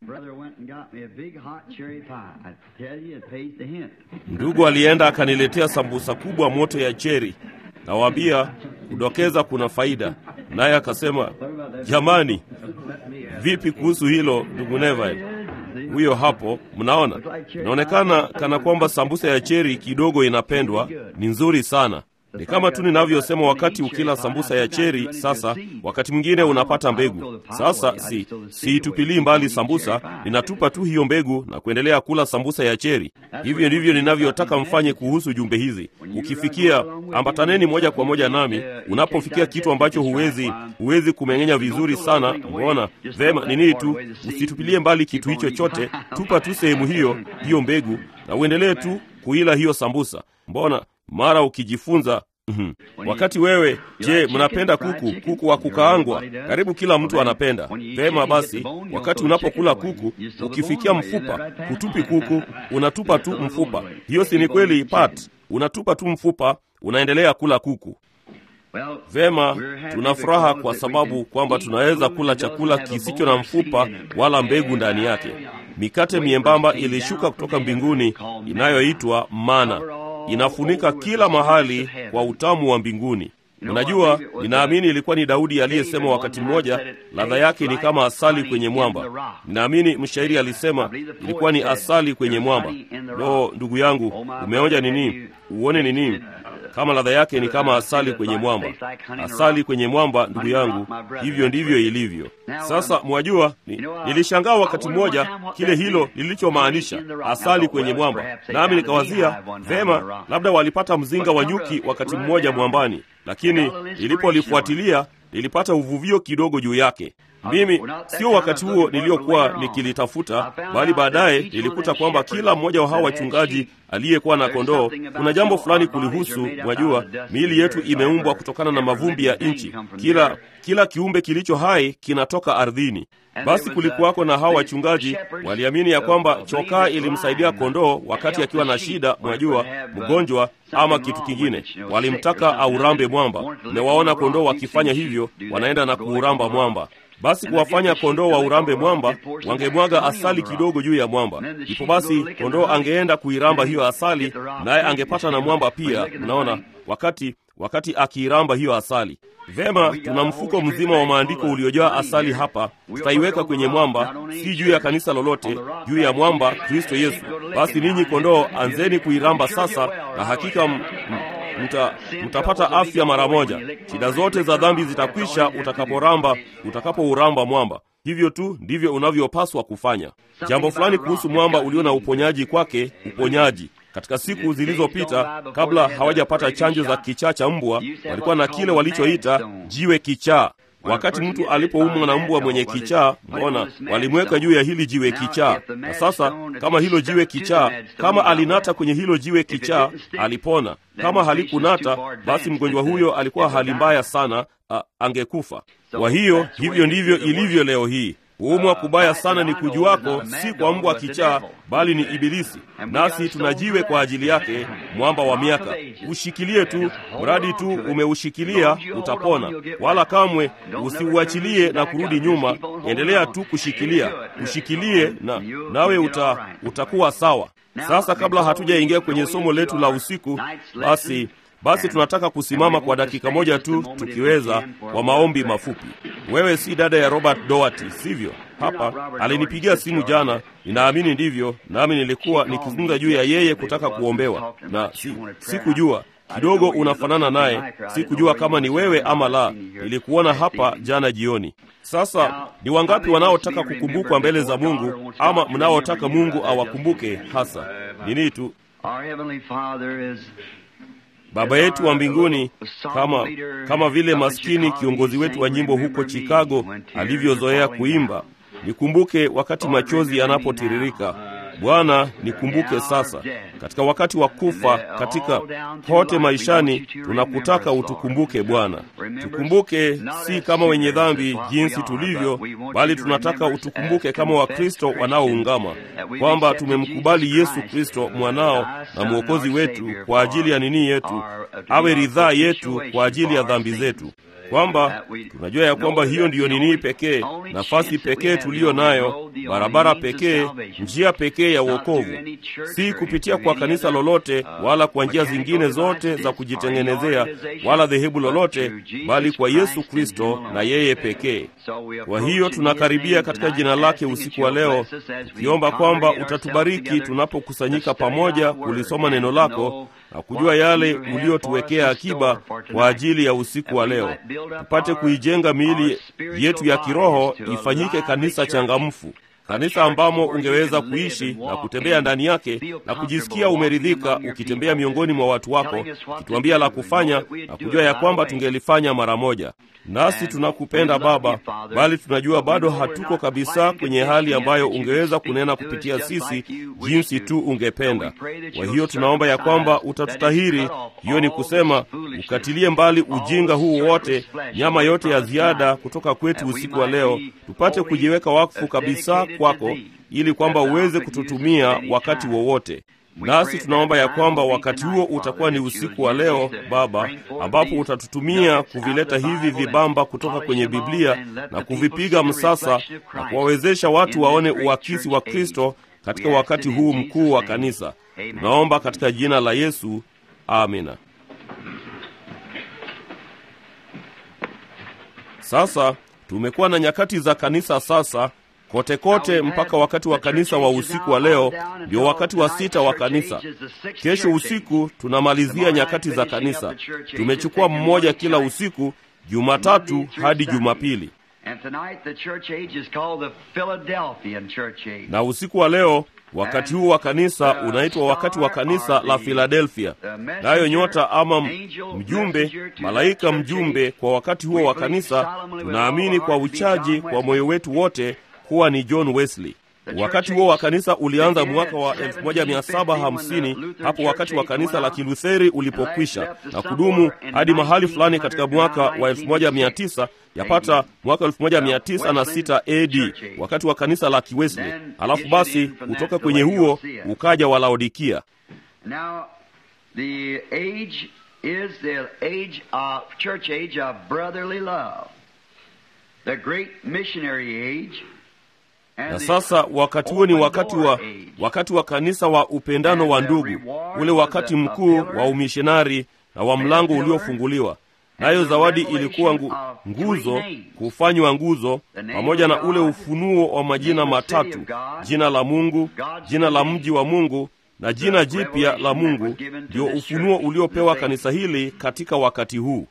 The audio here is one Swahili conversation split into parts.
Brother went and got me a big hot cherry pie. I tell you, it pays the hint. Ndugu alienda akaniletea sambusa kubwa moto ya cheri. Nawaambia kudokeza kuna faida. Naye akasema, jamani, vipi kuhusu hilo ndugu Neville? Huyo hapo, mnaona, inaonekana kana kwamba sambusa ya cheri kidogo inapendwa. Ni nzuri sana. Ni kama tu ninavyosema, wakati ukila sambusa ya cheri, sasa wakati mwingine unapata mbegu. Sasa si siitupilii mbali sambusa, ninatupa tu hiyo mbegu na kuendelea kula sambusa ya cheri. Hivyo ndivyo ninavyotaka mfanye kuhusu jumbe hizi. Ukifikia, ambataneni moja kwa moja nami. Unapofikia kitu ambacho huwezi huwezi kumeng'enya vizuri sana, mbona vema, ni nini tu, usitupilie mbali kitu hicho chote, tupa tu sehemu hiyo hiyo mbegu na uendelee tu kuila hiyo sambusa. Mbona mara ukijifunza mhm. Wakati wewe, je, mnapenda kuku? Kuku wa kukaangwa, karibu kila mtu anapenda. Vema basi, wakati unapokula kuku, ukifikia mfupa, hutupi kuku, unatupa tu mfupa. Hiyo si ni kweli, Pat? Unatupa tu mfupa, unaendelea kula kuku. Well, Vema, tuna furaha kwa sababu kwamba tunaweza kula chakula kisicho na mfupa wala mbegu ndani yake. Mikate miembamba ilishuka kutoka mbinguni inayoitwa mana, inafunika kila mahali kwa utamu wa mbinguni. Unajua, ninaamini ilikuwa ni Daudi aliyesema wakati mmoja, ladha yake ni kama asali kwenye mwamba. Ninaamini mshairi alisema ilikuwa ni asali kwenye mwamba. Lo, ndugu yangu, umeonja nini? Uone nini? kama ladha yake ni kama asali kwenye mwamba. Asali kwenye mwamba, ndugu yangu, hivyo ndivyo ilivyo. Sasa mwajua, ni, nilishangaa wakati mmoja kile hilo lilichomaanisha asali kwenye mwamba, nami nikawazia vema, labda walipata mzinga wa nyuki wakati mmoja mwambani, lakini nilipolifuatilia nilipata uvuvio kidogo juu yake. Mimi sio wakati huo niliyokuwa nikilitafuta, bali baadaye nilikuta kwamba kila mmoja wa hawa wachungaji aliyekuwa na kondoo, kuna jambo fulani kulihusu. Mwajua, miili yetu imeumbwa kutokana na mavumbi ya nchi. Kila kila kiumbe kilicho hai kinatoka ardhini. Basi kulikuwako na hawa wachungaji waliamini ya kwamba chokaa ilimsaidia kondoo wakati akiwa na shida, mwajua, mgonjwa ama kitu kingine. Walimtaka aurambe mwamba. Mmewaona kondoo wakifanya hivyo, wanaenda na kuuramba mwamba. Basi kuwafanya kondoo wa urambe mwamba, wangemwaga asali kidogo juu ya mwamba. Ndipo basi kondoo angeenda kuiramba hiyo asali, naye angepata na mwamba pia. Mnaona, wakati wakati akiiramba hiyo asali. Vema, tuna mfuko mzima wa maandiko uliojaa asali hapa, tutaiweka kwenye mwamba, si juu ya kanisa lolote, juu ya mwamba Kristo Yesu. Basi ninyi kondoo, anzeni kuiramba sasa, na hakika m, m, mta, mtapata afya mara moja. Shida zote za dhambi zitakwisha utakaporamba, utakapouramba mwamba. Hivyo tu ndivyo unavyopaswa kufanya. Jambo fulani kuhusu mwamba ulio na uponyaji kwake, uponyaji katika siku zilizopita kabla hawajapata chanjo za kichaa cha mbwa, walikuwa na kile walichoita jiwe kichaa. Wakati mtu alipoumwa na mbwa mwenye kichaa, mbona walimweka juu ya hili jiwe kichaa. Na sasa kama hilo jiwe kichaa, kama alinata kwenye hilo jiwe kichaa, alipona. Kama halikunata, basi mgonjwa huyo alikuwa hali mbaya sana, a, angekufa. Kwa hiyo hivyo ndivyo ilivyo leo hii. Kuumwa kubaya sana ni kujuako, si kwa mbwa kichaa, bali ni Ibilisi. Nasi tunajiwe kwa ajili yake, mwamba wa miaka. Ushikilie tu, mradi tu umeushikilia utapona, wala kamwe usiuachilie na kurudi nyuma. Endelea tu kushikilia, ushikilie na nawe uta, utakuwa sawa. Sasa kabla hatujaingia kwenye somo letu la usiku, basi basi tunataka kusimama kwa dakika moja tu tukiweza, kwa maombi mafupi. Wewe si dada ya Robert Doherty, sivyo? Hapa alinipigia simu jana, ninaamini ndivyo, nami nilikuwa nikizungumza juu ya yeye kutaka kuombewa, na si, sikujua kidogo unafanana naye, sikujua kama ni wewe ama la. Nilikuona hapa jana jioni. Sasa ni wangapi wanaotaka kukumbukwa mbele za Mungu, ama mnaotaka Mungu awakumbuke hasa? Nini tu Baba yetu wa mbinguni, kama kama vile maskini kiongozi wetu wa nyimbo huko Chicago alivyozoea kuimba, nikumbuke wakati machozi yanapotiririka. Bwana, nikumbuke sasa katika wakati wa kufa, katika kote maishani, tunakutaka utukumbuke Bwana. Tukumbuke si kama wenye dhambi jinsi tulivyo, bali tunataka utukumbuke kama Wakristo wanaoungama, kwamba tumemkubali Yesu Kristo mwanao na mwokozi wetu kwa ajili ya nini yetu, awe ridhaa yetu kwa ajili ya dhambi zetu. kwamba tunajua ya kwamba hiyo ndiyo nini pekee, nafasi pekee tuliyo nayo, barabara pekee, njia pekee ya wokovu, si kupitia kwa kanisa lolote wala kwa njia zingine zote za kujitengenezea wala dhehebu lolote, bali kwa Yesu Kristo na yeye pekee. Kwa hiyo tunakaribia katika jina lake usiku wa leo, tukiomba kwamba utatubariki tunapokusanyika pamoja kulisoma neno lako na kujua yale uliotuwekea akiba kwa ajili ya usiku wa leo, tupate kuijenga miili yetu ya kiroho ifanyike kanisa changamfu, kanisa ambamo ungeweza kuishi na kutembea ndani yake na kujisikia umeridhika ukitembea miongoni mwa watu wako, ukituambia la kufanya na kujua ya kwamba tungelifanya mara moja. Nasi tunakupenda Baba, bali tunajua bado hatuko kabisa kwenye hali ambayo ungeweza kunena kupitia sisi jinsi tu ungependa. Kwa hiyo tunaomba ya kwamba utatutahiri, hiyo ni kusema ukatilie mbali ujinga huu wote, nyama yote ya ziada kutoka kwetu usiku wa leo, tupate kujiweka wakfu kabisa kwako, ili kwamba uweze kututumia wakati wowote nasi tunaomba ya kwamba wakati huo utakuwa ni usiku wa leo Baba, ambapo utatutumia kuvileta hivi vibamba kutoka kwenye Biblia na kuvipiga msasa na kuwawezesha watu waone uakisi wa Kristo katika wakati huu mkuu wa kanisa. Tunaomba katika jina la Yesu, amina. Sasa tumekuwa na nyakati za kanisa sasa kote kote mpaka wakati wa kanisa wa usiku wa leo ndio wakati wa sita wa kanisa. Kesho usiku tunamalizia nyakati za kanisa. Tumechukua mmoja kila usiku, Jumatatu hadi Jumapili, na usiku wa leo wakati huu wa kanisa unaitwa wakati wa kanisa la Filadelfia. Nayo nyota ama mjumbe, malaika mjumbe kwa wakati huo wa kanisa, tunaamini kwa uchaji kwa moyo wetu wote kuwa ni John Wesley. Wakati huo wa kanisa ulianza mwaka wa 1750 hapo wakati wa kanisa la Kilutheri ulipokwisha na kudumu hadi mahali fulani katika mwaka wa 1900 yapata mwaka 1906 AD wakati wa kanisa la Kiwesley. Alafu basi kutoka kwenye huo ukaja wa Laodikia. Now the age is the age of church age of brotherly love. The great missionary age na sasa wakati huo ni wakati wa wakati wa kanisa wa upendano wa ndugu, ule wakati mkuu wa umishonari na wa mlango uliofunguliwa. Nayo zawadi ilikuwa ngu, nguzo, kufanywa nguzo, pamoja na ule ufunuo wa majina matatu: jina la Mungu, jina la mji wa Mungu na jina jipya la Mungu. Ndio ufunuo uliopewa kanisa hili katika wakati huu.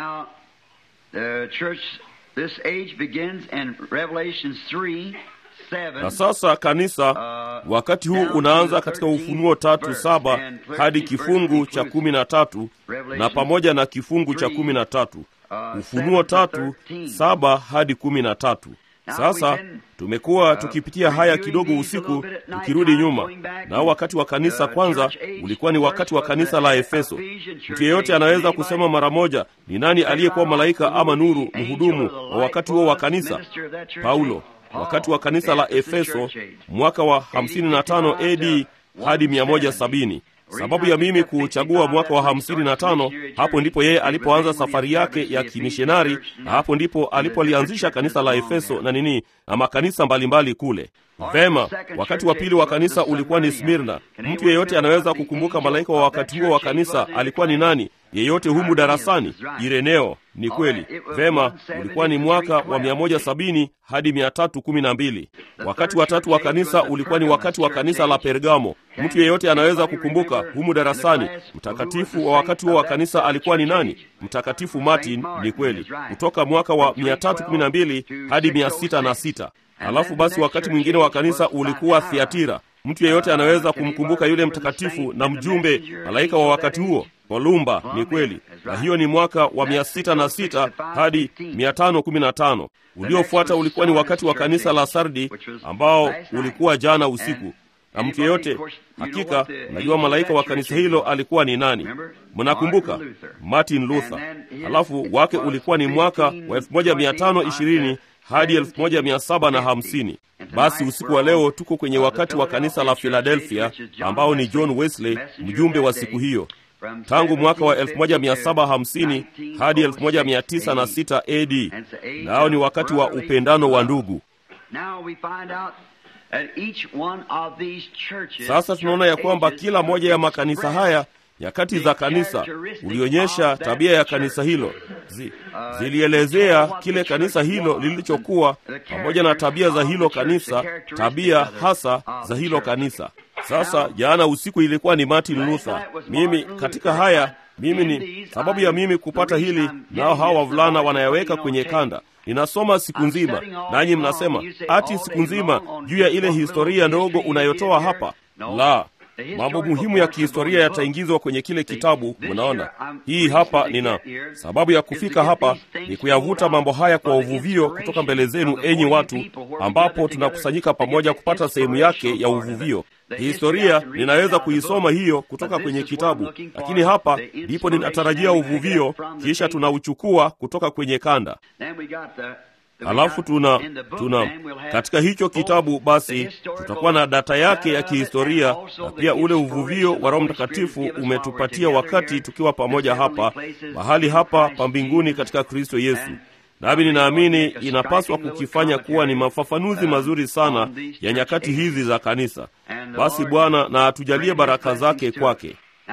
Na sasa kanisa, wakati huu unaanza katika Ufunuo tatu saba hadi kifungu cha kumi na tatu na pamoja na kifungu cha kumi na tatu Ufunuo tatu saba hadi kumi na tatu. Sasa tumekuwa tukipitia haya kidogo usiku, tukirudi nyuma. Nao wakati wa kanisa kwanza ulikuwa ni wakati wa kanisa la Efeso. Mtu yeyote anaweza kusema mara moja ni nani aliyekuwa malaika ama nuru, mhudumu wa wakati huo wa kanisa? Paulo. Wakati wa kanisa la Efeso mwaka wa 55 AD hadi 170. Sababu ya mimi kuchagua mwaka wa 55, hapo ndipo yeye alipoanza safari yake ya kimishonari, na hapo ndipo alipolianzisha kanisa la Efeso na nini na makanisa mbalimbali kule. Vema, wakati wa pili wa kanisa ulikuwa ni Smirna. Mtu yeyote anaweza kukumbuka malaika wa wakati huo wa kanisa alikuwa ni nani? Yeyote humu darasani? Ireneo. Ni kweli. Vema, ulikuwa ni mwaka wa 170 hadi 312. Wakati wa tatu wa kanisa ulikuwa ni wakati wa kanisa la Pergamo. Mtu yeyote anaweza kukumbuka humu darasani, mtakatifu wa wakati huo wa kanisa alikuwa ni nani? Mtakatifu Martin. Ni kweli, kutoka mwaka wa 312 hadi 606. Alafu basi wakati mwingine wa kanisa ulikuwa Thiatira. Mtu yeyote anaweza kumkumbuka yule mtakatifu na mjumbe malaika wa wakati huo Kolumba. Ni kweli, na hiyo ni mwaka wa 606 hadi 515. Uliofuata ulikuwa ni wakati wa kanisa la Sardi ambao ulikuwa jana usiku. Na mtu yeyote hakika, najua malaika wa kanisa hilo alikuwa ni nani? Mnakumbuka? Martin Luther. Halafu wake ulikuwa ni mwaka wa 1520 hadi 1750. Basi usiku wa leo tuko kwenye wakati wa kanisa la Philadelphia ambao ni John Wesley, mjumbe wa siku hiyo. tangu mwaka wa 1750 hadi 1906 AD, nao ni wakati wa upendano wa ndugu. Sasa tunaona ya kwamba kila moja ya makanisa haya nyakati za kanisa ulionyesha tabia ya kanisa hilo Zi, zilielezea kile kanisa hilo lilichokuwa pamoja na tabia za hilo kanisa, tabia hasa za hilo kanisa. Sasa jana usiku ilikuwa ni Martin Luther. Mimi katika haya mimi ni sababu ya mimi kupata hili, nao hawa wavulana wanayaweka kwenye kanda. Ninasoma siku nzima, nanyi mnasema ati siku nzima juu ya ile historia ndogo unayotoa hapa. La, mambo muhimu ya kihistoria yataingizwa kwenye kile kitabu. Mnaona, hii hapa nina sababu ya kufika hapa ni kuyavuta mambo haya kwa uvuvio kutoka mbele zenu, enyi watu, ambapo tunakusanyika pamoja kupata sehemu yake ya uvuvio. Historia ninaweza kuisoma hiyo kutoka kwenye kitabu, lakini hapa ndipo ninatarajia uvuvio, kisha tunauchukua kutoka kwenye kanda. Halafu tuna tuna katika hicho kitabu basi tutakuwa na data yake ya kihistoria na pia ule uvuvio wa Roho Mtakatifu umetupatia wakati tukiwa pamoja hapa mahali hapa pa mbinguni katika Kristo Yesu. Nami ninaamini inapaswa kukifanya kuwa ni mafafanuzi mazuri sana ya nyakati hizi za kanisa. Basi Bwana na atujalie baraka zake kwake.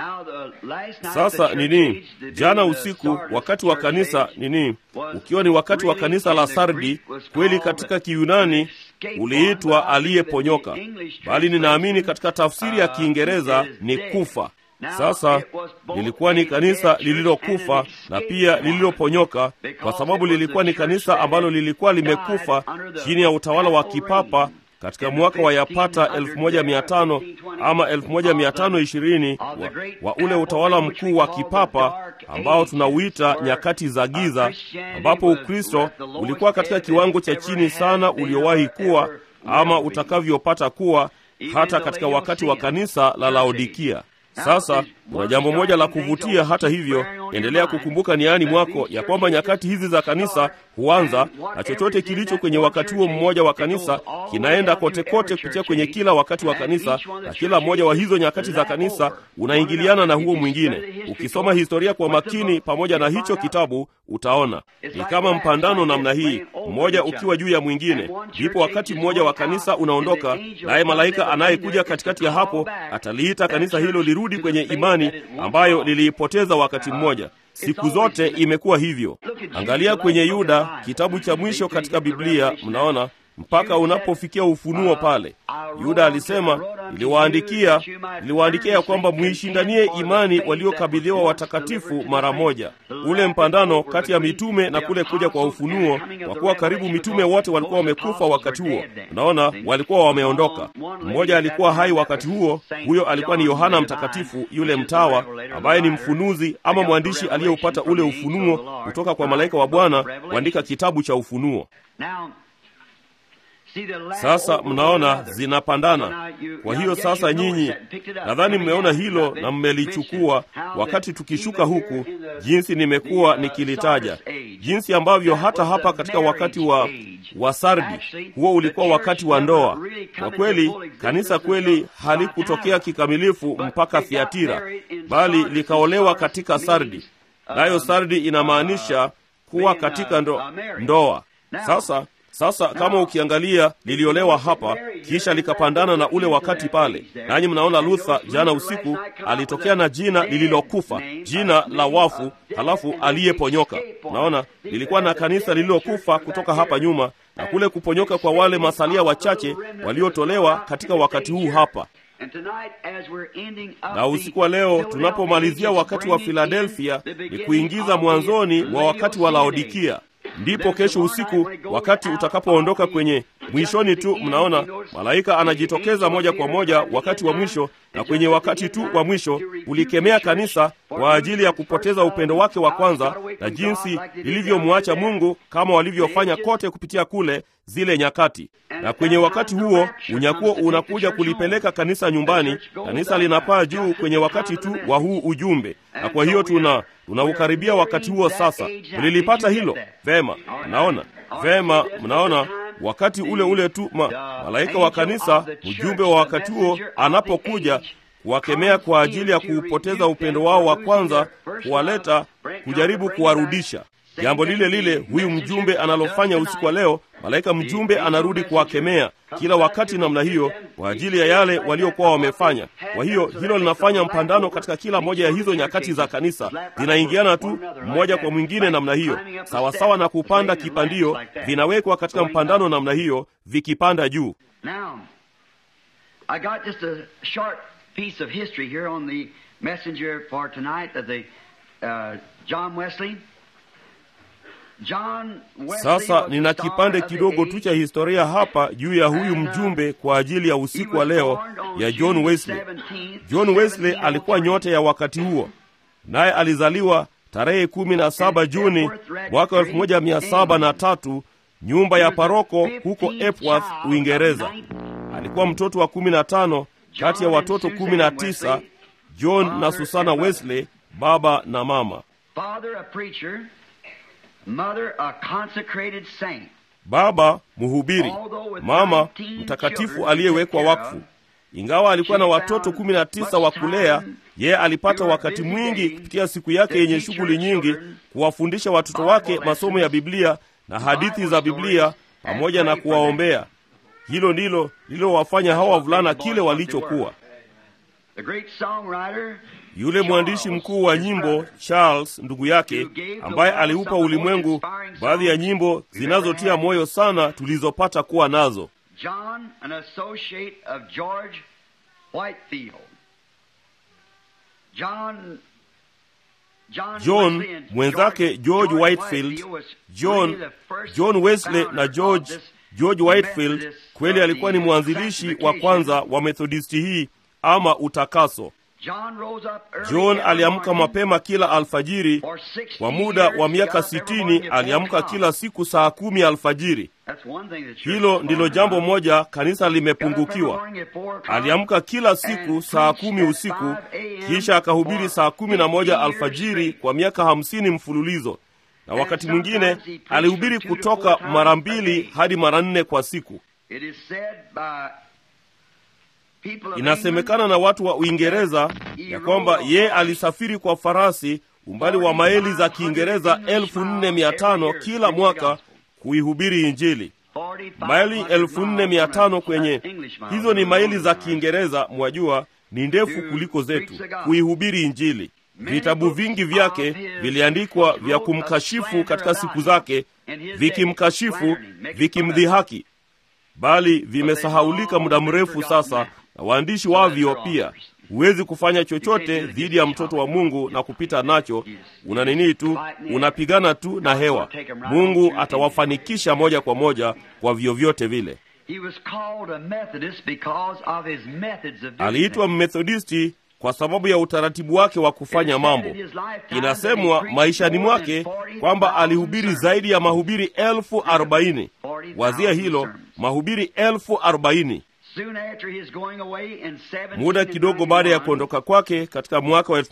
Sasa nini, jana usiku wakati wa kanisa nini, ukiwa ni wakati wa kanisa la Sardi, kweli katika Kiyunani uliitwa aliyeponyoka, bali ninaamini katika tafsiri ya Kiingereza ni kufa. Sasa lilikuwa ni kanisa lililokufa na pia lililoponyoka, kwa sababu lilikuwa ni kanisa ambalo lilikuwa limekufa chini ya utawala wa kipapa katika mwaka wa yapata 1500 ama 1520 wa, wa ule utawala mkuu wa kipapa ambao tunauita nyakati za giza, ambapo Ukristo ulikuwa katika kiwango cha chini sana uliowahi kuwa ama utakavyopata kuwa hata katika wakati wa kanisa la Laodikia. Sasa kuna jambo moja la kuvutia. Hata hivyo, endelea kukumbuka niani mwako ya kwamba nyakati hizi za kanisa huanza na chochote kilicho kwenye wakati huo mmoja wa kanisa kinaenda kote kote kupitia kwenye kila wakati wa kanisa, na kila mmoja wa hizo nyakati za kanisa unaingiliana na huo mwingine. Ukisoma historia kwa makini pamoja na hicho kitabu, utaona ni kama mpandano namna hii, mmoja ukiwa juu ya mwingine. Ndipo wakati mmoja wa kanisa unaondoka, naye malaika anayekuja katikati ya hapo ataliita kanisa hilo lirudi kwenye imani ambayo liliipoteza wakati mmoja. Siku zote imekuwa hivyo. Angalia kwenye Yuda, kitabu cha mwisho katika Biblia, mnaona mpaka unapofikia Ufunuo pale. Yuda alisema, niliwaandikia niliwaandikia ya kwamba muishindanie imani waliokabidhiwa watakatifu mara moja. Ule mpandano kati ya mitume na kule kuja kwa ufunuo, kwa kuwa karibu mitume wote walikuwa wamekufa wakati huo. Unaona, walikuwa wameondoka. Mmoja alikuwa hai wakati huo, huyo alikuwa ni Yohana Mtakatifu, yule mtawa ambaye ni mfunuzi ama mwandishi aliyeupata ule ufunuo kutoka kwa malaika wa Bwana kuandika kitabu cha Ufunuo. Sasa mnaona zinapandana. Kwa hiyo sasa, nyinyi nadhani mmeona hilo na mmelichukua. Wakati tukishuka huku, jinsi nimekuwa nikilitaja, jinsi ambavyo hata hapa katika wakati wa wa Sardi, huo ulikuwa wakati wa ndoa. Kwa kweli, kanisa kweli halikutokea kikamilifu mpaka Thiatira, bali likaolewa katika Sardi, nayo Sardi inamaanisha kuwa katika ndo, ndoa. Sasa sasa kama ukiangalia liliolewa hapa kisha likapandana na ule wakati pale, nanyi mnaona Luther jana usiku alitokea na jina lililokufa, jina la wafu, halafu aliyeponyoka. Naona lilikuwa na kanisa lililokufa kutoka hapa nyuma, na kule kuponyoka kwa wale masalia wachache waliotolewa katika wakati huu hapa na usiku wa leo tunapomalizia wakati wa Filadelfia ni kuingiza mwanzoni mwa wakati wa Laodikia. Ndipo kesho usiku wakati utakapoondoka kwenye mwishoni tu, mnaona malaika anajitokeza moja kwa moja wakati wa mwisho, na kwenye wakati tu wa mwisho ulikemea kanisa kwa ajili ya kupoteza upendo wake wa kwanza na jinsi lilivyomwacha Mungu kama walivyofanya kote kupitia kule zile nyakati. Na kwenye wakati huo unyakuo unakuja kulipeleka kanisa nyumbani. Kanisa linapaa juu kwenye wakati tu wa huu ujumbe, na kwa hiyo tuna tunaukaribia wakati huo sasa. Mlilipata hilo vema? Mnaona vema, mnaona wakati ule ule tu ma, malaika wa kanisa, ujumbe wa wakati huo anapokuja kuwakemea kwa ajili ya kuupoteza upendo wao wa kwanza, kuwaleta kujaribu kuwarudisha. Jambo lile lile huyu mjumbe analofanya usiku wa leo, malaika mjumbe anarudi kuwakemea kila wakati namna hiyo, kwa ajili ya yale waliokuwa wamefanya. Kwa hiyo hilo linafanya mpandano katika kila moja ya hizo nyakati za kanisa, zinaingiana tu mmoja kwa mwingine namna hiyo, sawasawa na kupanda kipandio, vinawekwa katika mpandano namna hiyo, vikipanda juu. Now, I got just a short piece of history here on the messenger for tonight of the uh, John Wesley. John Wesley Sasa was the nina star kipande of the kidogo age. tu cha historia hapa juu ya huyu mjumbe kwa ajili ya usiku wa leo ya John Wesley. John Wesley alikuwa nyota ya wakati huo, naye alizaliwa tarehe kumi na saba Juni mwaka elfu moja mia saba na tatu nyumba ya paroko huko Epworth, Uingereza. Alikuwa mtoto wa kumi na tano kati ya watoto kumi na tisa John na Susana Wesley, baba na mama. Father a preacher, mother a consecrated saint. Baba mhubiri, mama mtakatifu aliyewekwa wakfu. Ingawa alikuwa na watoto kumi na tisa wa kulea, yeye alipata wakati mwingi kupitia siku yake yenye shughuli nyingi kuwafundisha watoto wake masomo ya Biblia na hadithi za Biblia pamoja na kuwaombea. Hilo ndilo lililowafanya hawa wavulana kile walichokuwa. The great songwriter Yule mwandishi mkuu wa nyimbo Charles, ndugu yake, ambaye aliupa ulimwengu baadhi ya nyimbo zinazotia moyo sana tulizopata kuwa nazo. John, an associate of George Whitefield. John John, John Wesley and mwenzake George- George George Whitefield, was John really the first John Wesley founder na George of this George Whitefield Methodist kweli of alikuwa ni the mwanzilishi wa sanctification. kwanza wa Methodisti hii ama utakaso. John rose up early John every aliamka morning mapema kila alfajiri. for 60 Kwa muda years, wa he miaka got up every sitini morning at four aliamka o'clock. kila siku saa kumi alfajiri. That's one thing the church Hilo is ndilo for. jambo moja kanisa Got up every limepungukiwa. morning at four o'clock Aliamka kila siku and saa preached kumi at usiku, 5 a.m. kisha akahubiri for saa kumi na moja 50 years alfajiri straight. kwa miaka hamsini mfululizo, na wakati sometimes mwingine he preached alihubiri from two to kutoka four times mara a mbili day. hadi mara nne kwa siku. It is said by people of Inasemekana na watu wa Uingereza ya kwamba ye alisafiri kwa farasi umbali wa maili za Kiingereza elfu nne mia tano kila mwaka kuihubiri Injili. Maili elfu nne mia tano kwenye hizo ni maili za Kiingereza, mwajua ni ndefu kuliko zetu, kuihubiri Injili. Vitabu vingi vyake viliandikwa vya kumkashifu katika siku zake, vikimkashifu, vikimdhihaki, bali vimesahaulika muda mrefu sasa, na waandishi wavyo pia. Huwezi kufanya chochote dhidi ya mtoto wa Mungu na kupita nacho. Una nini tu, unapigana tu na hewa. Mungu atawafanikisha moja kwa moja kwa vyovyote vile. He was called a Methodist because of his methods of doing Aliitwa Mmethodisti kwa sababu ya utaratibu wake wa kufanya mambo. Inasemwa maishani mwake kwamba alihubiri zaidi ya mahubiri elfu arobaini. Wazia hilo, mahubiri elfu arobaini. Soon after his going away in 1791, Muda kidogo baada ya kuondoka kwake katika mwaka wa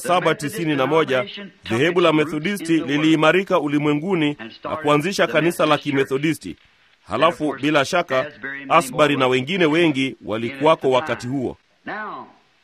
1791 dhehebu la Methodisti liliimarika ulimwenguni na kuanzisha kanisa la Kimethodisti. Halafu bila shaka Asbury na wengine wengi walikuwako wakati huo. Now,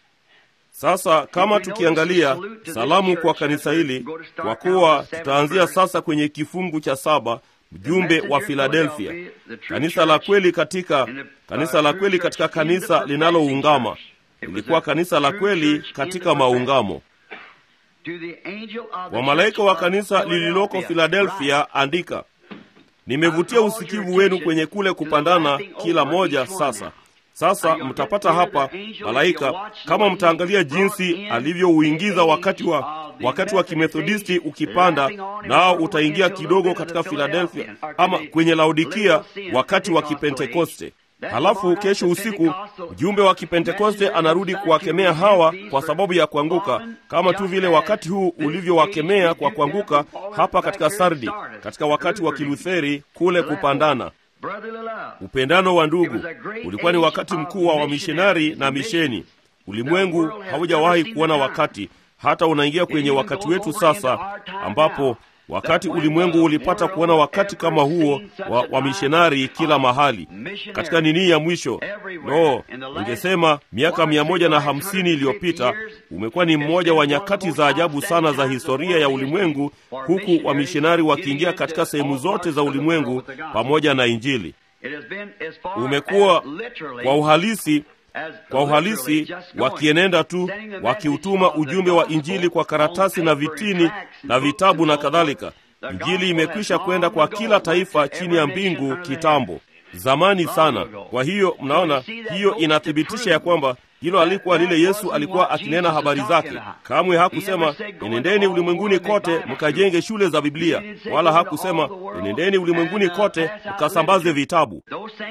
Sasa kama tukiangalia salamu kwa kanisa hili, kwa kuwa tutaanzia sasa kwenye kifungu cha saba, mjumbe wa Philadelphia, kanisa la kweli katika kanisa la kweli katika kanisa linaloungama. Ilikuwa kanisa la kweli katika maungamo. to the angel of the Wa malaika wa church of kanisa lililoko Philadelphia andika, nimevutia usikivu wenu kwenye kule kupandana kila moja sasa. Sasa mtapata hapa malaika, kama mtaangalia jinsi alivyouingiza wakati wa wakati wa kimethodisti ukipanda, nao utaingia kidogo katika Philadelphia ama kwenye Laodikia wakati wa kipentekoste. Halafu kesho usiku mjumbe wa kipentekoste anarudi kuwakemea hawa kwa sababu ya kuanguka, kama tu vile wakati huu ulivyowakemea kwa kuanguka hapa katika Sardi, katika wakati wa Kilutheri kule kupandana. brotherly love. Upendano wa ndugu ulikuwa ni wakati mkuu wa wamishonari na misheni. Ulimwengu haujawahi kuona wakati, hata unaingia kwenye wakati wetu sasa, ambapo wakati ulimwengu ulipata kuona wakati kama huo wa, wa mishonari kila mahali katika nini ya mwisho. No, ningesema miaka mia moja na hamsini iliyopita umekuwa ni mmoja wa nyakati za ajabu sana za historia ya ulimwengu, huku wamishonari wakiingia katika sehemu zote za ulimwengu pamoja na Injili. Umekuwa kwa uhalisi kwa uhalisi wakienenda tu wakiutuma ujumbe wa Injili kwa karatasi na vitini na vitabu na kadhalika. Injili imekwisha kwenda kwa kila taifa chini ya mbingu kitambo, zamani sana. Kwa hiyo mnaona, hiyo inathibitisha ya kwamba hilo alikuwa lile Yesu alikuwa akinena habari zake. Kamwe hakusema enendeni ulimwenguni kote mkajenge shule za Biblia, wala hakusema enendeni ulimwenguni kote mkasambaze vitabu.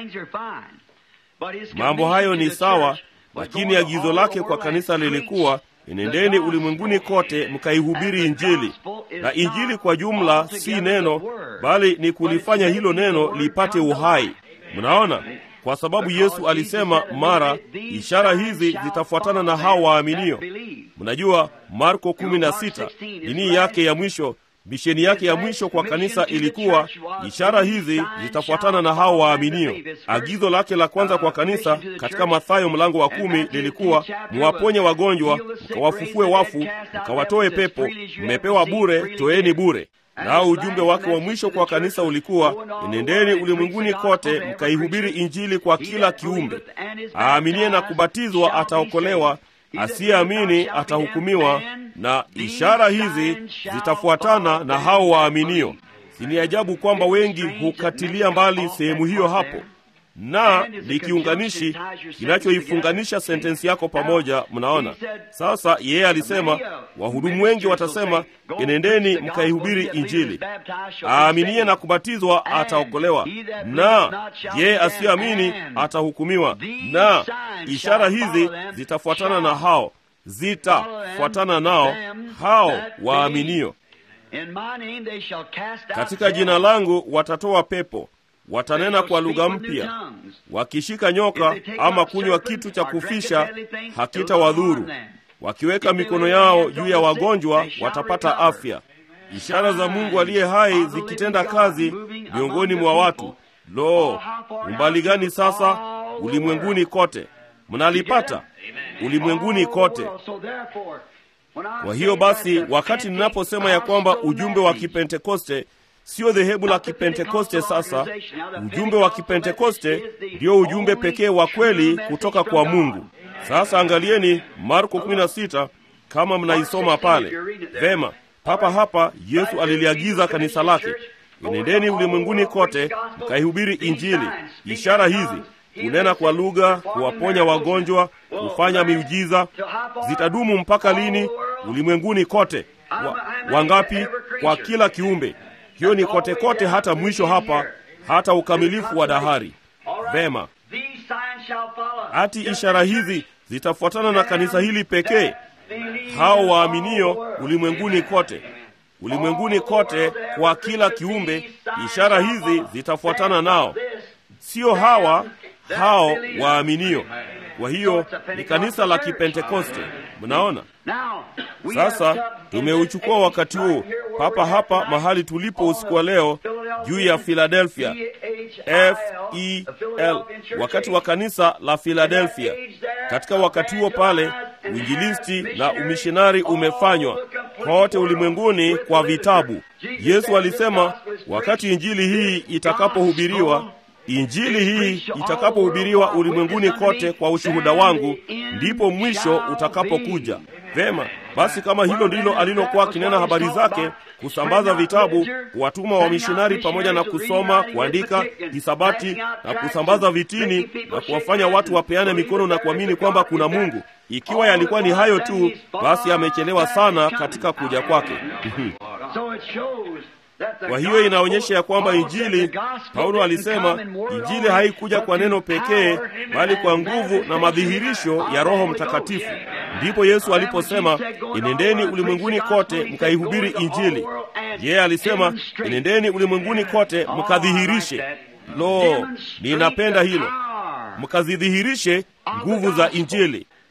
Mambo hayo ni sawa, lakini agizo lake kwa kanisa lilikuwa enendeni ulimwenguni kote mkaihubiri Injili. Na Injili kwa jumla si neno, bali ni kulifanya hilo neno lipate uhai. Mnaona, kwa sababu Yesu alisema mara, ishara hizi zitafuatana na hao waaminio. Mnajua Marko 16 dini yake ya mwisho misheni yake ya mwisho kwa kanisa ilikuwa ishara hizi zitafuatana na hao waaminio. Agizo lake la kwanza kwa kanisa katika Mathayo mlango wa kumi lilikuwa muwaponye wagonjwa, mkawafufue wafu, mkawatoe pepo, mmepewa bure, toeni bure. Nao ujumbe wake wa mwisho kwa kanisa ulikuwa enendeni ulimwenguni kote mkaihubiri Injili kwa kila kiumbe. Aaminie na kubatizwa ataokolewa, asiyeamini atahukumiwa, na ishara hizi zitafuatana na hao waaminio. Si ni ajabu kwamba wengi hukatilia mbali sehemu hiyo hapo, na ni kiunganishi kinachoifunganisha sentensi yako pamoja. Mnaona sasa, yeye alisema wahudumu wengi watasema enendeni mkaihubiri Injili, aaminie na kubatizwa ataokolewa, na yeye asiyeamini atahukumiwa, na ishara hizi zitafuatana na hao zitafuatana nao hao waaminio. Katika jina langu watatoa pepo, watanena kwa lugha mpya, wakishika nyoka ama kunywa kitu cha kufisha hakitawadhuru, wakiweka mikono yao juu ya wagonjwa watapata afya. Ishara za Mungu aliye hai zikitenda kazi miongoni mwa watu. Lo, umbali gani sasa! Ulimwenguni kote mnalipata ulimwenguni kote. Kwa hiyo basi, wakati ninaposema ya kwamba ujumbe wa Kipentekoste sio dhehebu la Kipentekoste, sasa ujumbe wa Kipentekoste ndio ujumbe pekee wa kweli kutoka kwa Mungu. Sasa angalieni Marko 16 kama mnaisoma pale vema. Papa hapa Yesu aliliagiza kanisa lake, enendeni ulimwenguni kote mkaihubiri Injili. Ishara hizi kunena kwa lugha, kuwaponya wagonjwa, kufanya miujiza, zitadumu mpaka lini? Ulimwenguni kote. Wa, wangapi? Kwa kila kiumbe. Hiyo ni kote kote, hata mwisho hapa, hata ukamilifu wa dahari. Vema, hati ishara hizi zitafuatana na kanisa hili pekee, hao waaminio ulimwenguni kote. Ulimwenguni kote, kwa kila kiumbe, ishara hizi zitafuatana nao, sio hawa hao waaminio. Kwa hiyo ni kanisa la Kipentekoste. Mnaona sasa, tumeuchukua wakati huu papa hapa mahali tulipo usiku wa leo juu ya Philadelphia, F E L, wakati wa kanisa la Philadelphia. Katika wakati huo pale, uinjilisti na umishonari umefanywa kote ulimwenguni kwa vitabu. Yesu alisema wakati injili hii itakapohubiriwa Injili hii itakapohubiriwa ulimwenguni kote kwa ushuhuda wangu, ndipo mwisho utakapokuja. Vema basi, kama hilo ndilo alilokuwa akinena habari zake, kusambaza vitabu, kuwatuma wamishonari pamoja na kusoma, kuandika, hisabati na kusambaza vitini na kuwafanya watu wapeane mikono na kuamini kwamba kuna Mungu, ikiwa yalikuwa ni hayo tu, basi amechelewa sana katika kuja kwake. Kwa hiyo inaonyesha ya kwamba Injili, Paulo alisema Injili haikuja kwa neno pekee, bali kwa nguvu na madhihirisho ya Roho Mtakatifu. Ndipo Yesu aliposema, enendeni ulimwenguni kote mkaihubiri Injili. Yeye alisema, enendeni ulimwenguni kote mkadhihirishe. Lo, ninapenda hilo, mkazidhihirishe nguvu za Injili.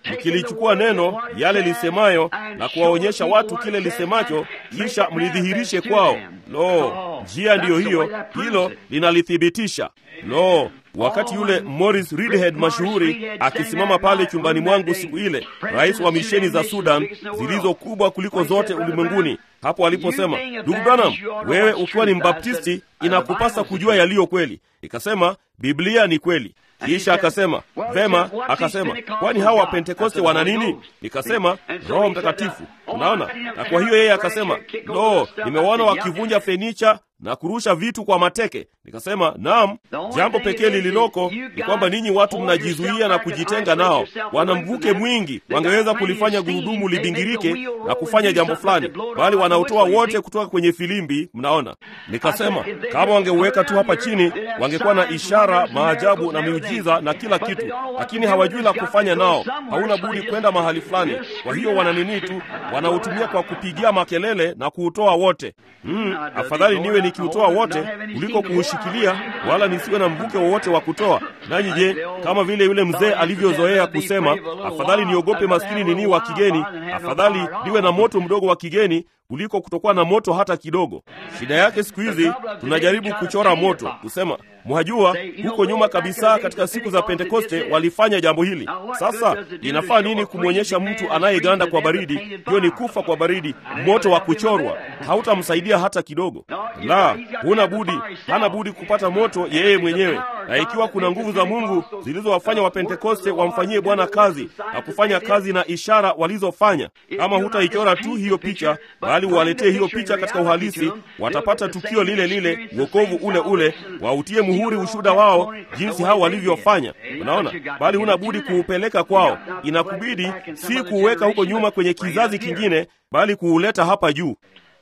mkilichukua neno yale lisemayo na kuwaonyesha watu kile lisemacho, kisha mlidhihirishe kwao. Lo, njia ndiyo hiyo, hilo linalithibitisha. Lo, wakati yule Morris Reedhead mashuhuri akisimama pale chumbani mwangu siku ile, rais wa misheni za Sudan zilizo kubwa kuliko zote ulimwenguni, hapo aliposema, ndugu Branham, wewe ukiwa ni Mbaptisti inakupasa kujua yaliyo kweli. Ikasema Biblia ni kweli. Kisha akasema vema, akasema kwani hawa Wapentekoste wana nini? Nikasema Roho Mtakatifu. Unaona, na kwa hiyo yeye akasema lo, nimewaona wakivunja fenicha na kurusha vitu kwa mateke. Nikasema naam, jambo pekee lililoko ni kwamba ninyi watu mnajizuia na kujitenga nao. Wana mvuke mwingi, wangeweza kulifanya gurudumu libingirike na kufanya jambo fulani, bali wanaotoa wote kutoka kwenye filimbi. Mnaona, nikasema kama wangeuweka tu hapa chini, wangekuwa na ishara, maajabu na miujiza na kila kitu, lakini hawajui la kufanya nao. Hauna budi kwenda mahali fulani. Kwa hiyo wana nini tu, wanautumia kwa kupigia makelele na kuutoa wote. Mm, afadhali niwe nikiutoa wote kuliko kuushikilia, wala nisiwe na mvuke wowote wa kutoa. Nanyi je, kama vile yule mzee alivyozoea kusema, afadhali niogope maskini nini wa kigeni, afadhali niwe na moto mdogo wa kigeni kuliko kutokuwa na moto hata kidogo. Shida yake siku hizi tunajaribu kuchora moto, kusema mwajua, huko nyuma kabisa katika siku za Pentekoste walifanya jambo hili. Sasa inafaa nini kumwonyesha mtu anayeganda kwa baridi? Hiyo ni kufa kwa baridi, moto wa kuchorwa, hautamsaidia hata kidogo. La, huna budi, hana budi kupata moto yeye mwenyewe. Na ikiwa kuna nguvu za Mungu zilizowafanya Wapentekoste wamfanyie Bwana kazi na kufanya kazi na ishara walizofanya, kama hutaichora tu hiyo picha bali uwaletee hiyo picha katika uhalisi, watapata tukio lile lile, wokovu ule ule, wautie muhuri ushuhuda wao jinsi hao walivyofanya. Unaona, bali huna budi kuupeleka kwao. Inakubidi si kuuweka huko nyuma kwenye kizazi kingine, bali kuuleta hapa juu.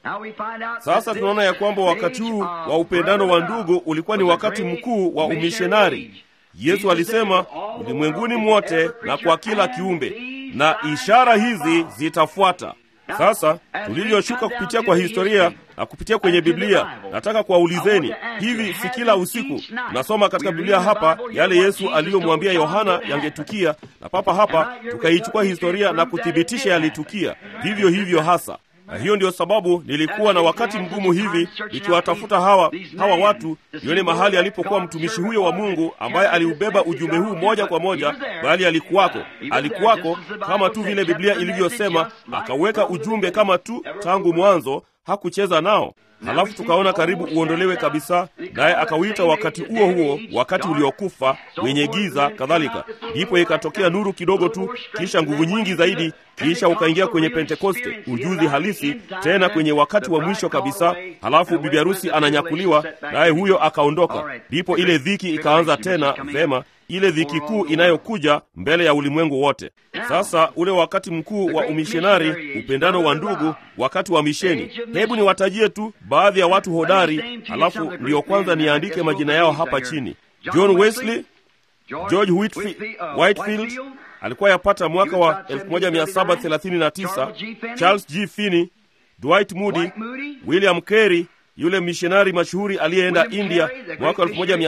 Sasa tunaona ya kwamba wakati huu wa upendano wa ndugu ulikuwa ni wakati mkuu wa umishonari. Yesu alisema ulimwenguni mwote na kwa kila kiumbe, na ishara hizi zitafuata. Sasa tulivyoshuka kupitia kwa historia na kupitia kwenye Biblia, nataka kuwaulizeni hivi, si kila usiku nasoma katika Biblia hapa yale Yesu aliyomwambia Yohana yangetukia, na papa hapa tukaichukua historia na kuthibitisha yalitukia vivyo hivyo hasa na hiyo ndiyo sababu nilikuwa na wakati mgumu hivi nikiwatafuta hawa hawa watu nione mahali alipokuwa mtumishi huyo wa Mungu ambaye aliubeba ujumbe huu moja kwa moja, bali alikuwako, alikuwako kama tu vile Biblia ilivyosema, akauweka ujumbe kama tu tangu mwanzo, hakucheza nao. Halafu tukaona karibu uondolewe kabisa, naye akauita wakati huo huo wakati uliokufa wenye giza kadhalika. Ndipo ikatokea nuru kidogo tu, kisha nguvu nyingi zaidi, kisha ukaingia kwenye Pentekoste, ujuzi halisi tena kwenye wakati wa mwisho kabisa. Halafu bibi harusi ananyakuliwa, naye huyo akaondoka. Ndipo ile dhiki ikaanza tena. Vema, ile dhiki kuu inayokuja mbele ya ulimwengu wote. Sasa ule wakati mkuu wa umishonari, upendano wa ndugu, wakati wa misheni. Hebu niwatajie tu baadhi ya watu hodari, halafu ndiyo kwanza niandike majina yao hapa chini. John Wesley, George Whitfield, Whitefield alikuwa yapata mwaka wa 1739, Charles G. Finney, Dwight Moody, William Carey yule mishonari mashuhuri aliyeenda India mwaka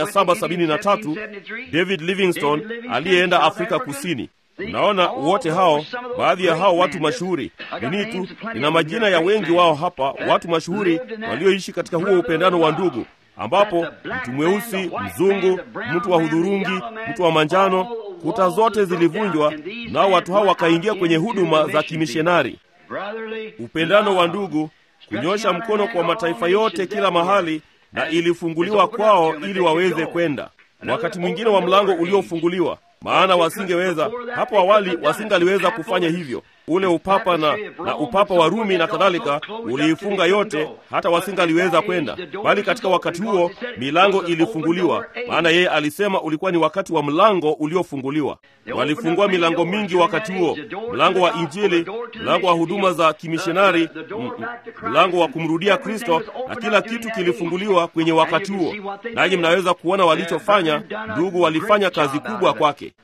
1773, David Livingstone aliyeenda Afrika Kusini. Unaona, wote hao, baadhi ya hao watu mashuhuri nini tu, nina majina ya wengi wao hapa, watu mashuhuri walioishi katika huo upendano wa ndugu, ambapo mtu mweusi, mzungu, mtu wa hudhurungi, mtu wa manjano, kuta zote zilivunjwa, nao watu hao wakaingia kwenye huduma za kimishonari. Upendano wa ndugu kunyosha mkono kwa mataifa yote kila mahali, na ilifunguliwa kwao ili waweze kwenda. Wakati mwingine wa mlango uliofunguliwa, maana wasingeweza hapo awali, wasingaliweza kufanya hivyo. Ule upapa na, na upapa wa Rumi na kadhalika uliifunga yote, hata wasingaliweza kwenda, bali katika wakati huo milango ilifunguliwa, maana yeye alisema ulikuwa ni wakati wa mlango uliofunguliwa. Walifungua milango mingi wakati huo, mlango wa Injili, mlango wa huduma za kimishonari, mlango wa kumrudia Kristo, na kila kitu kilifunguliwa kwenye wakati huo. Nanyi mnaweza kuona walichofanya. Ndugu walifanya kazi kubwa kwake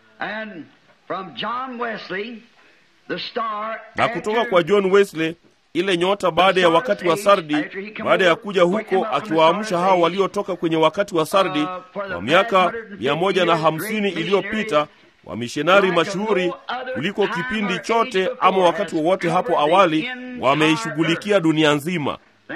na kutoka kwa John Wesley ile nyota baada ya wakati wa Sardi, baada ya kuja huko akiwaamsha hao waliotoka kwenye wakati wa Sardi wa miaka mia moja na hamsini iliyopita, wamishonari mashuhuri kuliko kipindi chote ama wakati wowote hapo awali wameishughulikia dunia nzima.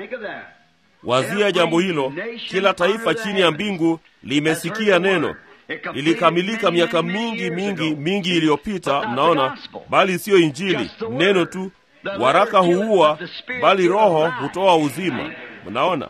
Wazia jambo hilo, kila taifa chini ya mbingu limesikia neno lilikamilika miaka mingi mingi mingi iliyopita. Mnaona, bali siyo Injili, neno tu. Waraka huua, bali Roho hutoa uzima. Mnaona,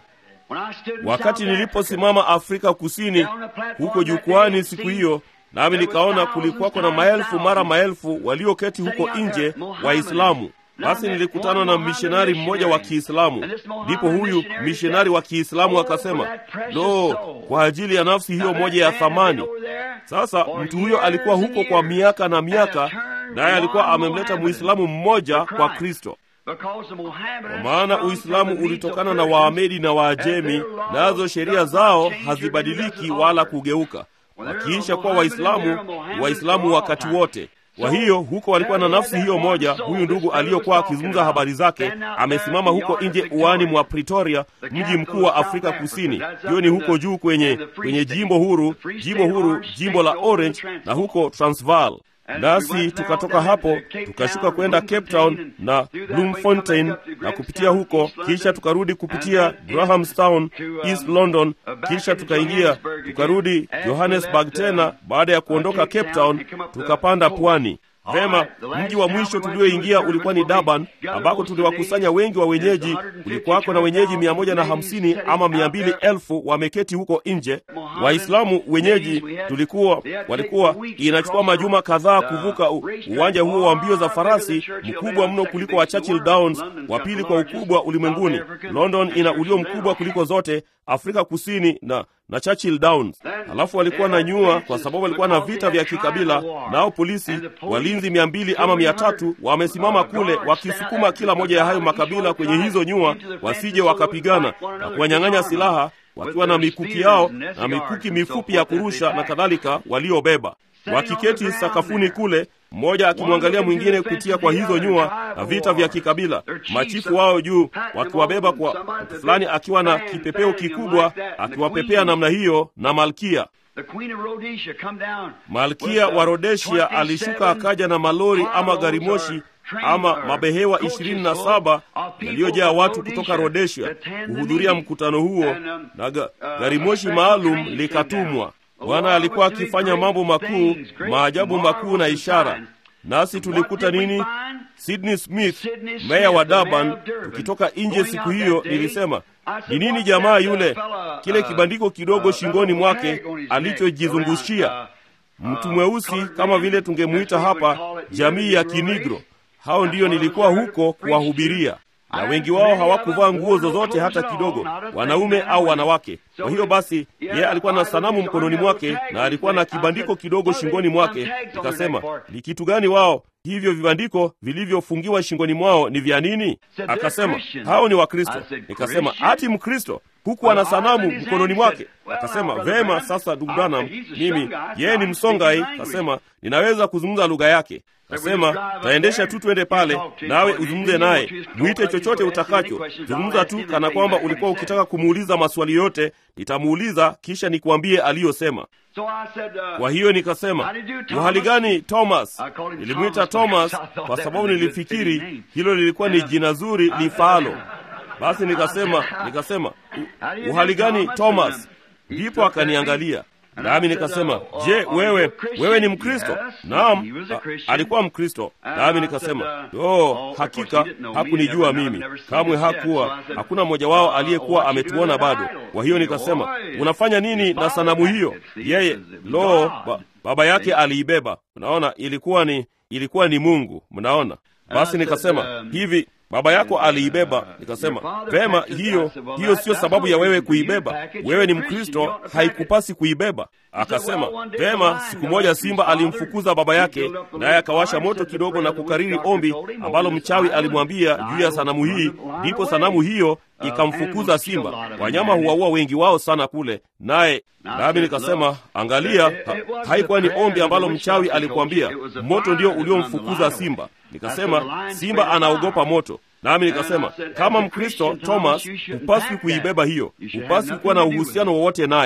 wakati niliposimama Afrika Kusini huko jukwani siku hiyo, nami nikaona kulikuwako na maelfu mara maelfu walioketi huko nje Waislamu. Basi nilikutana na mishonari mmoja wa Kiislamu. Ndipo huyu mishonari wa Kiislamu akasema, lo, kwa ajili ya nafsi hiyo moja ya thamani. Sasa mtu huyo alikuwa huko kwa miaka na miaka, naye alikuwa amemleta Muislamu mmoja kwa Kristo, kwa maana Uislamu ulitokana na Waamedi na Waajemi, nazo sheria zao hazibadiliki wala kugeuka. Wakiisha kuwa Waislamu, Waislamu wakati wote. Kwa hiyo huko walikuwa na nafsi hiyo moja. Huyu ndugu aliyokuwa akizungumza habari zake amesimama huko nje uani mwa Pretoria, mji mkuu wa Afrika Kusini. Hiyo ni huko juu kwenye kwenye jimbo huru, jimbo huru, jimbo la Orange na huko Transvaal. Nasi tukatoka hapo tukashuka kwenda Cape Town na Bloemfontein na kupitia huko, kisha tukarudi kupitia Grahamstown, East London, kisha tukaingia tukarudi Johannesburg tena. Baada ya kuondoka Cape Town, tukapanda pwani. Vema, mji wa mwisho tulioingia ulikuwa ni Durban, ambako tuliwakusanya wengi wa wenyeji. Kulikuwako na wenyeji mia moja na hamsini ama mia mbili elfu wameketi huko nje. Waislamu wenyeji tulikuwa walikuwa, inachukua majuma kadhaa kuvuka uwanja huo wa mbio za farasi mkubwa mno kuliko wa Churchill Downs, wa pili kwa ukubwa ulimwenguni. London ina ulio mkubwa kuliko zote Afrika Kusini na na Churchill Downs. Halafu walikuwa na nyua, kwa sababu walikuwa na vita vya kikabila, nao polisi walinzi mia mbili ama mia tatu wamesimama kule wakisukuma kila moja ya hayo makabila kwenye hizo nyua, wasije wakapigana na kuwanyang'anya silaha, wakiwa na mikuki yao na mikuki mifupi ya kurusha na kadhalika, waliobeba wakiketi sakafuni kule, mmoja akimwangalia mwingine kupitia kwa hizo nyua na vita vya kikabila, machifu wao juu wakiwabeba kwa mtu fulani akiwa na kipepeo kikubwa akiwapepea namna hiyo, na malkia malkia wa Rhodesia alishuka akaja na malori ama gari moshi ama mabehewa ishirini na saba yaliyojaa watu kutoka Rhodesia kuhudhuria mkutano huo, na ga, gari moshi maalum likatumwa. Bwana alikuwa akifanya mambo makuu, maajabu makuu na ishara. Nasi tulikuta nini? Sydney Smith, meya wa Durban, tukitoka nje siku hiyo, nilisema ni nini jamaa yule, kile kibandiko kidogo shingoni mwake alichojizungushia, mtu mweusi kama vile tungemuita hapa jamii ya Kinigro. Hao ndiyo nilikuwa huko kuwahubiria na wengi wao hawakuvaa nguo zozote hata kidogo, wanaume au wanawake. Kwa hiyo basi, yeye alikuwa na sanamu mkononi mwake na alikuwa na kibandiko kidogo shingoni mwake. Nikasema, ni kitu gani wao hivyo vibandiko vilivyofungiwa shingoni mwao ni vya nini? Akasema, hao ni Wakristo. Nikasema, ati Mkristo huku ana sanamu mkononi mwake? Akasema, vema, sasa ndugu Branham, mimi yeye ni Msongai. Akasema, ninaweza kuzungumza lugha yake. Kasema taendesha tu twende pale, nawe uzungumze naye, mwite chochote utakacho, zungumza tu kana kwamba ulikuwa ukitaka kumuuliza maswali yote, nitamuuliza kisha nikuambie aliyosema. Kwa hiyo nikasema, uhali gani Thomas? Nilimwita Thomas kwa sababu nilifikiri hilo lilikuwa ni jina zuri lifaalo. Basi nikasema nikasema, uhali gani Thomas? Ndipo akaniangalia nami nikasema, je, wewe wewe ni Mkristo? Naam, alikuwa Mkristo. Nami nikasema, oh, hakika hakunijua mimi kamwe, hakuwa hakuna mmoja wao aliyekuwa ametuona bado. Kwa hiyo nikasema, unafanya nini na sanamu hiyo? Yeye lo, ba, baba yake aliibeba. Mnaona, ilikuwa ni ilikuwa ni Mungu. Mnaona, basi nikasema hivi baba yako aliibeba. Nikasema vema, hiyo hiyo siyo sababu ya wewe kuibeba. Wewe ni Mkristo, haikupasi kuibeba. Akasema vema. Siku moja simba alimfukuza baba yake, naye akawasha moto kidogo na kukariri ombi ambalo mchawi alimwambia juu ya sanamu hii, ndipo sanamu hiyo ikamfukuza simba. Wanyama huwaua wengi wao sana kule, naye nami nikasema, angalia, ha, haikuwa ni ombi ambalo mchawi alikuambia, moto ndio uliomfukuza simba. Nikasema simba anaogopa moto. Nami nikasema kama Mkristo Thomas, hupaswi kuibeba hiyo, hupaswi kuwa na uhusiano wowote nayo.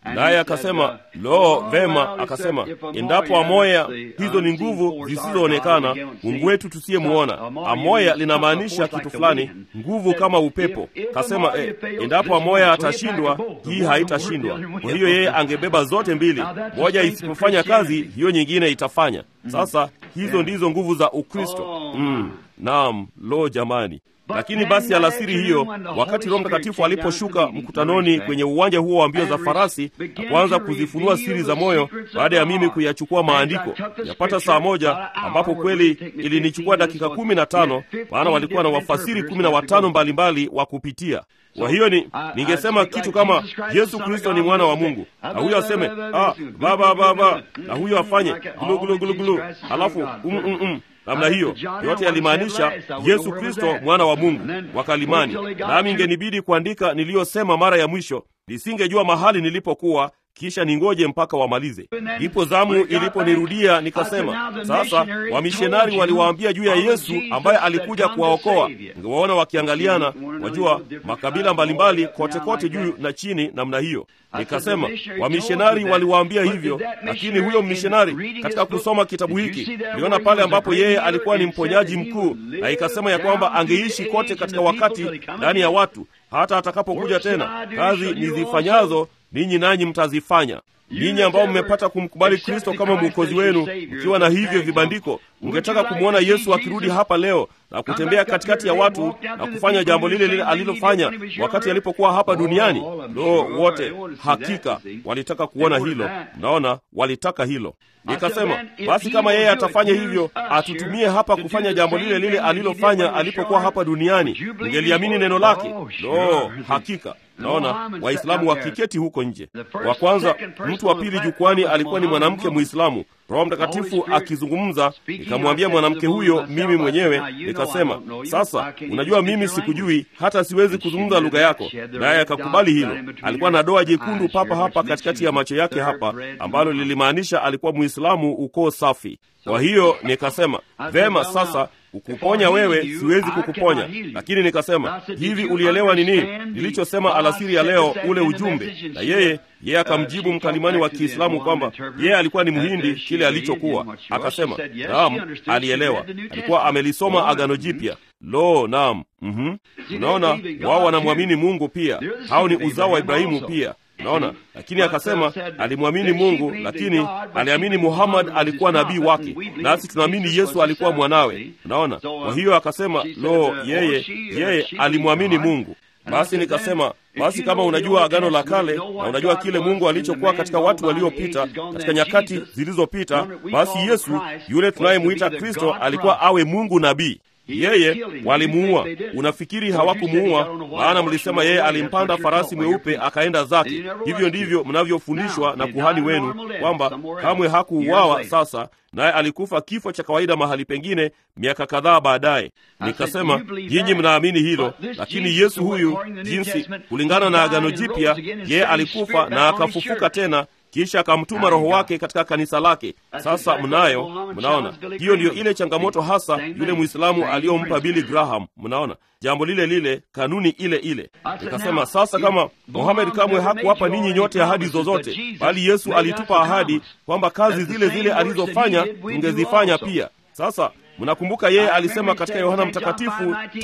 naye akasema lo vema akasema endapo amoya hizo ni nguvu zisizoonekana mungu wetu tusiyemwona amoya linamaanisha kitu fulani nguvu kama upepo kasema eh, endapo amoya atashindwa hii haitashindwa kwa hiyo yeye angebeba zote mbili moja isipofanya kazi hiyo nyingine itafanya sasa hizo ndizo nguvu za ukristo mm, naam lo jamani lakini basi alasiri hiyo wakati roho mtakatifu aliposhuka mkutanoni kwenye uwanja huo wa mbio za farasi na kuanza kuzifunua siri za moyo baada ya mimi kuyachukua maandiko yapata saa moja ambapo kweli ilinichukua dakika kumi na tano maana walikuwa na wafasiri kumi na watano mbalimbali wa kupitia kwa hiyo ni ningesema kitu kama yesu kristo ni mwana wa mungu na huyo aseme ah, baba baba na huyo afanye gulugulugulugulu halafu um, um, um namna hiyo yote yalimaanisha yesu kristo mwana wa mungu wakalimani nami ingenibidi kuandika niliyosema mara ya mwisho nisingejua mahali nilipokuwa kisha ningoje mpaka wamalize ndipo zamu iliponirudia nikasema sasa wamishonari waliwaambia juu ya yesu ambaye alikuja kuwaokoa ningewaona wakiangaliana wajua makabila mbalimbali kote kote juu na chini namna hiyo nikasema wamishonari waliwaambia hivyo lakini huyo mishonari katika kusoma kitabu hiki niliona pale ambapo yeye alikuwa ni mponyaji mkuu na ikasema ya kwamba angeishi kote katika wakati ndani ya watu hata atakapokuja tena kazi nizifanyazo ninyi nanyi mtazifanya ninyi ambao mmepata kumkubali kristo kama mwokozi wenu mkiwa na hivyo vibandiko mngetaka kumwona yesu akirudi hapa leo na kutembea katikati ya watu na kufanya jambo lile lile alilofanya wakati alipokuwa hapa duniani lo wote hakika walitaka kuona hilo naona walitaka hilo nikasema basi kama yeye atafanya hivyo atutumie hapa kufanya jambo lile lile alilofanya alipokuwa hapa duniani ungeliamini neno lake lo hakika naona waislamu wakiketi huko nje wa kwanza mtu wa pili jukwani alikuwa ni mwanamke mwislamu roho mtakatifu akizungumza nikamwambia mwanamke huyo mimi mwenyewe nikasema sasa unajua mimi sikujui hata siwezi kuzungumza lugha yako naye akakubali hilo alikuwa na doa jekundu papa hapa katikati ya macho yake hapa ambalo lilimaanisha alikuwa mwislamu ukoo safi kwa hiyo nikasema vema sasa kukuponya wewe siwezi kukuponya lakini nikasema hivi ulielewa ni nini nilichosema alasiri ya leo ule ujumbe na yeye yeye akamjibu mkalimani wa kiislamu kwamba yeye alikuwa ni mhindi kile alichokuwa akasema naam alielewa alikuwa amelisoma agano jipya lo naam mm-hmm. unaona wao wanamwamini mungu pia hao ni uzao wa ibrahimu pia unaona lakini akasema alimwamini mungu lakini aliamini muhammad alikuwa nabii wake nasi tunaamini yesu alikuwa mwanawe unaona kwa hiyo akasema lo yeye yeye alimwamini mungu basi nikasema basi kama unajua agano la kale na unajua kile mungu alichokuwa katika watu waliopita katika nyakati zilizopita basi yesu yule tunayemwita kristo alikuwa awe mungu nabii yeye walimuua unafikiri hawakumuua maana mlisema yeye alimpanda farasi mweupe akaenda zake hivyo ndivyo mnavyofundishwa na kuhani wenu kwamba kamwe hakuuawa sasa naye alikufa kifo cha kawaida mahali pengine miaka kadhaa baadaye nikasema nyinyi mnaamini hilo lakini yesu huyu jinsi kulingana na agano jipya yeye alikufa na akafufuka tena kisha akamtuma roho wake katika kanisa lake sasa mnayo mnaona hiyo ndiyo ile changamoto hasa yule mwislamu aliyompa bili graham mnaona jambo lile lile kanuni ile ile nikasema sasa kama mohamed kamwe hakuwapa ninyi nyote ahadi zozote bali yesu alitupa ahadi kwamba kazi zile zile alizofanya tungezifanya pia sasa mnakumbuka yeye alisema katika yohana mtakatifu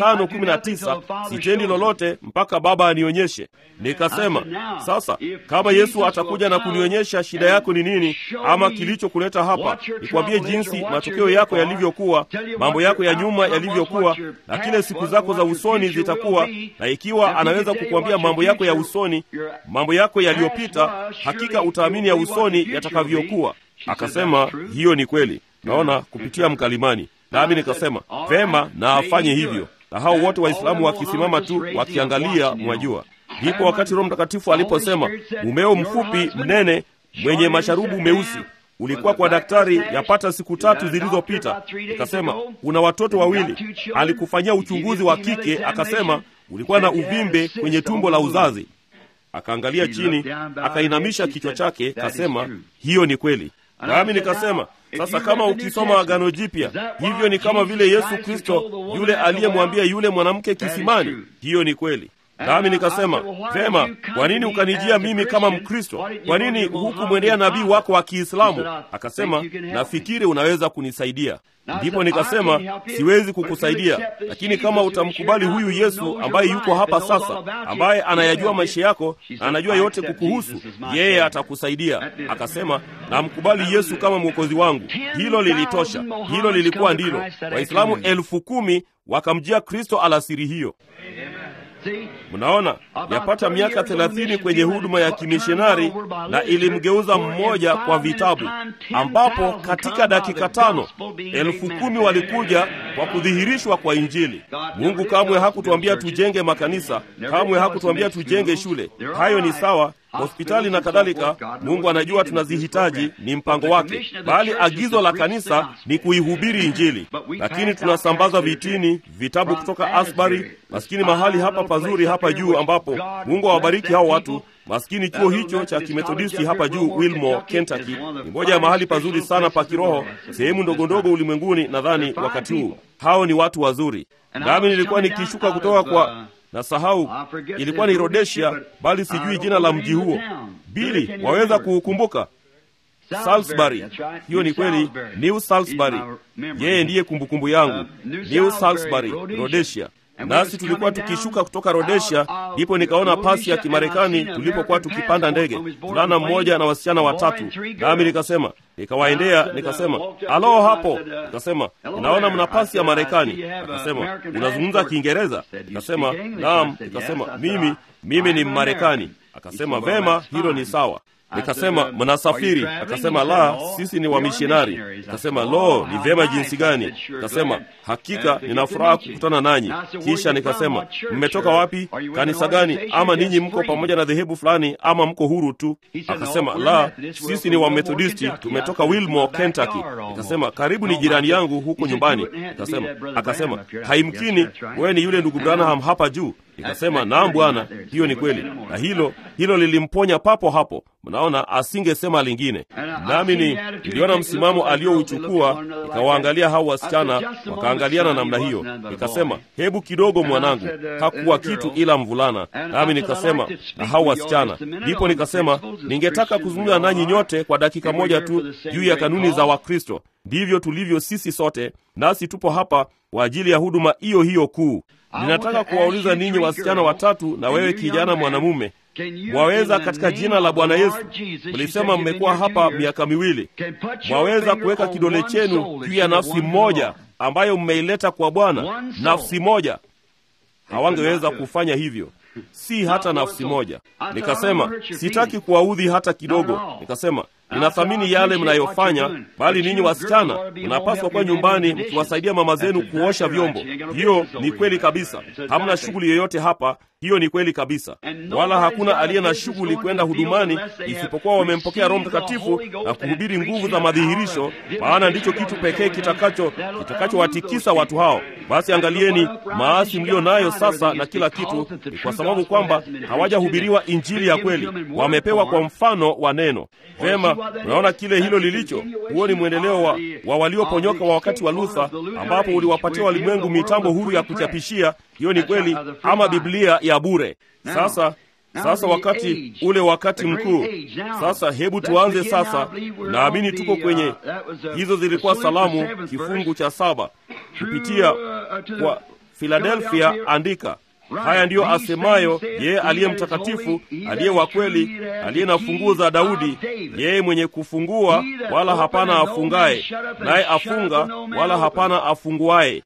519 sitendi lolote mpaka baba anionyeshe nikasema sasa kama yesu atakuja na kunionyesha shida yako ni nini ama kilichokuleta hapa nikwambie jinsi matokeo yako yalivyokuwa mambo yako ya nyuma yalivyokuwa na kile siku zako za usoni zitakuwa na ikiwa anaweza kukuambia mambo yako ya usoni mambo yako yaliyopita hakika utaamini ya usoni yatakavyokuwa akasema hiyo ni kweli naona kupitia mkalimani nami nikasema vema na afanye hivyo na hao wote waislamu wakisimama tu wakiangalia mwajua ndipo wakati roho mtakatifu aliposema mumeo mfupi mnene mwenye masharubu meusi ulikuwa kwa daktari yapata siku tatu zilizopita akasema una watoto wawili alikufanyia uchunguzi wa kike akasema ulikuwa na uvimbe kwenye tumbo la uzazi akaangalia chini akainamisha kichwa chake kasema hiyo ni kweli nami nikasema sasa kama ukisoma agano jipya hivyo ni kama vile yesu kristo yule aliyemwambia yule mwanamke kisimani hiyo ni kweli nami nikasema vema, kwa nini ukanijia mimi kama Mkristo? Kwa nini hukumwendea nabii wako wa Kiislamu? Akasema, nafikiri unaweza kunisaidia. Ndipo nikasema siwezi kukusaidia, lakini kama utamkubali huyu Yesu ambaye yuko hapa sasa, ambaye anayajua maisha yako na anajua yote kukuhusu, yeye atakusaidia. Akasema namkubali Yesu kama mwokozi wangu. Hilo lilitosha, hilo lilikuwa ndilo. Waislamu elfu kumi wakamjia Kristo alasiri hiyo. Mnaona, yapata miaka thelathini kwenye huduma ya kimishonari na ilimgeuza mmoja kwa vitabu, ambapo katika dakika tano elfu kumi walikuja kwa kudhihirishwa kwa Injili. Mungu kamwe hakutuambia tujenge makanisa, kamwe hakutuambia tujenge shule. Hayo ni sawa, hospitali na kadhalika. Mungu anajua tunazihitaji, ni mpango wake, bali agizo la kanisa ni kuihubiri Injili. Lakini tunasambaza vitini vitabu kutoka Asbury, maskini mahali hapa pazuri hapa juu, ambapo Mungu awabariki hao watu maskini. Chuo hicho cha kimethodisti hapa juu Wilmore, Kentucky, ni moja ya mahali pazuri sana pa kiroho, sehemu ndogo ndogo ulimwenguni. Nadhani wakati huu hao ni watu wazuri, nami nilikuwa nikishuka kutoka kwa na sahau ilikuwa ni Rhodesia, bali sijui jina la mji huo. Bili, waweza kuukumbuka? Salisbury. Hiyo ni kweli, New Salisbury. Yeye ndiye kumbukumbu yangu, New Salisbury, Rhodesia. Nasi tulikuwa tukishuka kutoka Rhodesia, ndipo nikaona pasi ya Kimarekani tulipokuwa tukipanda ndege, mvulana mmoja na wasichana watatu, nami nikasema, nikawaendea nikasema, alo hapo. Nikasema, ninaona mna pasi ya Marekani. Akasema, unazungumza Kiingereza? Nikasema, naam. Nikasema, mimi mimi ni Mmarekani. Akasema, vema, hilo ni sawa. Nikasema, mnasafiri? Akasema, la, sisi ni wamishonari. Nikasema, lo, ni vyema jinsi gani! Nikasema, hakika nina furaha kukutana nanyi. Kisha nikasema, mmetoka wapi? Kanisa gani? Ama ninyi mko pamoja na dhehebu fulani, ama mko huru tu? Akasema, la, sisi ni Wamethodisti, tumetoka Wilmore, Kentucky. Nikasema, karibu ni jirani yangu huko nyumbani. Nikasema, akasema, haimkini, wewe ni yule ndugu Branham hapa juu. Nikasema, naam bwana, hiyo ni kweli. Na hilo hilo lilimponya papo hapo. Mnaona, asingesema lingine. Nami ni niliona msimamo aliyouchukua, nikawaangalia hao wasichana, wakaangaliana namna hiyo. Nikasema, hebu kidogo mwanangu, hakuwa kitu ila mvulana. Nami nikasema, na hao wasichana. Ndipo nikasema, ningetaka kuzungumza nanyi nyote kwa dakika moja tu juu ya kanuni za Wakristo. Ndivyo tulivyo sisi sote, nasi tupo hapa kwa ajili ya huduma hiyo hiyo kuu. Ninataka kuwauliza ninyi wasichana watatu na wewe kijana mwanamume, mwaweza katika jina la Bwana Yesu, mlisema mmekuwa hapa miaka miwili, mwaweza kuweka kidole chenu juu ya nafsi moja ambayo mmeileta kwa Bwana, nafsi moja? Hawangeweza kufanya hivyo, si hata nafsi moja. Nikasema sitaki kuwaudhi hata kidogo. Nikasema ninathamini yale mnayofanya, bali ninyi wasichana mnapaswa kuwa nyumbani mkiwasaidia mama zenu kuosha vyombo. Hiyo ni kweli kabisa. Hamna shughuli yoyote hapa, hiyo ni kweli kabisa. Wala hakuna aliye na shughuli kwenda hudumani isipokuwa wamempokea Roho Mtakatifu na kuhubiri nguvu za madhihirisho, maana ndicho kitu pekee kitakacho kitakachowatikisa watu hao. Basi angalieni maasi mlio nayo sasa na kila kitu, ni kwa sababu kwamba hawajahubiriwa injili ya kweli, wamepewa kwa mfano wa neno. Vema, unaona kile hilo lilicho. Huo ni mwendeleo wa, wa walioponyoka wa wakati wa Luther, ambapo uliwapatia walimwengu mitambo huru ya kuchapishia. Hiyo ni kweli, ama Biblia ya bure. Sasa sasa wakati ule wakati mkuu sasa, hebu tuanze sasa. Naamini tuko kwenye hizo, zilikuwa salamu kifungu cha saba kupitia kwa Philadelphia. Andika haya ndiyo asemayo yeye aliye mtakatifu, aliye wa kweli, aliye na funguo za Daudi, yeye mwenye kufungua wala hapana afungaye, naye afunga wala hapana afunguaye.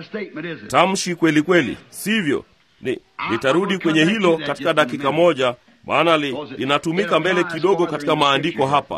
Tamshi kweli kweli, sivyo? Ni nitarudi kwenye hilo katika dakika moja, maana li, linatumika mbele kidogo katika maandiko hapa.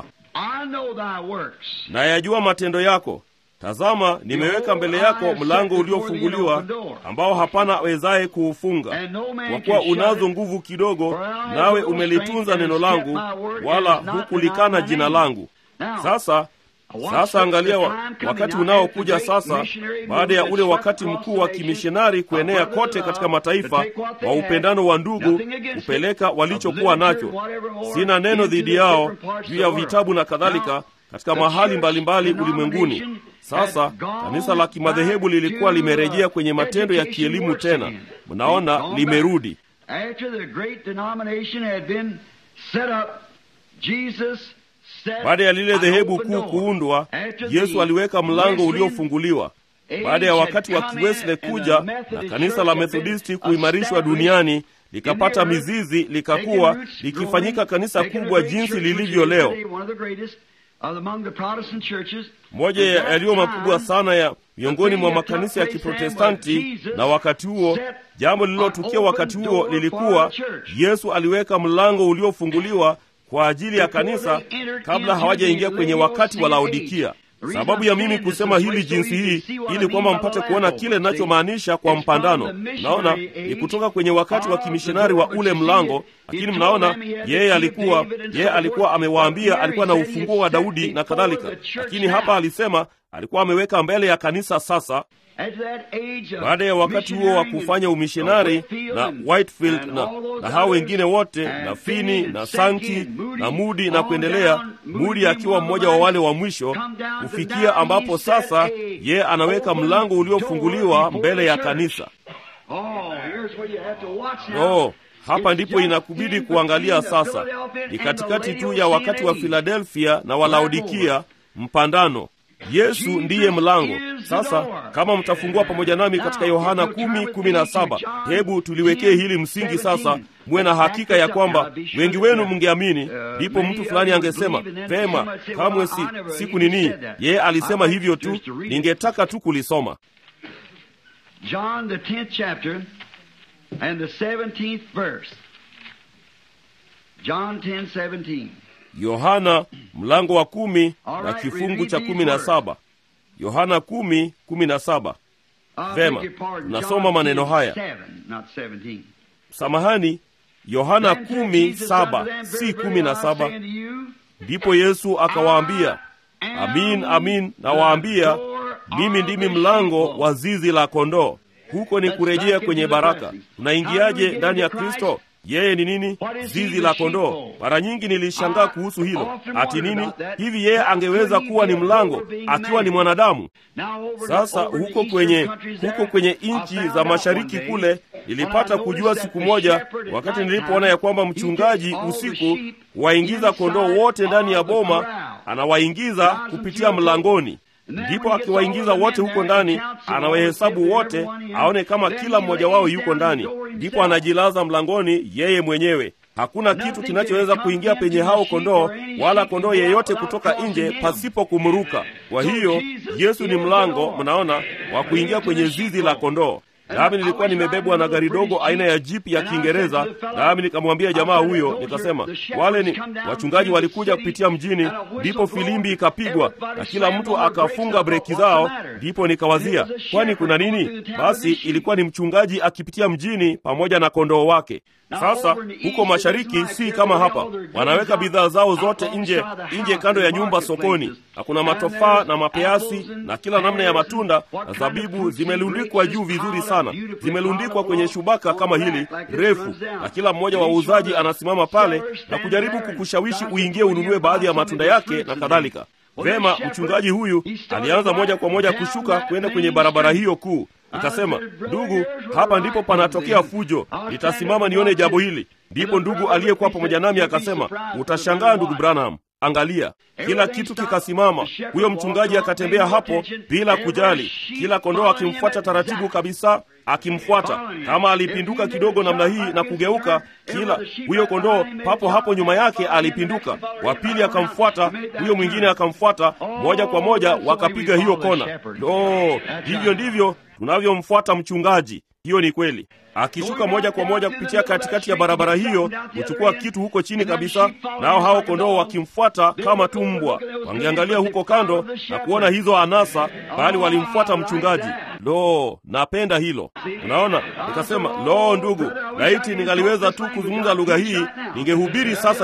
Nayajua matendo yako Tazama, nimeweka mbele yako mlango uliofunguliwa ambao hapana awezaye kuufunga. Kwa kuwa unazo nguvu kidogo, nawe umelitunza neno langu, wala hukulikana jina langu. Sasa sasa angalia wa, wakati unaokuja sasa, baada ya ule wakati mkuu wa kimishonari kuenea kote katika mataifa, wa upendano wa ndugu, kupeleka walichokuwa nacho. Sina neno dhidi yao juu ya vitabu na kadhalika katika mahali mbalimbali ulimwenguni. Sasa kanisa la kimadhehebu lilikuwa limerejea kwenye matendo ya kielimu tena, mnaona, limerudi After the great denomination had been set up, Jesus set baada ya lile an dhehebu open kuu door. kuundwa After yesu the aliweka mlango Wesleyan uliofunguliwa age baada ya had wakati wa come in kiwesle and the kuja na Methodist kanisa Church la had been methodisti kuimarishwa established duniani likapata in the earth, mizizi taking likakuwa roots, likifanyika growing, kanisa making a kubwa great jinsi church, which lilivyo is leo today one of the greatest among the Protestant churches. moja At ya that yaliyo makubwa time, sana ya miongoni the mwa thing that makanisa ya took place then kiprotestanti was Jesus na wakati huo set jambo an lililotukia open wakati huo door lilikuwa for the church. yesu aliweka mlango uliofunguliwa kwa ajili ya Before kanisa they entered kabla into hawajaingia the kwenye wakati wa Laodicean laodikia age. The reason sababu I'm ya mimi saying this kusema this way hili so jinsi you can hii see what I ili mean kwamba by the mpate last kuona over. kile See, ninachomaanisha kwa it's mpandano from the naona missionary ni age kutoka kwenye wakati wa of the kimishonari wa Lord. ule But you mlango see, lakini he told mnaona them he had the yeye key of alikuwa David and so yeye forth. alikuwa But amewaambia here alikuwa he na said he ufunguo wa had set daudi na before kadhalika the church lakini now. hapa alisema alikuwa ameweka mbele ya kanisa sasa After that age of baada ya wakati huo wa missionary kufanya with umishonari Whitefield na and- Whitefield and na, all those na hao others, wengine wote and na Finney Fini and na Sankey Sanki and Moody, na Mudi na on kuendelea, down, Moody Mudi being akiwa one of mmoja the wa wale last, wa mwisho, come down to kufikia now ambapo he set sasa a ye anaweka open mlango door uliofunguliwa before mbele the ya church. kanisa. Oh, here's where you have to watch now. Oh, hapa It's ndipo just inakubidi in kuangalia between the sasa. Philadelphia Ni and katikati the tu ya wakati wa Laodicean age. Filadelfia na wa Laodikia, mpandano. Yesu ndiye mlango. Sasa kama mtafungua pamoja nami katika Yohana kumi kumi na saba, hebu tuliwekee hili msingi sasa, muwe na hakika ya kwamba wengi wenu mngeamini. Ndipo mtu fulani angesema vema, kamwe si siku nini. Yeye alisema hivyo tu, ningetaka tu kulisoma. John the 10th chapter and the 17th verse. John 10, 17. Yohana mlango wa kumi na kifungu cha kumi na saba. Yohana kumi kumi na saba. I Vema, beg your pardon, tunasoma John maneno 10, haya. 7, not 17. Samahani, Yohana Then said kumi Jesus saba unto them, si Very, kumi very, na I saba. say unto you, Ndipo Yesu akawaambia, I am amin amin the nawaambia, door mimi of ndimi the mlango sheep. wa zizi la kondoo. Huko ni kurejea kwenye baraka. Tunaingiaje ndani ya Kristo? Yeye ni nini? Zizi la kondoo. Mara nyingi nilishangaa kuhusu hilo, ati nini hivi, yeye angeweza kuwa ni mlango akiwa ni mwanadamu? Now over the- Sasa over the huko eastern kwenye countries huko there, kwenye I nchi found za out mashariki one day, kule nilipata when I kujua noticed siku that the moja, shepherd at wakati night nilipoona ya kwamba time, he mchungaji takes all the usiku sheep waingiza kondoo inside wote ndani ya of the boma, corral. anawaingiza Drives them kupitia through the mlangoni. And then Ndipo when he gets akiwaingiza all of wote them in huko there, ndani, he counts them all, anawahesabu if wote, everyone in, aone kama then kila he mmoja wao lays yuko down ndani, the door ndipo himself. anajilaza mlangoni yeye mwenyewe. Hakuna kitu Nothing kinachoweza can kuingia come penye into hao the sheep kondoo, or any wala sheep kondoo can go out yeyote without kutoka crossing nje him. pasipo kumruka. Kwa So hiyo Jesus Yesu ni is the mlango, door. mnaona, wa kuingia kwenye zizi la kondoo. Nami nilikuwa nimebebwa na gari dogo aina ya jipi ya Kiingereza, nami nikamwambia jamaa huyo, nikasema wale ni wachungaji walikuja kupitia mjini, ndipo filimbi ikapigwa na kila mtu akafunga breki zao. Ndipo nikawazia, kwani kuna nini? Basi ilikuwa ni mchungaji akipitia mjini pamoja na kondoo wake. Sasa huko mashariki si kama hapa, wanaweka bidhaa zao zote nje nje kando ya nyumba sokoni, na kuna matofaa na mapeasi na kila namna ya matunda na zabibu zimelundikwa juu vizuri sana, zimelundikwa kwenye shubaka kama hili refu, na kila mmoja wa wauzaji anasimama pale na kujaribu kukushawishi uingie ununue baadhi ya matunda yake na kadhalika. Vema, mchungaji huyu alianza moja kwa moja kushuka kwenda kwenye barabara hiyo kuu. Nikasema, ndugu, hapa ndipo panatokea fujo, nitasimama nione jambo hili. Ndipo ndugu aliyekuwa pamoja nami akasema, utashangaa ndugu Branham, angalia, kila kitu kikasimama. Huyo mchungaji akatembea hapo bila kujali, kila kondoo akimfuata taratibu kabisa, akimfuata. Kama alipinduka kidogo namna hii na kugeuka, kila huyo kondoo papo hapo nyuma yake alipinduka. Wa pili akamfuata, huyo mwingine akamfuata, moja kwa moja wakapiga hiyo kona. Lo, hivyo ndivyo tunavyomfuata mchungaji. Hiyo ni kweli. Akishuka moja kwa moja kupitia katikati ya barabara hiyo, kuchukua kitu huko chini kabisa, nao hao kondoo wakimfuata kama tu mbwa. Wangeangalia huko kando na kuona hizo anasa, bali walimfuata mchungaji. Lo, napenda hilo. Unaona, nikasema lo, ndugu, laiti ningaliweza tu kuzungumza lugha hii, ningehubiri sasa hivi.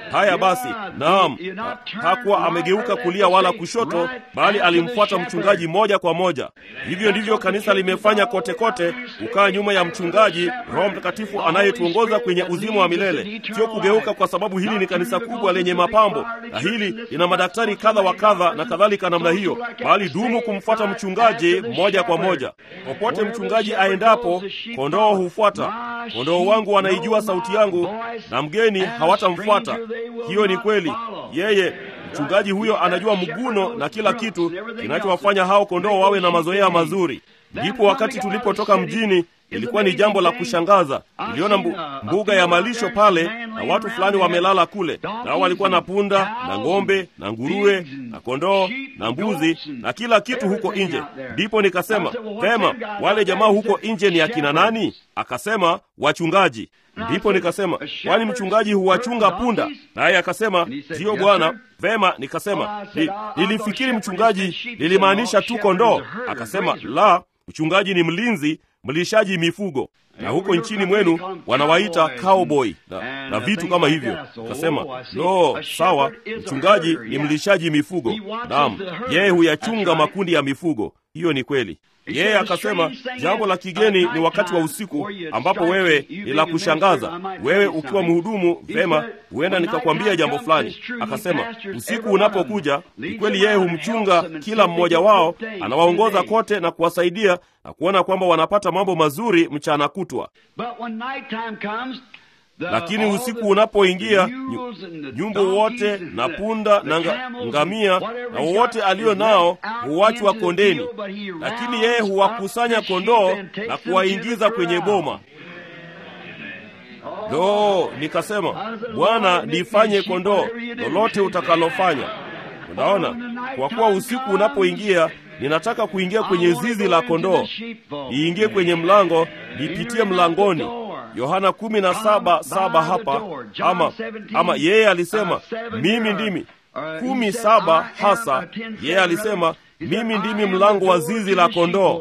Haya basi, naam, hakuwa amegeuka kulia wala kushoto, bali alimfuata mchungaji moja kwa moja. Hivyo ndivyo kanisa limefanya kote kote, kukaa nyuma ya mchungaji, Roho Mtakatifu anayetuongoza kwenye uzima wa milele, sio kugeuka kwa sababu hili ni kanisa kubwa lenye mapambo na hili lina madaktari kadha wa kadha na kadhalika namna hiyo, bali dumu kumfuata mchungaji moja kwa moja. Popote mchungaji aendapo, kondoo hufuata. Kondoo wangu wanaijua sauti yangu, na mgeni hawatamfuata. Hiyo ni kweli. Yeye mchungaji huyo anajua mguno na kila kitu kinachowafanya hao kondoo wawe na mazoea mazuri. Ndipo wakati tulipotoka mjini ilikuwa ni jambo la kushangaza. Niliona mbu, mbuga ya malisho pale na watu fulani wamelala kule, nao walikuwa na punda na ng'ombe na nguruwe na kondoo na mbuzi na kila kitu huko nje. Ndipo nikasema vema, wale jamaa huko nje ni akina nani? Akasema wachungaji. Ndipo nikasema kwani mchungaji huwachunga punda? Naye akasema ndiyo bwana. Vema, nikasema nilifikiri mchungaji lilimaanisha tu kondoo. Akasema la, mchungaji ni mlinzi mlishaji mifugo na huko nchini mwenu wanawaita cowboy na, na vitu kama hivyo. Kasema lo, sawa, mchungaji ni mlishaji mifugo. Naam, yeye huyachunga makundi ya mifugo. Hiyo ni kweli. Yeye akasema jambo la kigeni ni wakati wa usiku ambapo wewe ni la kushangaza. Wewe ukiwa mhudumu vema, huenda nikakwambia jambo fulani. Akasema usiku unapokuja, ni kweli, yeye humchunga kila mmoja wao, anawaongoza kote na kuwasaidia na kuona kwamba wanapata mambo mazuri mchana kutwa. Lakini usiku unapoingia, nyumbu wote na punda na nga, ngamia na wowote alio nao huachwa kondeni, lakini yeye huwakusanya kondoo na kuwaingiza kwenye boma. Lo, nikasema Bwana, nifanye kondoo lolote utakalofanya. Unaona, kwa kuwa usiku unapoingia ninataka kuingia kwenye zizi la kondoo, niingie kwenye mlango, nipitie mlangoni. Yohana kumi na saba saba hapa ama, ama yeye alisema mimi ndimi kumi saba hasa yeye alisema mimi ndimi mlango wa zizi la kondoo.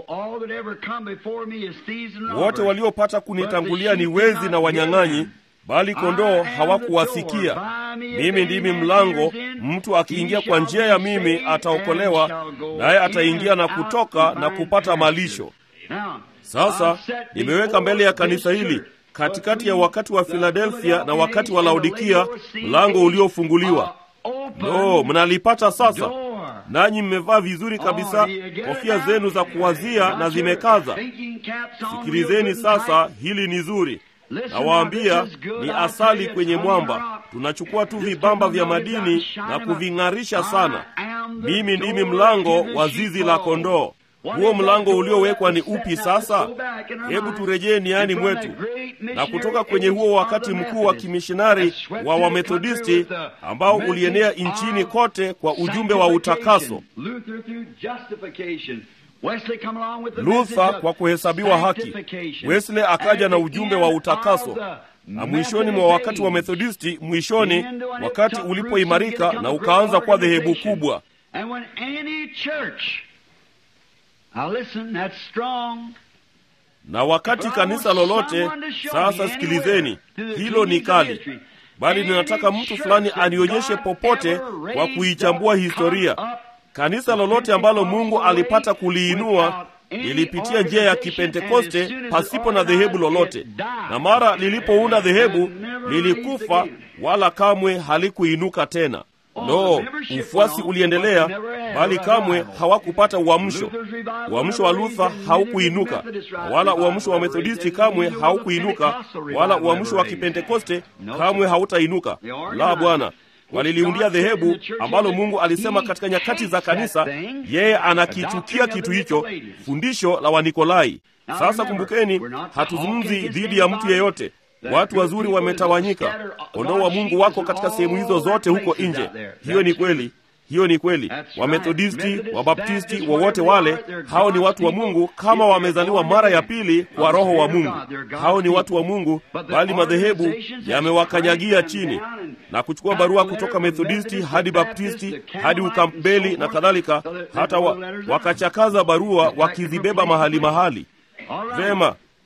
Wote waliopata kunitangulia ni wezi na wanyang'anyi, bali kondoo hawakuwasikia. Mimi ndimi mlango, mtu akiingia kwa njia ya mimi ataokolewa, naye ataingia na kutoka na kupata malisho. Sasa nimeweka mbele ya kanisa hili katikati ya wakati wa Filadelfia na wakati wa Laodikia mlango uliofunguliwa. No, mnalipata sasa, nanyi mmevaa vizuri kabisa, kofia zenu za kuwazia na zimekaza. Sikilizeni sasa, hili ni zuri. Nawaambia ni asali kwenye mwamba. Tunachukua tu vibamba vya madini na kuving'arisha sana. Mimi ndimi mlango wa zizi la kondoo. Huo mlango uliowekwa ni upi sasa? Hebu turejee niani mwetu na kutoka kwenye huo wakati mkuu wa kimishonari wa Wamethodisti ambao ulienea nchini kote kwa ujumbe wa utakaso. Luther kwa kuhesabiwa haki, Wesley akaja na ujumbe wa utakaso, na mwishoni mwa wakati wa Methodisti, mwishoni wakati ulipoimarika na ukaanza kuwa dhehebu kubwa na wakati kanisa lolote sasa, sikilizeni, hilo ni kali, bali ninataka mtu fulani anionyeshe popote kwa kuichambua historia. Kanisa lolote ambalo Mungu alipata kuliinua lilipitia njia ya Kipentekoste pasipo na dhehebu lolote, na mara lilipounda dhehebu lilikufa, wala kamwe halikuinuka tena. No, ufuasi uliendelea, bali kamwe hawakupata uamsho. Uamsho wa Luther haukuinuka, wala uamsho wa Methodisti kamwe haukuinuka, wala uamsho wa Kipentekoste kamwe hautainuka. La, Bwana, waliliundia dhehebu ambalo Mungu alisema katika nyakati za kanisa, yeye anakichukia kitu hicho, fundisho la Wanikolai. Sasa kumbukeni, hatuzungumzi dhidi ya mtu yeyote. Watu wazuri wametawanyika, kondoo wa Mungu wako katika sehemu hizo zote huko nje. Hiyo ni kweli, hiyo ni kweli. Wamethodisti, Wabaptisti, wowote wale, hao ni watu wa Mungu kama wamezaliwa mara ya pili kwa Roho wa Mungu. Hao ni watu wa Mungu, bali madhehebu yamewakanyagia chini na kuchukua barua kutoka Methodisti hadi Baptisti hadi Ukampbeli na kadhalika, hata wa, wakachakaza barua wakizibeba mahali mahali. Vema,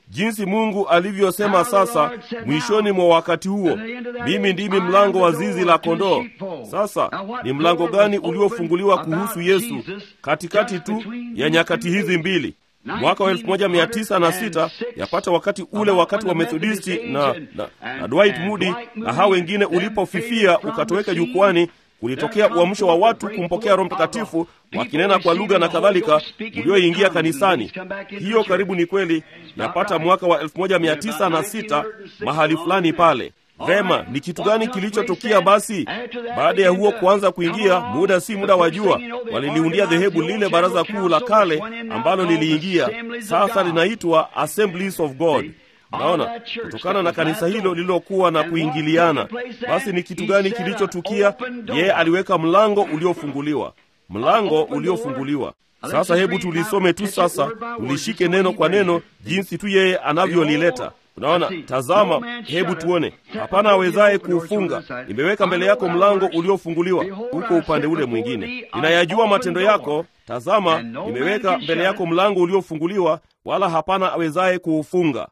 jinsi mungu alivyosema sasa mwishoni mwa wakati huo mimi ndimi mlango wa zizi la kondoo sasa ni mlango gani uliofunguliwa kuhusu yesu katikati tu ya nyakati hizi mbili mwaka wa 1906 yapata wakati ule wakati wa methodisti na, na, na dwight moody na hao wengine ulipofifia ukatoweka jukwani kulitokea uamsho wa watu kumpokea roho mtakatifu wakinena kwa lugha na kadhalika ulioingia kanisani hiyo karibu ni kweli yapata mwaka wa 1906 mahali fulani pale vema ni kitu gani kilichotukia basi baada ya huo kuanza kuingia muda si muda wa jua waliliundia dhehebu lile baraza kuu la kale ambalo liliingia sasa linaitwa assemblies of god naona kutokana na kanisa hilo lililokuwa na kuingiliana basi ni kitu gani kilichotukia yeye aliweka mlango uliofunguliwa mlango uliofunguliwa sasa hebu tulisome tu sasa tulishike neno kwa neno jinsi tu yeye anavyolileta unaona tazama hebu tuone hapana awezaye kuufunga nimeweka mbele yako mlango uliofunguliwa huko upande ule mwingine ninayajua matendo yako tazama nimeweka mbele yako mlango uliofunguliwa wala hapana awezaye kuufunga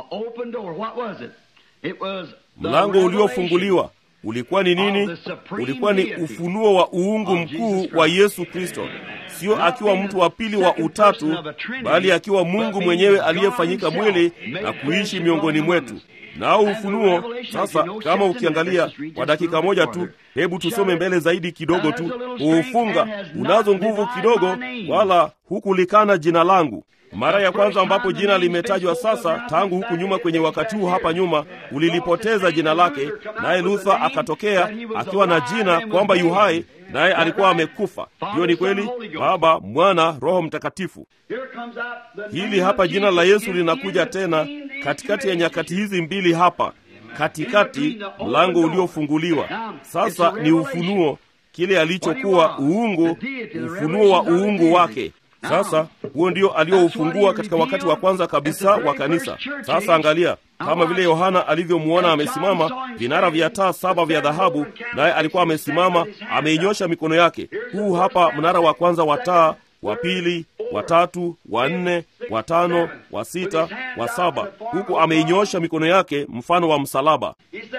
mlango uliofunguliwa ulikuwa ni nini ulikuwa ni ufunuo wa uungu mkuu wa yesu kristo sio akiwa mtu wa pili wa utatu bali akiwa mungu mwenyewe aliyefanyika mwili na kuishi miongoni mwetu nao ufunuo sasa kama ukiangalia kwa dakika moja tu hebu tusome mbele zaidi kidogo tu kuufunga unazo nguvu kidogo wala hukulikana jina langu mara ya kwanza ambapo jina limetajwa sasa tangu huku nyuma kwenye wakati huu hapa nyuma ulilipoteza jina lake naye luther akatokea akiwa na jina kwamba yuhai naye alikuwa amekufa hiyo ni kweli baba mwana roho mtakatifu hili hapa jina la yesu linakuja tena katikati ya nyakati hizi mbili hapa katikati mlango uliofunguliwa sasa ni ufunuo kile alichokuwa uungu ufunuo wa uungu wake sasa huo ndio alioufungua katika wakati wa kwanza kabisa wa kanisa sasa angalia kama vile yohana alivyomwona amesimama vinara vya taa saba vya dhahabu naye alikuwa amesimama ameinyosha mikono yake huu hapa mnara wa kwanza wa taa wa pili wa tatu wa nne wa tano wa sita wa saba huku ameinyosha mikono yake mfano wa msalaba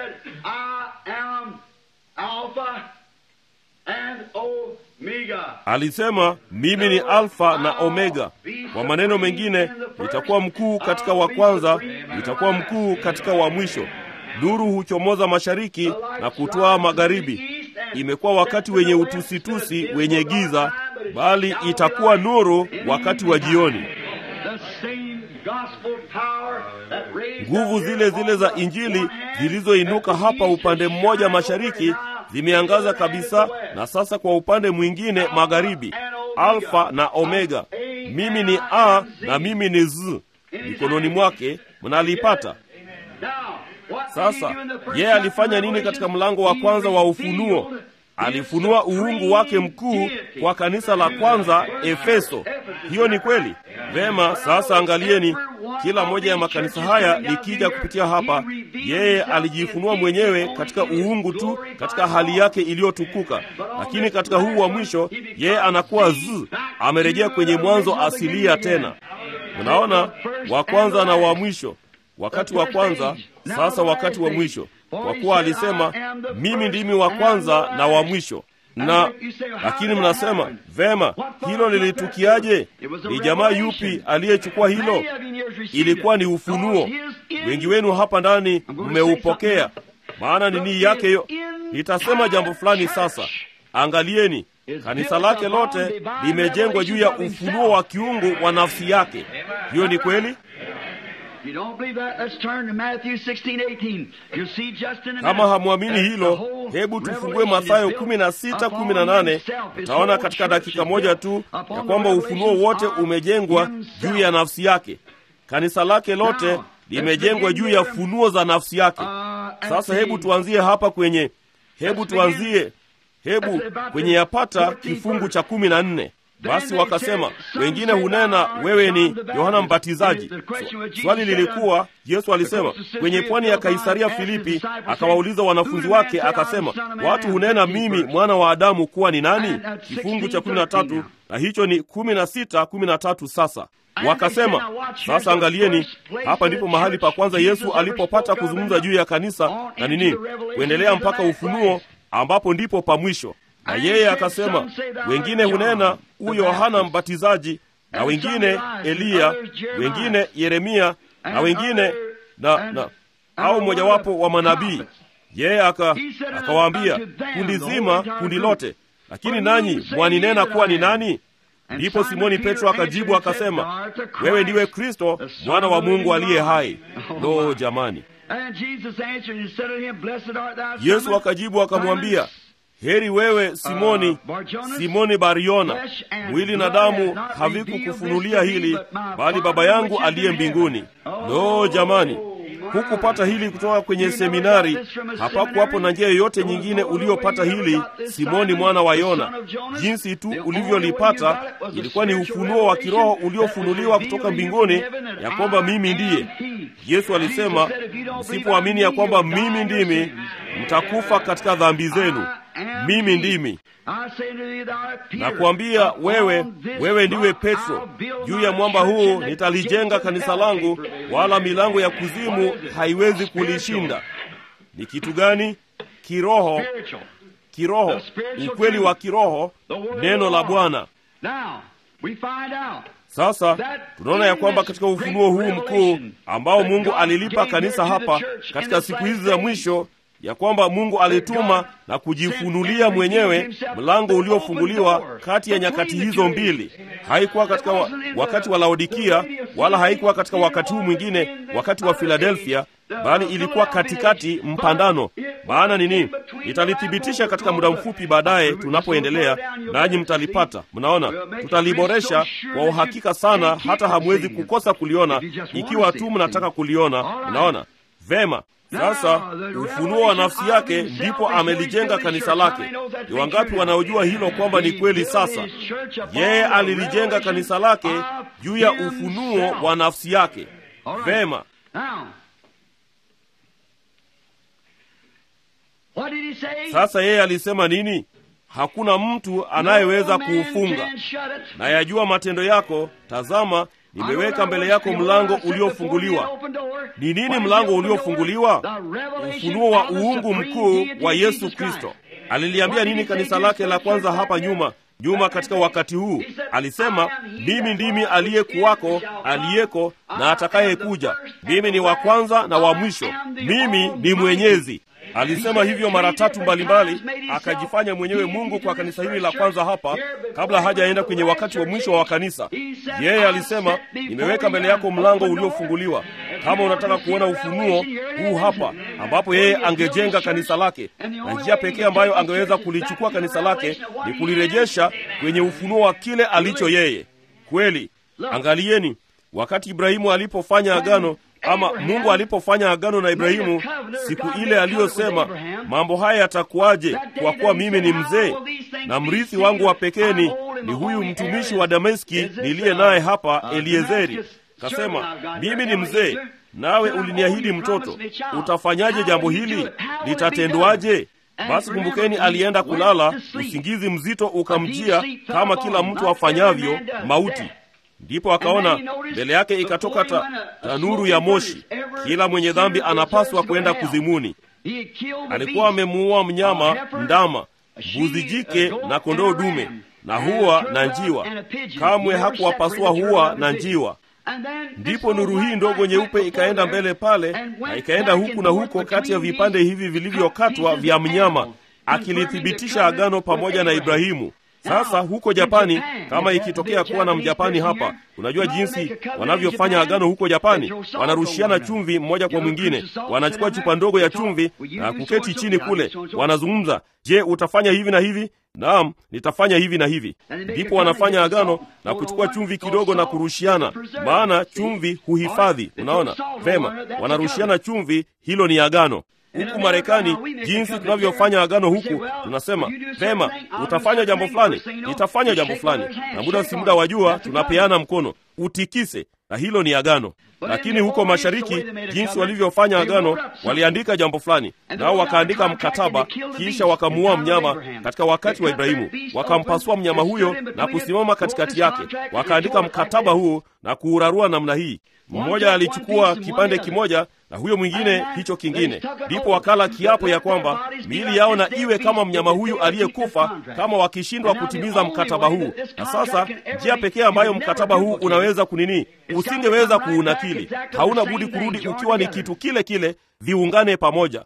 alisema mimi ni alfa na omega kwa maneno mengine nitakuwa mkuu katika wa kwanza nitakuwa mkuu katika wa mwisho nuru huchomoza mashariki na kutwaa magharibi imekuwa wakati wenye utusitusi wenye giza bali itakuwa nuru wakati wa jioni nguvu zile zile za injili zilizoinuka hapa upande mmoja mashariki zimeangaza kabisa na sasa kwa upande mwingine magharibi alfa na omega mimi ni a na mimi ni z mikononi mwake mnalipata sasa yeye alifanya nini katika mlango wa kwanza wa ufunuo alifunua uungu wake mkuu kwa kanisa la kwanza efeso hiyo ni kweli vema sasa angalieni kila moja ya makanisa haya likija kupitia hapa yeye alijifunua mwenyewe katika uungu tu katika hali yake iliyotukuka lakini katika huu wa mwisho yeye anakuwa z amerejea kwenye mwanzo asilia tena unaona wa kwanza na wa mwisho wakati wa kwanza sasa wakati wa mwisho kwa kuwa alisema mimi ndimi wa kwanza na wa mwisho na lakini mnasema vema hilo lilitukiaje ni jamaa yupi aliyechukua hilo ilikuwa ni ufunuo wengi wenu hapa ndani mmeupokea maana ni nii yake yo nitasema jambo fulani sasa angalieni kanisa lake lote limejengwa juu ya ufunuo wa kiungu wa nafsi yake hiyo ni kweli kama hamwamini hilo hebu tufungue mathayo 16:18 utaona katika dakika moja tu ya kwamba ufunuo wote umejengwa juu ya nafsi yake kanisa lake lote limejengwa juu ya funuo za nafsi yake sasa hebu tuanzie hapa kwenye hebu tuanzie hebu kwenye yapata kifungu cha kumi na nne Basi wakasema, wengine hunena wewe ni Yohana Mbatizaji. Swali lilikuwa, Yesu alisema kwenye pwani ya Kaisaria Filipi, akawauliza wanafunzi wake akasema, watu hunena mimi mwana wa Adamu kuwa ni nani? Kifungu cha kumi na tatu na hicho ni kumi na sita kumi na tatu Sasa wakasema, sasa angalieni, hapa ndipo mahali pa kwanza Yesu alipopata kuzungumza juu ya kanisa na nini, kuendelea mpaka Ufunuo, ambapo ndipo pa mwisho na yeye akasema, wengine hunena huyo Yohana Mbatizaji, na wengine Eliya, wengine Yeremia, na wengine na, na au mojawapo wa manabii. Yeye aka akawaambia kundi zima, kundi lote, lakini nanyi mwaninena kuwa ni nani? Ndipo Simoni Petro akajibu akasema, wewe ndiwe Kristo mwana wa Mungu aliye hai. Lo, jamani! Yesu akajibu akamwambia Heri wewe Simoni, Simoni Bariona, mwili na damu havikukufunulia hili, bali Baba yangu aliye mbinguni. Lo, jamani, hukupata hili kutoka kwenye seminari. Hapakuwapo na njia yoyote nyingine uliopata hili, Simoni mwana wa Yona. Jinsi tu ulivyolipata ilikuwa ni ufunuo wa kiroho uliofunuliwa kutoka mbinguni, ya kwamba mimi ndiye. Yesu alisema, msipoamini ya kwamba mimi ndimi, mtakufa katika dhambi zenu. Mimi ndimi nakuambia wewe, wewe ndiwe Petro, juu ya mwamba huu nitalijenga kanisa langu, wala milango ya kuzimu haiwezi kulishinda. Ni kitu gani? Kiroho, kiroho, ukweli wa kiroho, neno la Bwana. Sasa tunaona ya kwamba katika ufunuo huu mkuu ambao Mungu alilipa kanisa hapa katika siku hizi za mwisho ya kwamba Mungu alituma na kujifunulia mwenyewe mlango uliofunguliwa kati ya nyakati hizo mbili. Haikuwa katika wa, wakati wa Laodikia wala haikuwa katika wakati huu mwingine, wakati wa Filadelfia, bali ilikuwa katikati mpandano. Maana nini? Nitalithibitisha katika muda mfupi baadaye tunapoendelea, nanyi mtalipata. Mnaona, tutaliboresha kwa uhakika sana, hata hamwezi kukosa kuliona ikiwa tu mnataka kuliona. Mnaona vema. Sasa ufunuo wa nafsi yake ndipo amelijenga kanisa lake. Ni wangapi wanaojua hilo kwamba ni kweli? Sasa yeye alilijenga kanisa lake juu ya ufunuo wa nafsi yake. Vema, sasa yeye alisema nini? Hakuna mtu anayeweza kuufunga. Na yajua matendo yako, tazama nimeweka mbele yako mlango uliofunguliwa. Ni nini mlango uliofunguliwa? Ufunuo wa uungu mkuu wa Yesu Kristo. Aliliambia nini kanisa lake la kwanza hapa nyuma nyuma katika wakati huu? Alisema, mimi ndimi aliyekuwako, aliyeko na atakayekuja. Mimi ni wa kwanza na wa mwisho, mimi ni mwenyezi. Alisema hivyo mara tatu mbalimbali, akajifanya mwenyewe Mungu kwa kanisa hili la kwanza hapa, kabla hajaenda kwenye wakati wa mwisho wa kanisa. Yeye alisema, nimeweka mbele yako mlango uliofunguliwa. Kama unataka kuona ufunuo huu hapa, ambapo yeye angejenga kanisa lake, na njia pekee ambayo angeweza kulichukua kanisa lake ni kulirejesha kwenye ufunuo wa kile alicho yeye. Kweli, angalieni wakati Ibrahimu alipofanya agano ama Mungu alipofanya agano na Ibrahimu siku ile aliyosema, mambo haya yatakuwaje kwa kuwa mimi ni mzee na mrithi wangu wa pekee ni ni huyu mtumishi wa Dameski niliye naye hapa, Eliezeri. Kasema, mimi ni mzee, nawe uliniahidi mtoto. Utafanyaje jambo hili? Litatendwaje? Basi kumbukeni, alienda kulala, usingizi mzito ukamjia, kama kila mtu afanyavyo, mauti Ndipo akaona mbele yake ikatoka ta, tanuru ya moshi. Kila mwenye dhambi anapaswa kwenda kuzimuni. Alikuwa amemuua mnyama, ndama, mbuzi jike na kondoo dume, na hua na njiwa. Kamwe hakuwapasua hua na njiwa. Ndipo nuru hii ndogo nyeupe ikaenda mbele pale, na ikaenda huku na huko kati ya vipande hivi vilivyokatwa vya mnyama, akilithibitisha agano pamoja na Ibrahimu. Sasa huko Japani, kama ikitokea kuwa na Mjapani hapa, unajua jinsi wanavyofanya agano huko Japani. Wanarushiana chumvi mmoja kwa mwingine, wanachukua chupa ndogo ya chumvi na kuketi chini kule, wanazungumza, je, utafanya hivi na hivi? Naam, nitafanya hivi na hivi. Ndipo wanafanya agano na kuchukua chumvi kidogo na kurushiana, maana chumvi huhifadhi. Unaona vema, wanarushiana chumvi, hilo ni agano. huku Marekani, jinsi tunavyofanya agano huku, tunasema vema, utafanya jambo fulani, nitafanya jambo fulani, na muda si muda wajua, tunapeana mkono, utikise, na hilo ni agano. Lakini huko mashariki, jinsi walivyofanya agano, waliandika jambo fulani, nao wakaandika mkataba, kisha wakamuua mnyama katika wakati wa Ibrahimu, wakampasua mnyama huyo na kusimama katikati yake, wakaandika mkataba huu na kuurarua namna hii. Mmoja alichukua kipande kimoja na huyo mwingine hicho kingine, ndipo wakala kiapo ya kwamba miili yao na iwe kama mnyama huyu aliyekufa, kama wakishindwa kutimiza mkataba huu. Na sasa njia pekee ambayo mkataba huu unaweza kunini, usingeweza kuunakili, hauna budi kurudi ukiwa ni kitu kile kile, viungane pamoja.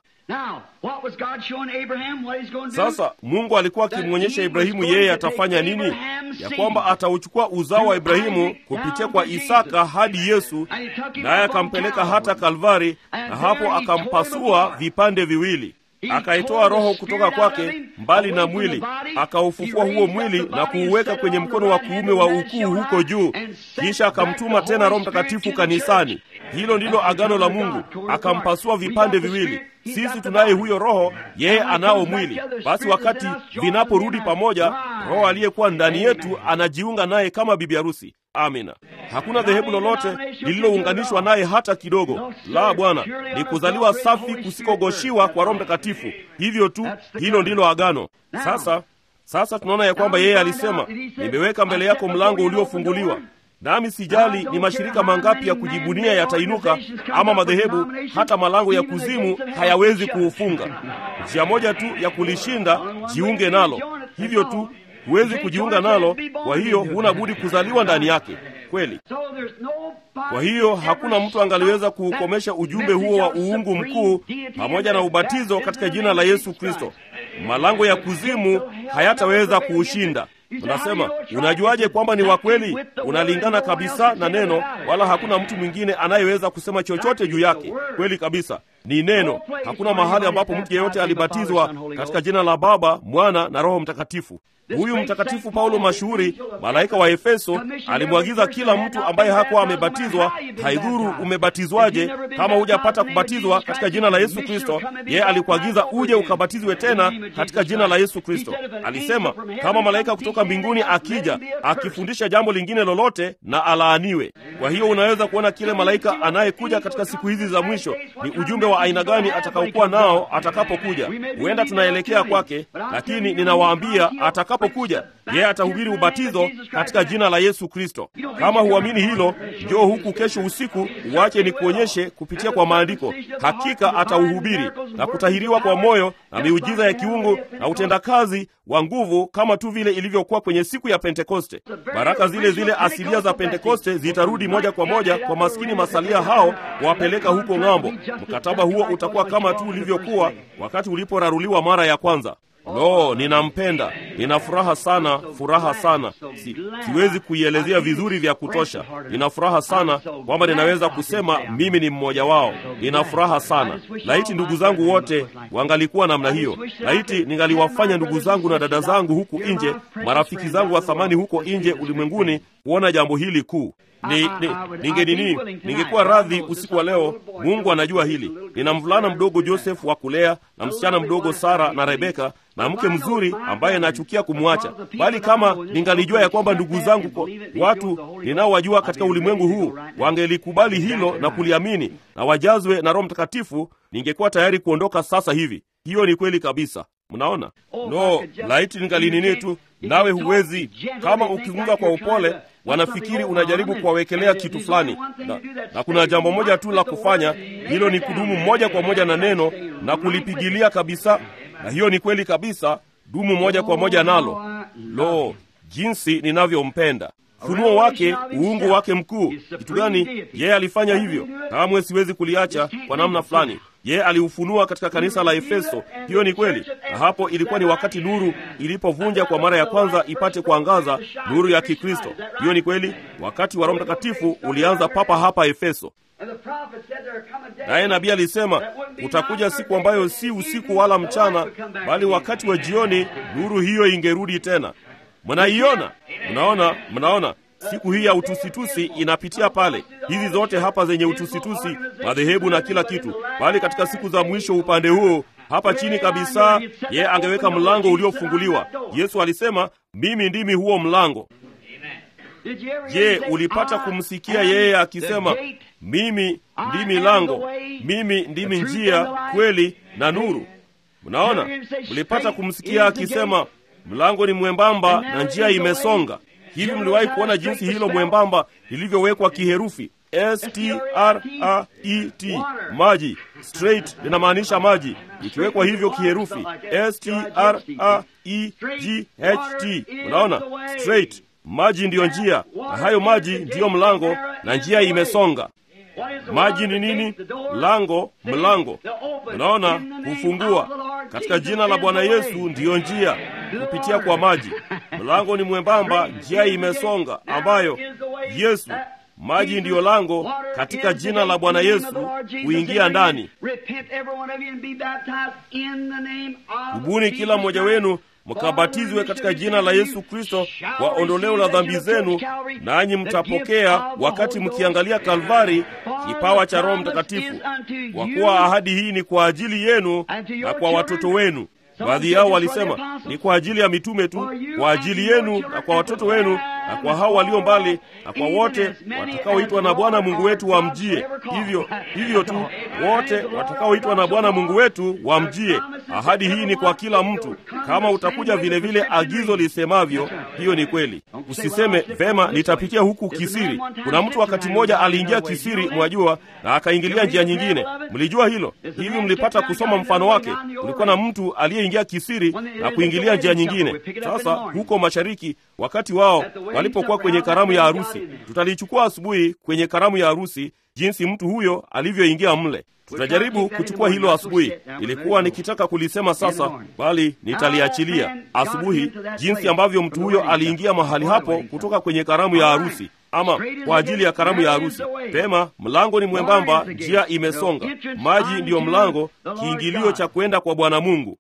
Sasa Mungu alikuwa akimwonyesha Ibrahimu yeye atafanya nini, ya kwamba atauchukua uzao wa Ibrahimu kupitia kwa Isaka hadi Yesu, naye akampeleka hata Kalvari, na hapo akampasua vipande viwili, akaitoa roho kutoka kwake mbali na mwili, akaufufua huo mwili na kuuweka kwenye mkono wa kuume wa ukuu huko juu, kisha akamtuma tena Roho Mtakatifu kanisani. Hilo ndilo agano la Mungu, akampasua vipande viwili. Sisi tunaye huyo Roho, yeye anao mwili. Basi wakati vinaporudi pamoja, Roho aliyekuwa ndani yetu anajiunga naye kama bibi harusi. Amina. Hakuna dhehebu lolote lililounganishwa naye hata kidogo. La, Bwana, ni kuzaliwa safi kusikogoshiwa kwa Roho Mtakatifu. Hivyo tu, hilo ndilo agano. Sasa sasa tunaona ya kwamba yeye alisema, nimeweka mbele yako mlango uliofunguliwa nami sijali ni mashirika mangapi ya kujibunia yatainuka, ama madhehebu, hata malango ya kuzimu hayawezi kuufunga. Njia moja tu ya kulishinda, jiunge nalo. Hivyo tu, huwezi kujiunga nalo, kwa hiyo huna budi kuzaliwa ndani yake kweli. Kwa hiyo hakuna mtu angaliweza kuukomesha ujumbe huo wa uungu mkuu pamoja na ubatizo katika jina la Yesu Kristo. Malango ya kuzimu hayataweza kuushinda. Unasema, unajuaje kwamba ni wa kweli? Unalingana kabisa na neno, wala hakuna mtu mwingine anayeweza kusema chochote juu yake. Kweli kabisa, ni neno. Hakuna mahali ambapo mtu yeyote alibatizwa katika jina la Baba, Mwana na Roho Mtakatifu. Huyu mtakatifu Paulo mashuhuri, malaika wa Efeso, alimwagiza kila mtu ambaye hakuwa amebatizwa, haidhuru umebatizwaje, kama hujapata kubatizwa katika jina la Yesu Kristo, yeye alikuagiza uje ukabatizwe tena katika jina la Yesu Kristo. Alisema kama malaika kutoka mbinguni akija akifundisha jambo lingine lolote, na alaaniwe. Kwa hiyo unaweza kuona kile malaika anayekuja katika siku hizi za mwisho ni ujumbe wa aina gani atakaokuwa nao atakapokuja. Huenda tunaelekea kwake, lakini ninawaambia atakapokuja yeye atahubiri ubatizo katika jina la Yesu Kristo. Kama huamini hilo, njoo huku kesho usiku, uache ni kuonyeshe kupitia kwa maandiko. Hakika atauhubiri na kutahiriwa kwa moyo na miujiza ya kiungu na utendakazi wa nguvu, kama tu vile ilivyokuwa kwenye siku ya Pentekoste. Baraka zile zile asilia za Pentekoste zitarudi moja kwa moja kwa maskini masalia hao, kuwapeleka huko ng'ambo. Mkataba huo utakuwa kama tu ulivyokuwa wakati uliporaruliwa mara ya kwanza. Lo, ninampenda, nina furaha sana, furaha sana, si, siwezi kuielezea vizuri vya kutosha. Nina furaha sana kwamba ninaweza kusema mimi ni mmoja wao. Nina furaha sana. Laiti ndugu zangu wote wangalikuwa namna hiyo. Laiti ningaliwafanya ndugu zangu na dada zangu huku nje, marafiki zangu wa thamani huko nje ulimwenguni, kuona jambo hili kuu ni, ni, ninge nini, ningekuwa radhi usiku wa leo. Mungu anajua hili. Nina mvulana mdogo Joseph wa kulea na msichana mdogo Sara na Rebeka na mke mzuri ambaye nachukia kumwacha, bali kama ningalijua ya kwamba ndugu zangu kwa watu ninaowajua katika ulimwengu huu wangelikubali hilo na kuliamini na wajazwe na Roho Mtakatifu, ningekuwa tayari kuondoka sasa hivi. Hiyo ni kweli kabisa. Mnaona, no, laiti ningalinini tu. Nawe huwezi kama ukizungumza kwa upole wanafikiri unajaribu kuwawekelea kitu fulani na, na kuna jambo moja tu la kufanya, hilo ni kudumu moja kwa moja na neno na kulipigilia kabisa, na hiyo ni kweli kabisa. Dumu moja kwa moja nalo. Lo, jinsi ninavyompenda funuo wake, uungu wake mkuu. Kitu gani yeye alifanya hivyo? Kamwe siwezi kuliacha kwa namna fulani. Yeye aliufunua katika kanisa la Efeso. Hiyo ni kweli, na hapo ilikuwa ni wakati nuru ilipovunja kwa mara ya kwanza ipate kuangaza, nuru ya Kikristo. Hiyo ni kweli, wakati wa Roho Mtakatifu ulianza papa hapa Efeso. Naye nabii alisema utakuja siku ambayo si usiku wala mchana, bali wakati wa jioni, nuru hiyo ingerudi tena. Mnaiona? Mnaona? Mnaona? siku hii ya utusitusi inapitia pale, hizi zote hapa zenye utusitusi, madhehebu na kila kitu, bali katika siku za mwisho upande huo hapa chini kabisa, yeye angeweka mlango uliofunguliwa. Yesu alisema, mimi ndimi huo mlango. Je, ulipata kumsikia yeye akisema, mimi ndimi lango, mimi ndimi njia, kweli na nuru? Mnaona, mlipata kumsikia akisema, mlango ni mwembamba na njia imesonga. Hivi mliwahi kuona jinsi hilo mwembamba lilivyowekwa kiherufi S T R A E T, maji. Straight linamaanisha maji, ikiwekwa hivyo kiherufi S T R A E G H T. Unaona, straight, maji ndiyo njia, na hayo maji ndiyo mlango, na njia imesonga. Maji ni nini? Lango, mlango. Unaona, kufungua katika jina la Bwana Yesu ndiyo njia kupitia kwa maji. Mlango ni mwembamba, njia imesonga, ambayo Yesu maji ndiyo lango katika jina la Bwana Yesu kuingia ndani. Tubuni kila mmoja wenu mkabatizwe katika jina la Yesu Kristo kwa ondoleo la dhambi zenu, nanyi mtapokea wakati mkiangalia Kalvari kipawa cha Roho Mtakatifu, kwa kuwa ahadi hii ni kwa ajili yenu na kwa watoto wenu. Baadhi yao walisema ni kwa ajili ya mitume tu, kwa ajili yenu na kwa watoto wenu na kwa hao walio mbali na kwa wote watakaoitwa na Bwana Mungu wetu wamjie. Hivyo hivyo tu, wote watakaoitwa na Bwana Mungu wetu wamjie. Ahadi hii ni kwa kila mtu, kama utakuja vile vile agizo lisemavyo. Hiyo ni kweli. Usiseme vema, nitapitia huku kisiri. Kuna mtu wakati mmoja aliingia kisiri, mwajua, na akaingilia njia nyingine. Mlijua hilo? Hivi mlipata kusoma mfano wake? Kulikuwa na mtu aliyeingia kisiri na kuingilia njia nyingine. Sasa huko mashariki, wakati wao walipokuwa kwenye karamu ya harusi, tutalichukua asubuhi kwenye karamu ya harusi, jinsi mtu huyo alivyoingia mle. Tutajaribu kuchukua hilo asubuhi. Ilikuwa nikitaka kulisema sasa, bali nitaliachilia asubuhi, jinsi ambavyo mtu huyo aliingia mahali hapo kutoka kwenye karamu ya harusi ama kwa ajili ya karamu ya harusi. Pema, mlango ni mwembamba, njia imesonga, maji ndiyo mlango, kiingilio cha kwenda kwa Bwana Mungu.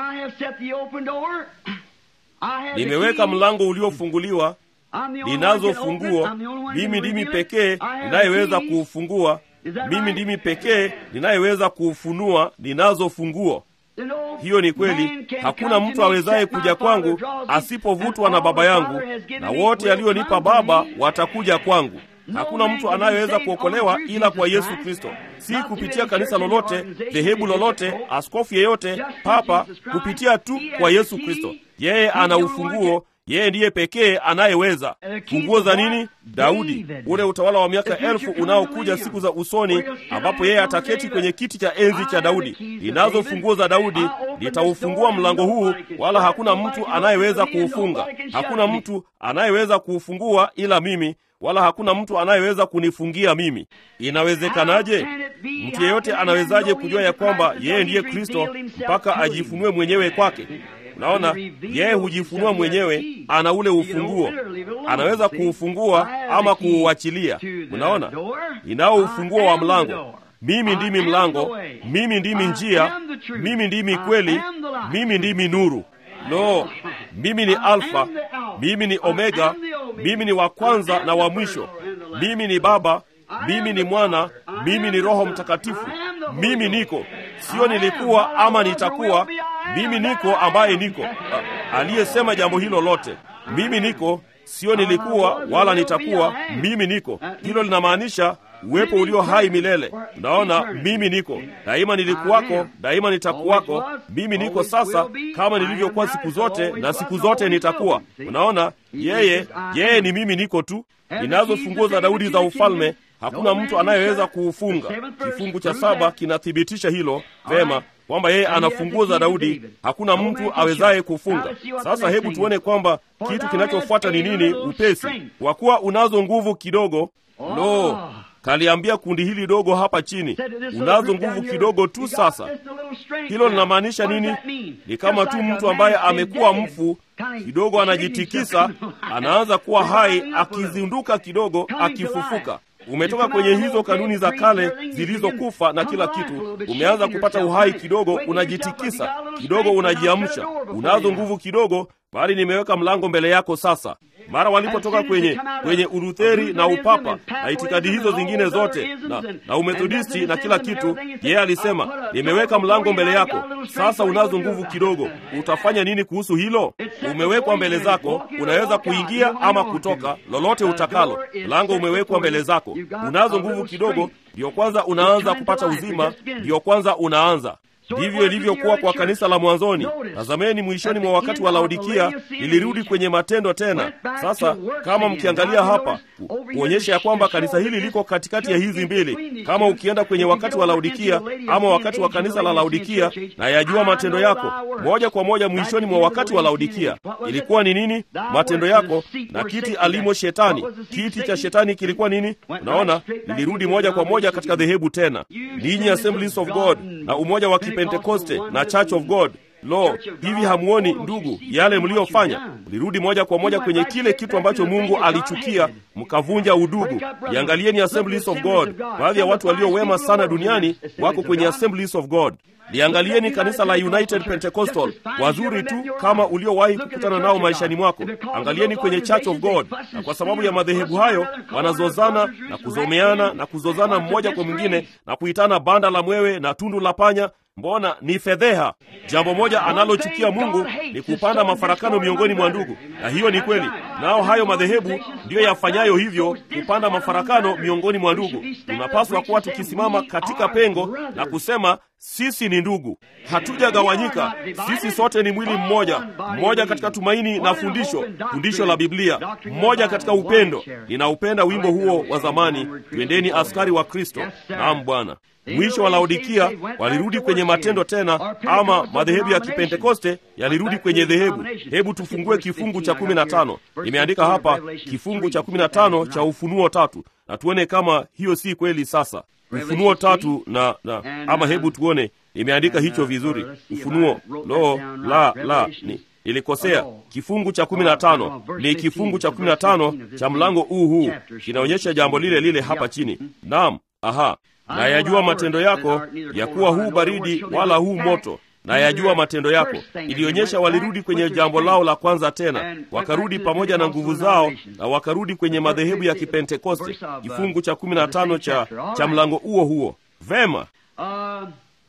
Nimeweka mlango uliofunguliwa, ninazo funguo. Mimi ndimi pekee ninayeweza kuufungua. Mimi ndimi pekee ninayeweza kuufunua. Ninazo funguo. Hiyo ni kweli. Hakuna mtu awezaye kuja kwangu asipovutwa na Baba yangu, na wote alionipa Baba watakuja kwangu. Hakuna mtu anayeweza kuokolewa ila kwa Yesu Kristo, si kupitia kanisa lolote, dhehebu lolote, askofu yeyote, papa, kupitia tu kwa Yesu Kristo. Yeye ana ufunguo. Yeye ndiye pekee anayeweza. Funguo za nini? Daudi, ule utawala wa miaka elfu unaokuja siku za usoni, ambapo yeye ataketi kwenye kiti cha enzi cha Daudi. Ninazo funguo za Daudi, nitaufungua mlango huu, wala hakuna mtu anayeweza kuufunga. Hakuna mtu anayeweza kuufungua ila mimi, wala hakuna mtu anayeweza kunifungia mimi. Inawezekanaje? Mtu yeyote anawezaje kujua ya kwamba yeye ndiye Kristo mpaka ajifunue mwenyewe kwake? Unaona, yeye hujifunua mwenyewe, ana ule ufunguo, anaweza kuufungua ama kuuachilia. Unaona, ninao ufunguo wa mlango. Mimi ndimi mlango, mimi ndimi njia, mimi ndimi kweli, mimi ndimi nuru. Lo, mimi ni Alfa, mimi ni Omega, mimi ni wa kwanza na wa mwisho. Mimi ni Baba, mimi ni Mwana, mimi ni Roho Mtakatifu. Mimi niko, sio nilikuwa ama nitakuwa. Mimi niko ambaye niko, aliyesema jambo hilo lote. Mimi niko, sio nilikuwa wala nitakuwa. Mimi niko, hilo linamaanisha uwepo ulio hai milele. Unaona, mimi niko daima, nilikuwako daima, nitakuwako. Mimi niko sasa, kama nilivyokuwa siku zote, na siku zote nitakuwa. Unaona, yeye yeye ni mimi niko tu. Ninazo funguo za Daudi za ufalme, hakuna mtu anayeweza kuufunga. Kifungu cha saba kinathibitisha hilo vema kwamba yeye ana funguo za Daudi, hakuna mtu awezaye kufunga. Sasa hebu tuone kwamba kitu kinachofuata ni nini upesi. Kwa kuwa unazo nguvu kidogo. Lo, kaliambia kundi hili dogo hapa chini, unazo nguvu kidogo tu. Sasa hilo linamaanisha nini? Ni kama tu mtu ambaye amekuwa mfu kidogo, anajitikisa, anaanza kuwa hai, akizinduka kidogo, akifufuka. Umetoka kwenye hizo kanuni za kale zilizokufa na kila kitu, umeanza kupata uhai kidogo, unajitikisa kidogo, unajiamsha, unazo nguvu kidogo, bali nimeweka mlango mbele yako sasa mara walipotoka kwenye kwenye urutheri na upapa na itikadi hizo zingine zote na, na umethodisti na kila kitu yeye alisema nimeweka mlango mbele yako sasa unazo nguvu kidogo utafanya nini kuhusu hilo umewekwa mbele zako unaweza kuingia ama kutoka lolote utakalo mlango umewekwa mbele zako unazo nguvu kidogo ndiyo kwanza unaanza kupata uzima ndiyo kwanza unaanza ndivyo ilivyokuwa kwa kanisa la mwanzoni tazameni mwishoni mwa wakati wa laodikia lilirudi kwenye matendo tena sasa kama mkiangalia hapa kuonyesha ya kwamba kanisa hili liko katikati ya hizi mbili kama ukienda kwenye wakati wa laodikia ama wakati wa kanisa la laodikia na yajua matendo yako moja kwa moja mwishoni mwa wakati wa laodikia ilikuwa ni nini matendo yako na kiti alimo shetani kiti cha shetani kilikuwa nini unaona lilirudi moja kwa moja katika dhehebu tena ninyi assemblies of god na umoja wa kipentekoste na church of god lo hivi hamuoni ndugu yale mliyofanya mlirudi moja kwa moja kwenye kile kitu ambacho mungu alichukia mkavunja udugu iangalieni assemblies of god baadhi ya watu walio wema sana duniani wako kwenye assemblies of god liangalieni kanisa la united pentecostal wazuri tu kama uliowahi kukutana nao maishani mwako angalieni kwenye church of god na kwa sababu ya madhehebu hayo wanazozana na kuzomeana na kuzozana mmoja kwa mwingine na kuitana banda la mwewe na tundu la panya mbona ni fedheha jambo moja analochukia mungu ni kupanda mafarakano miongoni mwa ndugu na hiyo ni kweli nao hayo madhehebu ndiyo yafanyayo hivyo kupanda mafarakano miongoni mwa ndugu tunapaswa kuwa tukisimama katika pengo na kusema sisi ni ndugu hatujagawanyika sisi sote ni mwili mmoja mmoja katika tumaini na fundisho fundisho la biblia mmoja katika upendo ninaupenda wimbo huo wa zamani twendeni askari wa kristo naam bwana mwisho wa laodikia walirudi kwenye matendo tena ama madhehebu ya kipentekoste yalirudi kwenye dhehebu hebu tufungue kifungu cha kumi na tano nimeandika hapa kifungu cha kumi na tano cha ufunuo tatu na tuone kama hiyo si kweli sasa ufunuo tatu na, na ama hebu tuone nimeandika hicho vizuri ufunuo lo la la ni nilikosea kifungu cha kumi na tano ni kifungu cha kumi na tano cha mlango huu huu kinaonyesha jambo lile lile hapa chini naam aha na yajua matendo yako ya kuwa huu baridi wala huu moto na yajua matendo yako ilionyesha walirudi kwenye jambo lao la kwanza tena wakarudi pamoja na nguvu zao na wakarudi kwenye madhehebu ya kipentekoste kifungu cha kumi na tano cha, cha mlango huo huo vema Uh,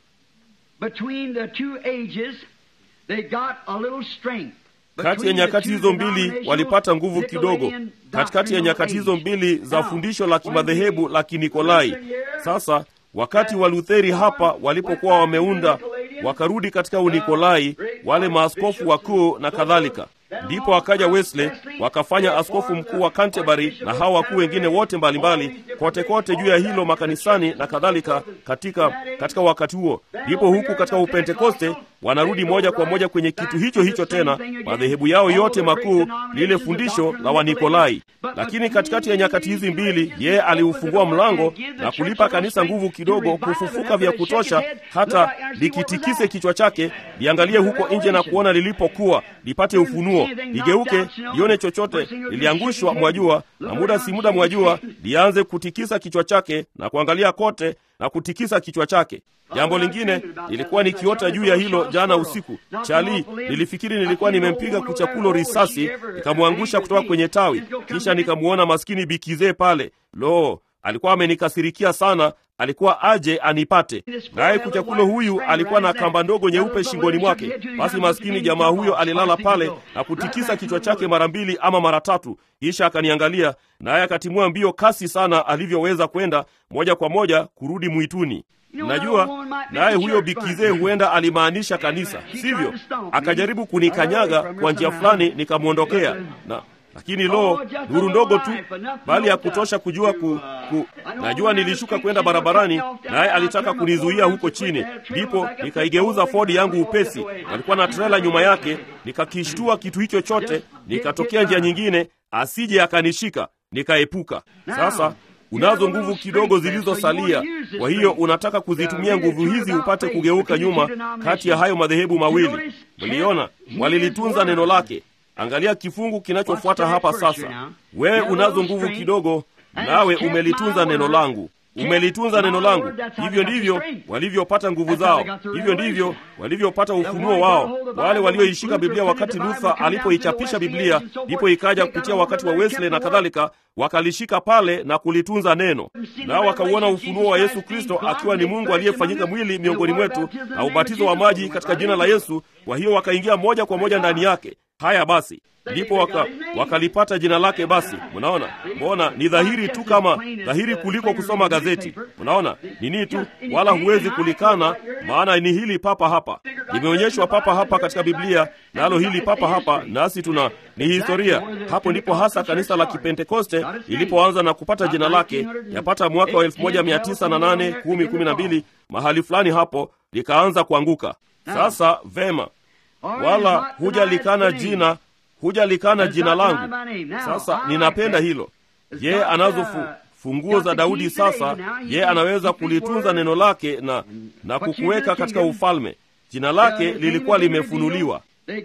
between the two ages, they got a little strength. kati ya nyakati hizo mbili walipata nguvu kidogo katikati ya nyakati hizo mbili za fundisho la kimadhehebu la kinikolai sasa wakati wa lutheri hapa walipokuwa wameunda wakarudi katika unikolai wale maaskofu wakuu na kadhalika ndipo akaja wesley wakafanya askofu mkuu wa canterbury na hawa wakuu wengine wote mbalimbali kote kote juu ya hilo makanisani na kadhalika katika katika wakati huo ndipo huku katika upentekoste wanarudi moja kwa moja kwenye kitu hicho hicho tena madhehebu yao yote makuu lile fundisho la wanikolai lakini katikati ya nyakati hizi mbili yeye aliufungua mlango na kulipa kanisa nguvu kidogo kufufuka vya kutosha hata likitikise kichwa chake liangalie huko nje na kuona lilipokuwa lipate ufunuo ligeuke lione chochote liliangushwa mwajua na muda si muda mwajua lianze kutikisa kichwa chake na kuangalia kote na kutikisa kichwa chake jambo lingine nilikuwa nikiota juu ya hilo jana usiku chali nilifikiri nilikuwa nimempiga kuchakulo risasi nikamwangusha kutoka kwenye tawi kisha nikamwona maskini bikizee pale lo alikuwa amenikasirikia sana alikuwa aje anipate naye kuchakulo huyu alikuwa na kamba ndogo nyeupe shingoni mwake basi maskini jamaa huyo alilala pale na kutikisa kichwa chake mara mbili ama mara tatu kisha akaniangalia naye akatimua mbio kasi sana alivyoweza kwenda moja kwa moja kurudi mwituni najua naye huyo bikizee huenda alimaanisha kanisa sivyo akajaribu kunikanyaga kwa njia fulani nikamwondokea na lakini lo nuru ndogo tu bali ya kutosha kujua ku, ku najua nilishuka kwenda barabarani naye alitaka kunizuia huko chini ndipo nikaigeuza fodi yangu upesi alikuwa na trela nyuma yake nikakishtua kitu hicho chote nikatokea njia nyingine asije akanishika nikaepuka sasa unazo nguvu kidogo zilizosalia kwa hiyo unataka kuzitumia nguvu hizi upate kugeuka nyuma kati ya hayo madhehebu mawili mliona walilitunza neno lake angalia kifungu kinachofuata hapa sasa wewe unazo nguvu kidogo nawe umelitunza neno langu umelitunza neno langu. Hivyo ndivyo walivyopata nguvu zao, hivyo ndivyo walivyopata ufunuo wao. Wale walioishika Biblia wakati Luther alipoichapisha Biblia, ndipo ikaja kupitia wakati wa Wesley na kadhalika, wakalishika pale na kulitunza neno, nao wakauona ufunuo wa Yesu Kristo akiwa ni Mungu aliyefanyika mwili miongoni mwetu na ubatizo wa maji katika jina la Yesu. Kwa hiyo wakaingia moja kwa moja ndani yake. Haya basi, ndipo waka, wakalipata jina lake. Basi mnaona, mbona ni dhahiri tu, kama dhahiri kuliko kusoma gazeti. Mnaona nini tu, wala huwezi kulikana, maana ni hili papa hapa, limeonyeshwa papa hapa katika Biblia, nalo hili papa hapa, nasi tuna ni historia. Hapo ndipo hasa kanisa la Kipentekoste lilipoanza na kupata jina lake, yapata mwaka wa 1908 10 12 mahali fulani hapo likaanza kuanguka. Sasa vema wala hujalikana jina hujalikana jina langu. Sasa ninapenda hilo. Ye anazo fu, funguo za Daudi. Sasa ye anaweza kulitunza neno lake na, na kukuweka katika ufalme. Jina lake lilikuwa limefunuliwa.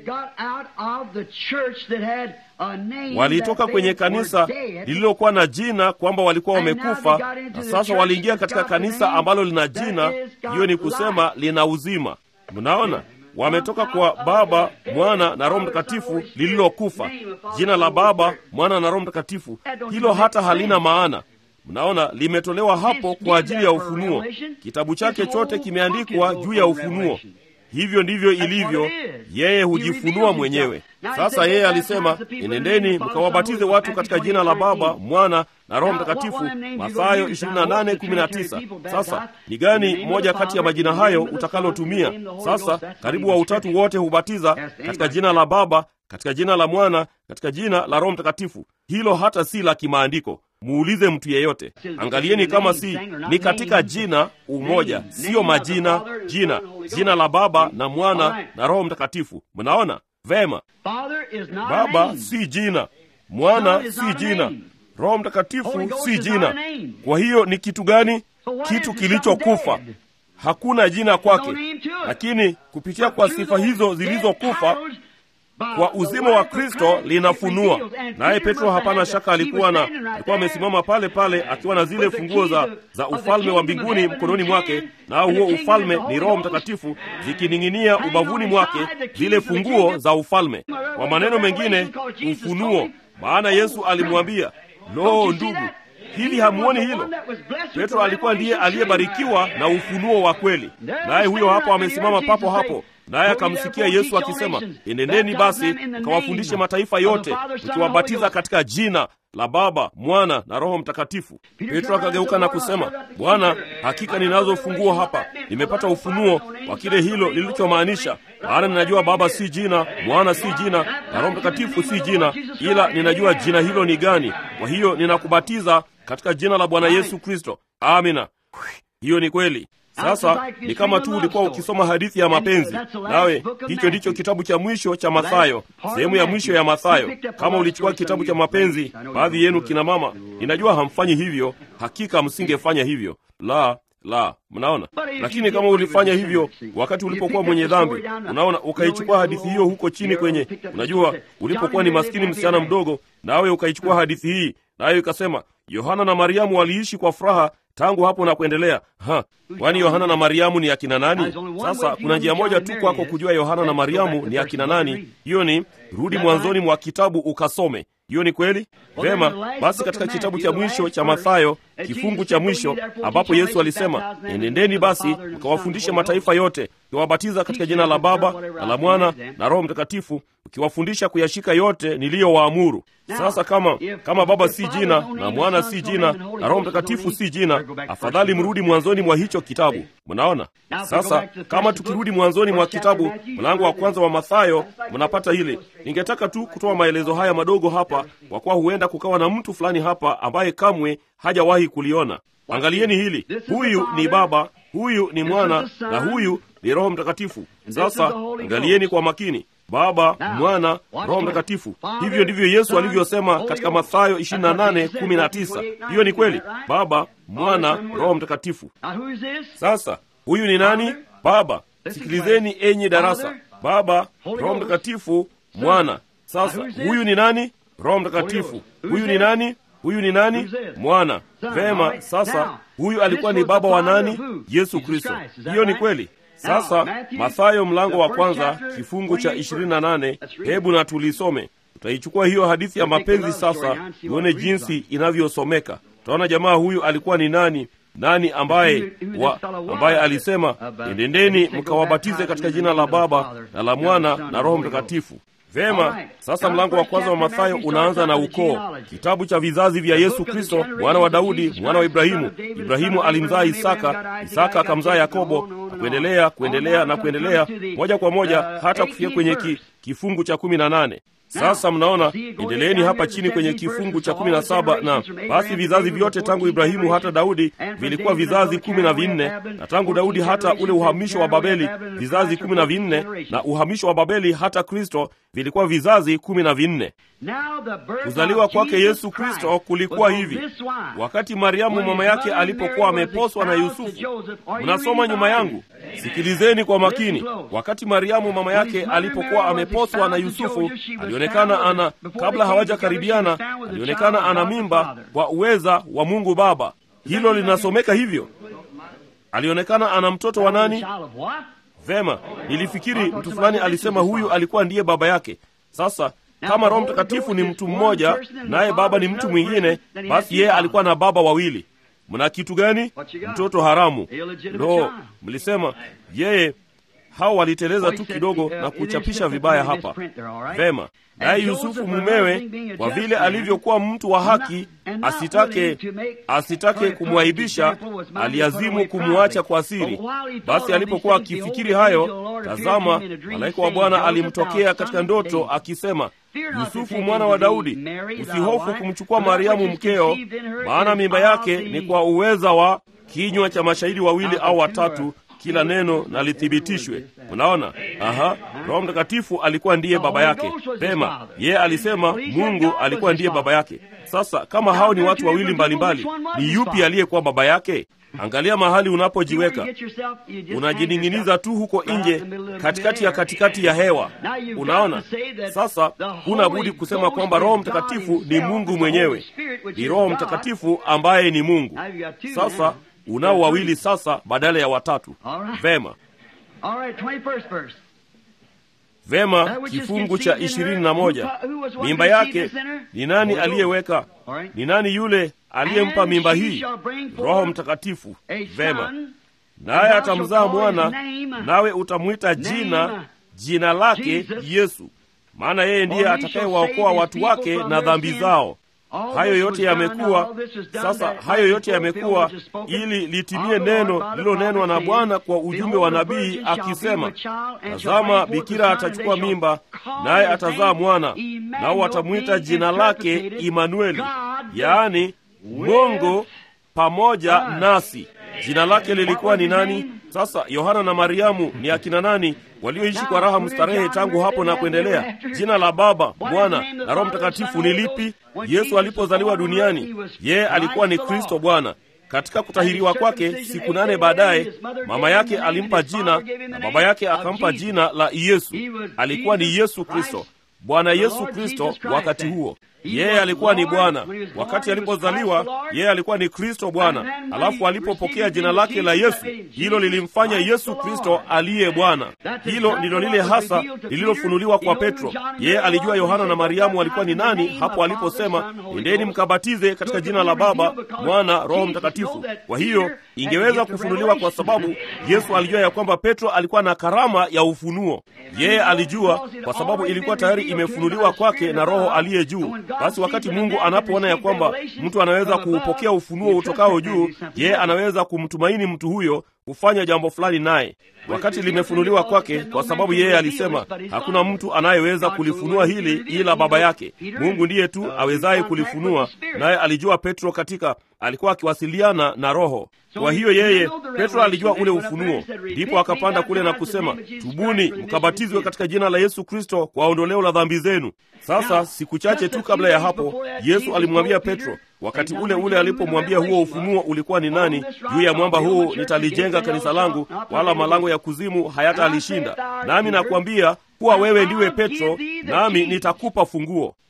Walitoka kwenye kanisa lililokuwa na jina kwamba walikuwa wamekufa, na sasa waliingia katika kanisa ambalo lina jina, hiyo ni kusema lina uzima. Mnaona, wametoka kwa Baba, Mwana na Roho Mtakatifu lililokufa. Jina la Baba, Mwana na Roho Mtakatifu, hilo hata halina maana. Mnaona, limetolewa hapo kwa ajili ya ufunuo. Kitabu chake chote kimeandikwa juu ya ufunuo. Hivyo ndivyo ilivyo, yeye hujifunua mwenyewe. Sasa yeye alisema, enendeni mkawabatize watu katika jina la Baba, Mwana na Roho Mtakatifu, Mathayo 28:19. Sasa ni gani moja kati ya majina hayo utakalotumia? Sasa karibu wa utatu wote hubatiza katika jina la Baba, katika jina la Mwana, katika jina la Roho Mtakatifu. Hilo hata si la kimaandiko. Muulize mtu yeyote, angalieni kama si ni katika jina umoja, siyo majina. Jina, jina la Baba na Mwana na Roho Mtakatifu. Mnaona vema? Baba si jina, Mwana si jina, Roho Mtakatifu si jina. Kwa hiyo ni kitu gani? Kitu kilichokufa. Hakuna jina kwake, lakini kupitia kwa sifa hizo zilizokufa kwa uzima wa Kristo linafunua. Naye Petro hapana shaka alikuwa na alikuwa amesimama pale pale akiwa na zile funguo za, za ufalme wa mbinguni mkononi mwake, nao huo ufalme ni Roho Mtakatifu zikining'inia ubavuni mwake, zile funguo za ufalme. Kwa maneno mengine, ufunuo. Maana Yesu alimwambia, lo, ndugu, hivi hamuoni hilo? Petro alikuwa ndiye aliyebarikiwa na ufunuo wa kweli, naye huyo hapo amesimama papo hapo naye akamsikia Yesu akisema, enendeni basi mkawafundishe mataifa yote mkiwabatiza katika jina la Baba, Mwana na Roho Mtakatifu. Petro akageuka na kusema, Bwana, hakika ninazo funguo hapa, nimepata ufunuo wa kile hilo lilichomaanisha. Maana ninajua Baba si jina, Mwana si jina na Roho Mtakatifu si jina, ila ninajua jina hilo ni gani. Kwa hiyo ninakubatiza katika jina la Bwana Yesu Kristo. Amina. Hiyo ni kweli. Sasa ni kama tu ulikuwa ukisoma hadithi ya mapenzi, nawe hicho ndicho kitabu cha mwisho cha Mathayo, sehemu ya mwisho ya Mathayo. Kama ulichukua kitabu cha mapenzi, baadhi yenu kina mama, ninajua hamfanyi hivyo, hakika msingefanya hivyo, la la, mnaona. Lakini kama ulifanya hivyo wakati ulipokuwa mwenye dhambi, unaona, ukaichukua hadithi hiyo huko chini kwenye, unajua, ulipokuwa ni maskini msichana mdogo, nawe ukaichukua hadithi hii, nayo ikasema Yohana na Mariamu waliishi kwa furaha tangu hapo na kuendelea. Ha, kwani Yohana na Mariamu ni akina nani? Sasa kuna njia moja tu kwako kujua Yohana na Mariamu ni akina nani. Hiyo ni rudi mwanzoni mwa kitabu ukasome. Hiyo ni kweli? Vema, basi katika kitabu cha mwisho cha Mathayo, kifungu cha mwisho ambapo Yesu alisema, enendeni basi mkawafundishe mataifa yote, ukiwabatiza katika jina la Baba na la Mwana na Roho Mtakatifu, ukiwafundisha kuyashika yote niliyowaamuru. Sasa kama kama Baba si jina na Mwana si jina na Roho Mtakatifu si jina, afadhali mrudi mwanzoni mwa hicho kitabu. Mnaona? Sasa kama tukirudi mwanzoni mwa kitabu, mlango wa kwanza wa Mathayo, mnapata hili. Ningetaka tu kutoa maelezo haya madogo hapa, kwa kuwa huenda kukawa na mtu fulani hapa ambaye kamwe hajawahi kuliona. Angalieni hili, huyu ni Baba, huyu ni Mwana na huyu ni Roho Mtakatifu. Sasa angalieni kwa makini Baba, Mwana, Roho Mtakatifu. Hivyo ndivyo Yesu alivyosema katika Mathayo 28:19. Hiyo ni kweli, Baba, Mwana, Roho Mtakatifu. Sasa huyu ni nani? Baba. Sikilizeni enyi darasa, Baba, Roho Mtakatifu, Mwana. Sasa huyu ni nani? Roho Mtakatifu. Huyu ni nani? huyu ni nani mwana vema sasa huyu alikuwa ni baba wa nani yesu kristo hiyo ni kweli sasa mathayo mlango wa kwanza kifungu cha 28 hebu na tulisome tutaichukua hiyo hadithi ya mapenzi sasa tuone jinsi inavyosomeka utaona jamaa huyu alikuwa ni nani nani ambaye wa, ambaye alisema endendeni mkawabatize katika jina la baba na la mwana na roho mtakatifu vema sasa mlango wa kwanza wa mathayo unaanza na ukoo kitabu cha vizazi vya yesu kristo mwana wa daudi mwana wa ibrahimu ibrahimu alimzaa isaka isaka akamzaa yakobo na kuendelea kuendelea na kuendelea moja kwa moja hata kufikia kwenye ki, kifungu cha kumi na nane sasa mnaona endeleeni hapa chini kwenye kifungu cha kumi na saba na basi vizazi vyote tangu ibrahimu hata daudi vilikuwa vizazi kumi na vinne na tangu daudi hata ule uhamisho wa babeli vizazi kumi na vinne na uhamisho wa babeli hata kristo vilikuwa vizazi kumi na vinne kuzaliwa kwake yesu kristo kulikuwa hivi wakati mariamu mama yake alipokuwa ameposwa na yusufu mnasoma nyuma yangu sikilizeni kwa makini wakati mariamu mama yake alipokuwa ameposwa na yusufu alionekana ana kabla hawajakaribiana alionekana ana mimba kwa uweza wa mungu baba hilo linasomeka hivyo alionekana ana mtoto wa nani vema nilifikiri mtu fulani alisema huyu alikuwa ndiye baba yake sasa kama roho mtakatifu ni mtu mmoja naye baba ni mtu mwingine basi yeye alikuwa na baba wawili mna kitu gani mtoto haramu ndo mlisema yeye hao waliteleza tu kidogo na kuchapisha vibaya hapa vema naye yusufu mumewe kwa vile alivyokuwa mtu wa haki asitake asitake kumwaibisha aliazimu kumwacha kwa siri basi alipokuwa akifikiri hayo tazama malaika wa bwana alimtokea katika ndoto akisema yusufu mwana wa daudi usihofu kumchukua mariamu mkeo maana mimba yake ni kwa uweza wa kinywa cha mashahidi wawili au watatu kila neno na lithibitishwe mnaona aha roho mtakatifu alikuwa ndiye baba yake pema yeye alisema mungu alikuwa ndiye baba yake sasa kama hao ni watu wawili mbalimbali ni yupi aliyekuwa baba yake angalia mahali unapojiweka unajining'iniza tu huko nje katikati ya katikati ya hewa unaona sasa huna budi kusema kwamba roho mtakatifu ni mungu mwenyewe ni roho mtakatifu ambaye ni mungu sasa unao wawili sasa badala ya watatu vema vema kifungu cha ishirini na moja mimba yake ni nani aliyeweka ni nani yule aliyempa mimba hii roho mtakatifu vema naye atamzaa mwana nawe utamwita jina jina lake yesu maana yeye ndiye atakayewaokoa watu wake na dhambi zao hayo yote yamekuwa sasa hayo yote yamekuwa ili litimie neno lililonenwa na bwana kwa ujumbe wa nabii akisema tazama bikira atachukua mimba naye atazaa mwana nao watamwita jina lake imanueli yaani mungu pamoja nasi jina lake lilikuwa ni nani sasa yohana na mariamu ni akina nani walioishi kwa raha mstarehe tangu hapo na kuendelea jina la baba mwana na roho mtakatifu ni lipi yesu alipozaliwa duniani yeye alikuwa ni kristo bwana katika kutahiriwa kwake siku nane baadaye mama yake alimpa jina na baba yake akampa jina la yesu alikuwa ni yesu kristo bwana yesu kristo wakati huo yeye alikuwa ni bwana wakati alipozaliwa yeye alikuwa ni kristo bwana alafu alipopokea jina lake la yesu hilo lilimfanya yesu kristo aliye bwana hilo ndilo lile hasa lililofunuliwa kwa petro yeye alijua yohana na mariamu walikuwa ni nani hapo aliposema endeni mkabatize katika jina la baba mwana roho mtakatifu kwa hiyo ingeweza kufunuliwa kwa sababu yesu alijua ya kwamba petro alikuwa na karama ya ufunuo yeye alijua kwa sababu ilikuwa tayari imefunuliwa kwake na roho aliye juu basi wakati mungu anapoona ya kwamba mtu anaweza kuupokea ufunuo utokao juu yeye anaweza kumtumaini mtu huyo kufanya jambo fulani naye wakati limefunuliwa kwake kwa sababu yeye alisema hakuna mtu anayeweza kulifunua hili ila baba yake mungu ndiye tu awezaye kulifunua naye alijua petro katika alikuwa akiwasiliana na roho kwa hiyo yeye petro alijua ule ufunuo ndipo akapanda kule na kusema tubuni mkabatizwe katika jina la yesu kristo kwa ondoleo la dhambi zenu sasa siku chache tu kabla ya hapo yesu alimwambia petro wakati ule ule alipomwambia huo ufunuo ulikuwa ni nani juu ya mwamba huu nitalijenga kanisa langu wala malango ya kuzimu hayatalishinda nami nakwambia kuwa wewe ndiwe petro nami nitakupa funguo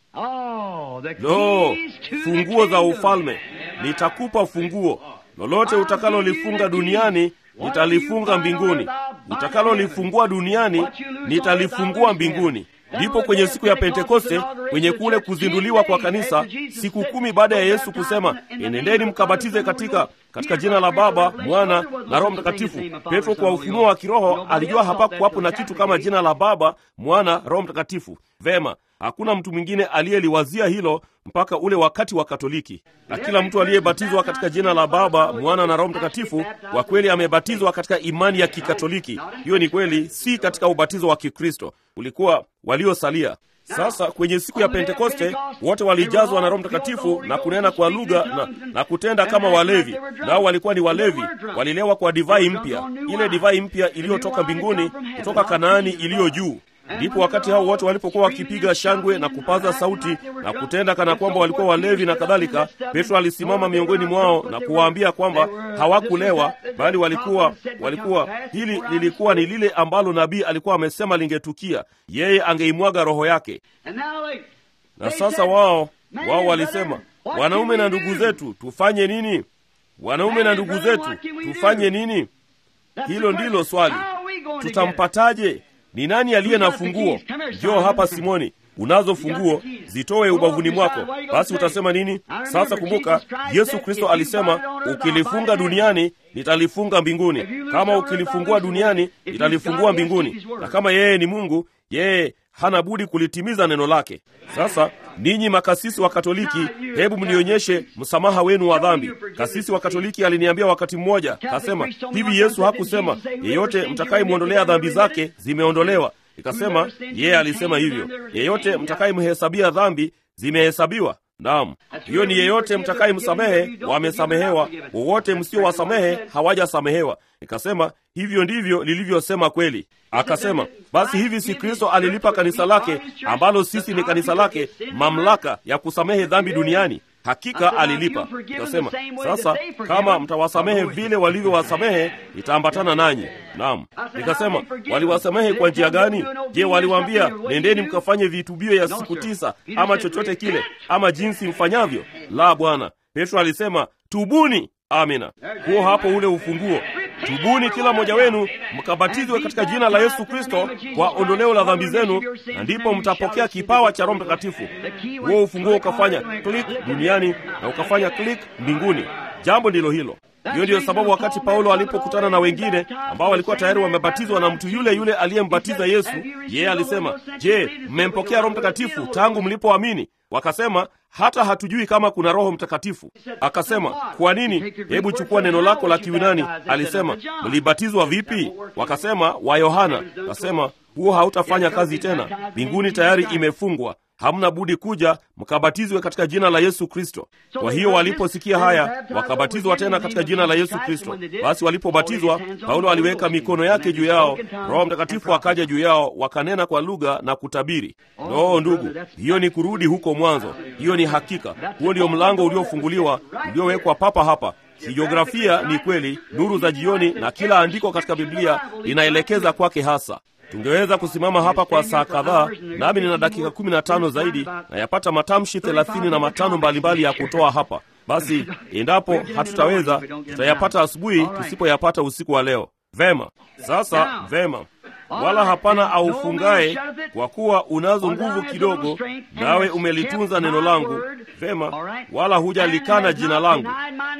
Oh, the lo keys to the funguo za kingdom. ufalme nitakupa funguo lolote utakalolifunga duniani nitalifunga mbinguni utakalolifungua duniani nitalifungua mbinguni ndipo kwenye siku ya pentekoste kwenye kule kuzinduliwa kwa kanisa siku kumi baada ya yesu kusema enendeni mkabatize katika katika jina la baba mwana na roho mtakatifu petro kwa ufunuo wa kiroho alijua hapakuwapo na kitu kama jina la baba mwana roho mtakatifu vema hakuna mtu mwingine aliyeliwazia hilo mpaka ule wakati wa katoliki na kila mtu aliyebatizwa katika jina la baba mwana na roho mtakatifu kwa kweli amebatizwa katika imani ya kikatoliki hiyo ni kweli si katika ubatizo wa kikristo ulikuwa waliosalia sasa kwenye siku ya pentekoste wote walijazwa na roho mtakatifu na kunena kwa lugha na, na kutenda kama walevi nao walikuwa ni walevi walilewa kwa divai mpya ile divai mpya iliyotoka mbinguni kutoka kanaani iliyo juu ndipo wakati hao wote walipokuwa wakipiga shangwe na kupaza sauti na kutenda kana kwamba walikuwa walevi na kadhalika petro alisimama miongoni mwao na kuwaambia kwamba hawakulewa bali walikuwa walikuwa hili lilikuwa ni lile ambalo nabii alikuwa amesema lingetukia yeye angeimwaga roho yake And now they- na they sasa said, wao "Man, wao brother, walisema what wanaume can we na ndugu do?" zetu tufanye nini wanaume na Man, ndugu brother, zetu what can we do? tufanye nini That's the hilo question. ndilo swali How are we going to get it? tutampataje ni nani aliye na Who's got the funguo keys? Come here, njoo Simon. hapa simoni unazo funguo the keys. zitoe Go ubavuni up, mwako decide what you gonna basi say. utasema nini Now remember, sasa kumbuka Jesus Christ yesu said, kristo if you alisema bind it on earth, I'll ukilifunga bind it in duniani nitalifunga mbinguni If you loose kama the earth, ukilifungua I'll loose the duniani earth. If nitalifungua you've got it, mbinguni keep his word. na kama yeye ni mungu yeye hana budi kulitimiza neno lake sasa ninyi makasisi wa katoliki hebu mnionyeshe msamaha wenu wa dhambi kasisi wa katoliki aliniambia wakati mmoja kasema hivi yesu hakusema yeyote mtakayemwondolea dhambi zake zimeondolewa nikasema yeye alisema hivyo yeyote mtakayemhesabia dhambi zimehesabiwa naam hiyo ni yeyote mtakayemsamehe wamesamehewa wowote msiowasamehe hawajasamehewa nikasema hivyo ndivyo lilivyosema kweli akasema basi hivi si kristo alilipa kanisa lake ambalo sisi ni kanisa lake mamlaka ya kusamehe dhambi duniani hakika alilipa nikasema sasa kama mtawasamehe vile walivyowasamehe itaambatana nanyi naam nikasema waliwasamehe kwa njia gani je waliwaambia nendeni mkafanye vitubio ya siku tisa ama chochote kile ama jinsi mfanyavyo la bwana petro alisema tubuni amina huo hapo ule ufunguo tubuni kila mmoja wenu mkabatizwe katika jina la yesu kristo kwa ondoleo la dhambi zenu na ndipo mtapokea kipawa cha roho mtakatifu huo ufunguo ukafanya klik duniani na ukafanya klik mbinguni jambo ndilo hilo hiyo ndiyo sababu wakati paulo alipokutana na wengine ambao walikuwa tayari wamebatizwa na mtu yule yule aliyembatiza yesu yeye alisema je mmempokea roho mtakatifu tangu mlipoamini wakasema hata hatujui kama kuna roho mtakatifu akasema kwa nini hebu chukua neno lako la kiunani alisema mlibatizwa vipi wakasema wa yohana akasema huo hautafanya kazi tena mbinguni tayari imefungwa hamna budi kuja mkabatizwe katika jina la yesu kristo kwa hiyo waliposikia haya wakabatizwa tena katika jina la yesu kristo basi walipobatizwa paulo aliweka mikono yake juu yao roho mtakatifu akaja juu yao wakanena kwa lugha na kutabiri no ndugu hiyo ni kurudi huko mwanzo hiyo ni hakika huo ndio mlango uliofunguliwa uliowekwa papa hapa kijiografia ni kweli nuru za jioni na kila andiko katika biblia linaelekeza kwake hasa tungeweza kusimama hapa kwa saa kadhaa nami nina dakika kumi na tano zaidi na yapata matamshi thelathini na matano mbalimbali ya kutoa hapa basi endapo hatutaweza tutayapata asubuhi tusipoyapata usiku wa leo vema sasa vema wala hapana aufungaye kwa kuwa unazo nguvu kidogo nawe umelitunza neno langu vema wala hujalikana jina langu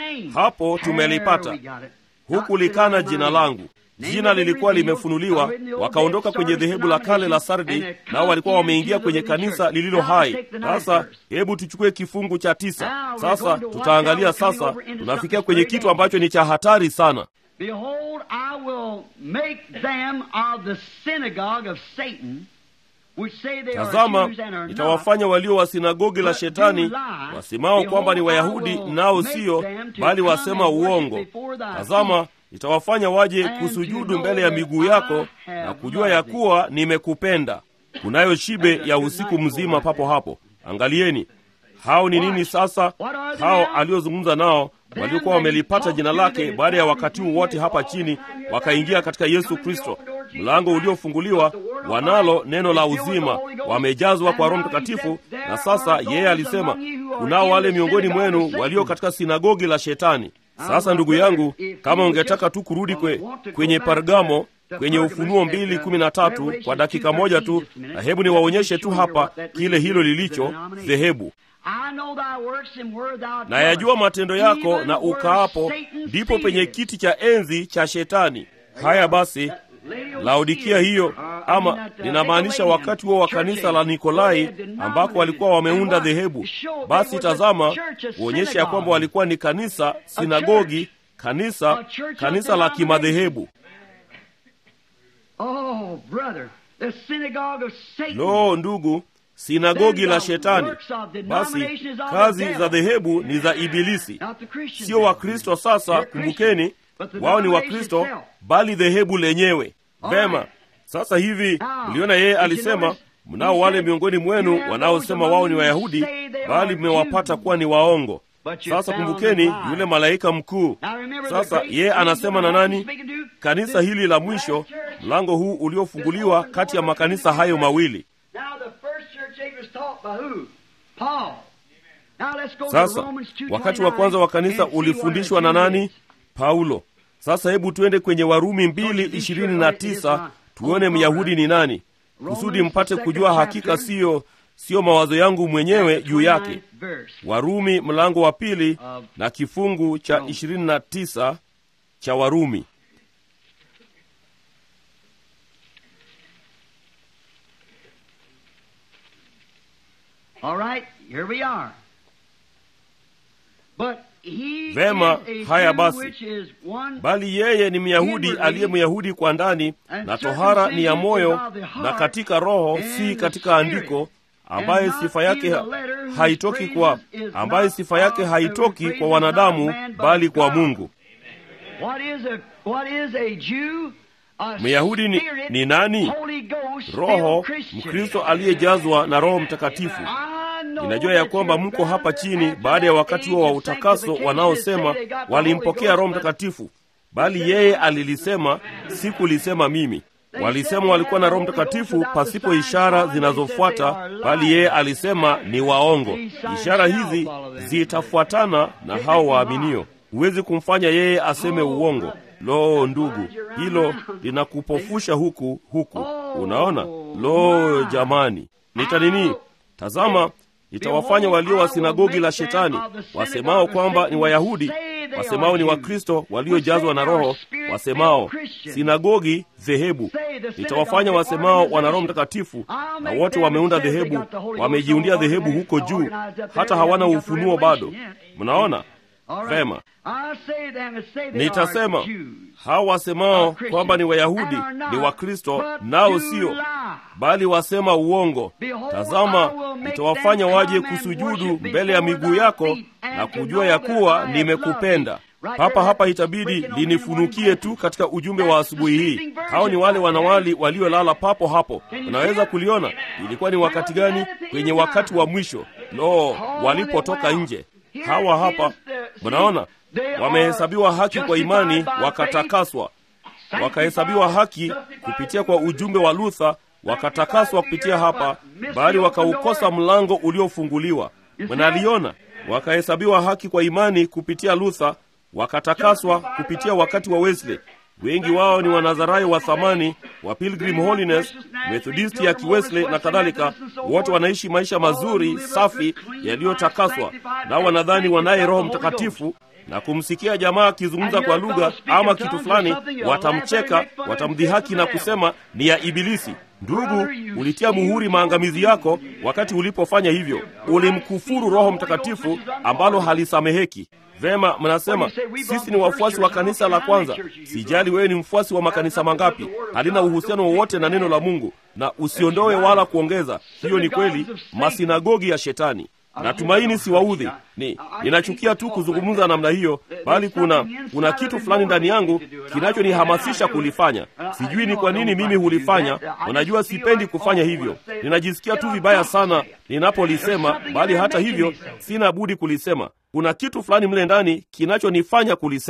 hapo tumelipata hukulikana jina langu jina lilikuwa limefunuliwa wakaondoka kwenye dhehebu la kale la sardi nao walikuwa wameingia kwenye kanisa lililo hai sasa hebu tuchukue kifungu cha tisa sasa tutaangalia sasa tunafikia kwenye kitu ambacho ni cha hatari sana Behold, I will make them of the synagogue of Satan, which say they are tazama Jews and are not, nitawafanya walio wa sinagogi la shetani wasemao kwamba ni wayahudi nao siyo bali wasema uongo tazama nitawafanya waje kusujudu mbele ya miguu yako na kujua ya kuwa nimekupenda kunayo shibe ya usiku mzima papo hapo angalieni hao ni nini sasa hao aliozungumza nao waliokuwa wamelipata jina lake baada ya wakati huu wote hapa chini wakaingia katika yesu kristo mlango uliofunguliwa, wanalo neno la uzima, wamejazwa kwa Roho Mtakatifu. Na sasa yeye alisema, kunao wale miongoni mwenu walio katika sinagogi la Shetani. Sasa ndugu yangu, kama ungetaka tu kurudi kwe, kwenye Pergamo kwenye Ufunuo mbili kumi na tatu kwa dakika moja tu, na hebu niwaonyeshe tu hapa kile hilo lilicho dhehebu. Na yajua matendo yako na ukaapo, ndipo penye kiti cha enzi cha Shetani. Haya basi, Laodikia hiyo, ama ninamaanisha wakati huo wa kanisa la Nikolai ambako walikuwa wameunda dhehebu. Basi tazama, kuonyesha ya kwamba walikuwa ni kanisa, sinagogi, kanisa, kanisa la kimadhehebu. Oh, brother, the synagogue of Satan. Lo, ndugu, sinagogi la Shetani. Basi kazi za dhehebu ni za Ibilisi, sio Wakristo. Sasa kumbukeni, wao ni Wakristo, bali dhehebu lenyewe. Vema, sasa hivi uliona, yeye alisema mnao wale miongoni mwenu wanaosema wao ni Wayahudi, bali mmewapata kuwa ni waongo. Sasa kumbukeni yule malaika mkuu. Sasa yeye anasema na nani? Kanisa hili la mwisho, mlango huu uliofunguliwa kati ya makanisa hayo mawili. Sasa wakati wa kwanza wa kanisa ulifundishwa na nani? Paulo. Sasa hebu tuende kwenye Warumi mbili ishirini na tisa tuone Myahudi ni nani, kusudi mpate kujua hakika siyo siyo mawazo yangu mwenyewe juu yake. Warumi mlango wa pili na kifungu cha ishirini na tisa cha Warumi. Vema, haya basi, bali yeye ni Myahudi aliye Myahudi kwa ndani, na tohara ni ya moyo na katika roho, si katika andiko ambaye sifa yake haitoki kwa ambaye sifa yake haitoki kwa wanadamu bali kwa Mungu. Myahudi ni, ni nani? Roho Mkristo aliyejazwa na Roho Mtakatifu. Ninajua ya kwamba mko hapa chini baada ya wakati huo wa utakaso, wanaosema walimpokea Roho Mtakatifu, bali yeye alilisema, sikulisema mimi. Walisema walikuwa na Roho Mtakatifu pasipo ishara zinazofuata, bali yeye alisema ni waongo. Ishara hizi zitafuatana na hao waaminio. Huwezi kumfanya yeye aseme uongo. Lo, ndugu, hilo linakupofusha huku huku. Unaona? Lo, jamani, nita nini? Tazama, itawafanya walio wa sinagogi la Shetani, wasemao kwamba ni Wayahudi, wasemao ni Wakristo waliojazwa na Roho, wasemao sinagogi dhehebu. Nitawafanya wasemao wana Roho Mtakatifu, na wote wameunda dhehebu, wamejiundia dhehebu huko juu, hata hawana ufunuo bado. Mnaona vema? Nitasema hao wasemao kwamba ni Wayahudi ni Wakristo, nao sio, bali wasema uongo. Tazama, nitawafanya waje kusujudu mbele ya miguu yako na kujua ya kuwa nimekupenda. Papa hapa itabidi linifunukie tu katika ujumbe wa asubuhi hii. Hao ni wale wanawali waliolala papo hapo. Unaweza kuliona ilikuwa ni wakati gani? Kwenye wakati wa mwisho. Lo, walipotoka nje. Hawa hapa, mnaona wamehesabiwa haki kwa imani, wakatakaswa. Wakahesabiwa haki kupitia kwa ujumbe wa Luther, wakatakaswa kupitia hapa, bali wakaukosa mlango uliofunguliwa. Mnaliona, wakahesabiwa haki kwa imani kupitia Luther, wakatakaswa kupitia wakati wa Wesley. Wengi wao ni Wanazarayo wa thamani wa Pilgrim Holiness, Methodisti ya Kiwesley na kadhalika. Wote wanaishi maisha mazuri safi yaliyotakaswa, nao wanadhani wanaye Roho Mtakatifu na kumsikia jamaa akizungumza kwa lugha ama kitu fulani, watamcheka, watamdhihaki na kusema ni ya Ibilisi. Ndugu, ulitia muhuri maangamizi yako wakati ulipofanya hivyo. Ulimkufuru Roho Mtakatifu ambalo halisameheki. Vema, mnasema sisi ni wafuasi wa kanisa la kwanza. Sijali wewe ni mfuasi wa makanisa mangapi, halina uhusiano wowote na neno la Mungu, na usiondoe wala kuongeza. Hiyo ni kweli, masinagogi ya Shetani. Natumaini siwaudhi, ni ninachukia tu kuzungumza namna hiyo, bali kuna kuna kitu fulani ndani yangu kinachonihamasisha kulifanya. Sijui ni kwa nini mimi hulifanya. Unajua, sipendi kufanya hivyo, ninajisikia tu vibaya sana ninapolisema, bali hata hivyo sina budi kulisema. Kuna kitu fulani mle ndani kinachonifanya kulisema.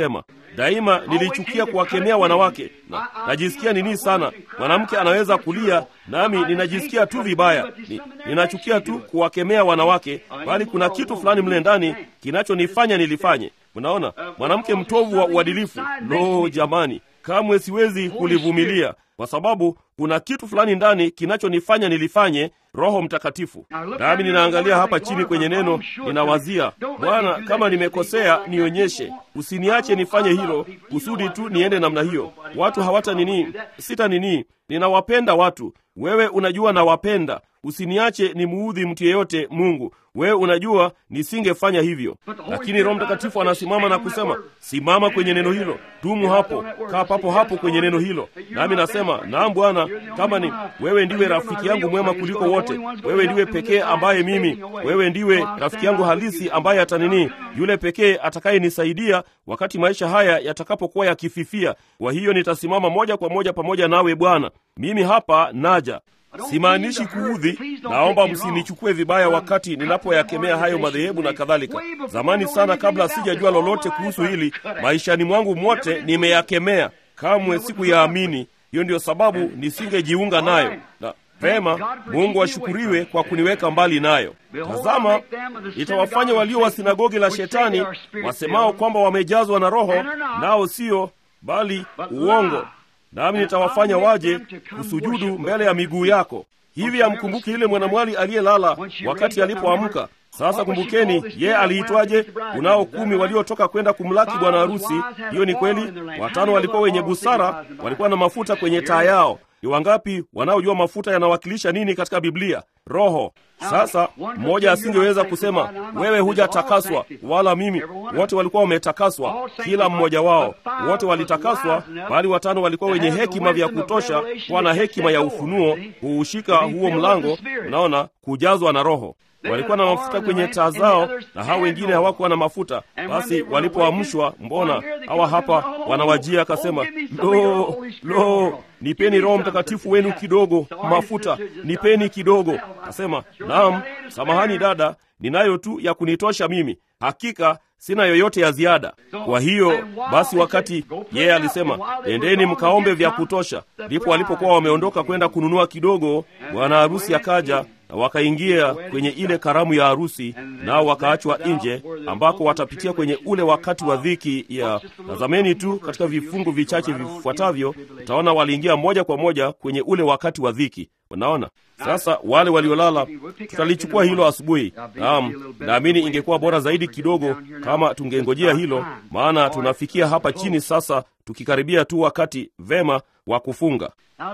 daima nilichukia kuwakemea wanawake na, najisikia nini sana mwanamke anaweza kulia nami ninajisikia tu vibaya ni, ninachukia tu kuwakemea wanawake bali kuna kitu fulani mle ndani kinachonifanya nilifanye unaona mwanamke mtovu wa uadilifu lo jamani kamwe siwezi kulivumilia kwa sababu kuna kitu fulani ndani kinachonifanya nilifanye roho mtakatifu nami ninaangalia hapa chini kwenye neno ninawazia bwana kama nimekosea nionyeshe usiniache nifanye hilo kusudi tu niende namna hiyo watu hawata nini sita nini ninawapenda watu wewe unajua nawapenda usiniache nimuudhi mtu yeyote mungu wewe unajua nisingefanya hivyo lakini roho mtakatifu anasimama na kusema simama kwenye neno hilo dumu hapo kaa papo hapo kwenye neno hilo nami nasema naam bwana kama ni wewe ndiwe rafiki yangu mwema kuliko wote wewe ndiwe pekee ambaye mimi wewe ndiwe rafiki yangu halisi ambaye atanini yule pekee atakayenisaidia wakati maisha haya yatakapokuwa yakififia kwa hiyo nitasimama moja kwa moja pamoja nawe bwana mimi hapa naja simaanishi kuudhi naomba msinichukue vibaya wakati ninapoyakemea hayo madhehebu na kadhalika zamani sana kabla sijajua lolote kuhusu hili maishani mwangu mwote nimeyakemea kamwe sikuyaamini hiyo ndiyo sababu nisingejiunga nayo na vema mungu ashukuriwe kwa kuniweka mbali nayo tazama itawafanya walio wa sinagogi la shetani wasemao kwamba wamejazwa na roho nao sio bali uongo nami nitawafanya waje kusujudu mbele ya miguu yako hivi amkumbuki yule mwanamwali aliyelala wakati alipoamka sasa kumbukeni ye aliitwaje unao kumi waliotoka kwenda kumlaki bwana harusi hiyo ni kweli watano walikuwa wenye busara walikuwa na mafuta kwenye taa yao ni wangapi wanaojua mafuta yanawakilisha nini katika biblia roho sasa mmoja asingeweza kusema wewe hujatakaswa wala mimi wote walikuwa wametakaswa kila mmoja wao wote walitakaswa bali watano walikuwa wenye hekima vya kutosha kuwa na hekima ya ufunuo kuushika huo mlango unaona kujazwa na roho walikuwa na mafuta kwenye taa zao na hao wengine hawakuwa na mafuta basi walipoamshwa mbona hawa hapa wanawajia akasema lo lo nipeni roho mtakatifu wenu kidogo mafuta nipeni kidogo akasema naam samahani dada ninayo tu ya kunitosha mimi hakika sina yoyote ya ziada kwa hiyo basi wakati yeye alisema endeni mkaombe vya kutosha ndipo walipokuwa wameondoka kwenda kununua kidogo bwana harusi akaja na wakaingia kwenye ile karamu ya harusi nao wakaachwa nje ambako watapitia kwenye ule wakati wa dhiki ya tazameni tu katika vifungu vichache vifuatavyo utaona waliingia moja kwa moja kwenye ule wakati wa dhiki unaona sasa wale waliolala tutalichukua hilo asubuhi naam naamini ingekuwa bora zaidi kidogo kama tungengojea hilo maana tunafikia hapa chini sasa tukikaribia tu wakati vema wa kufunga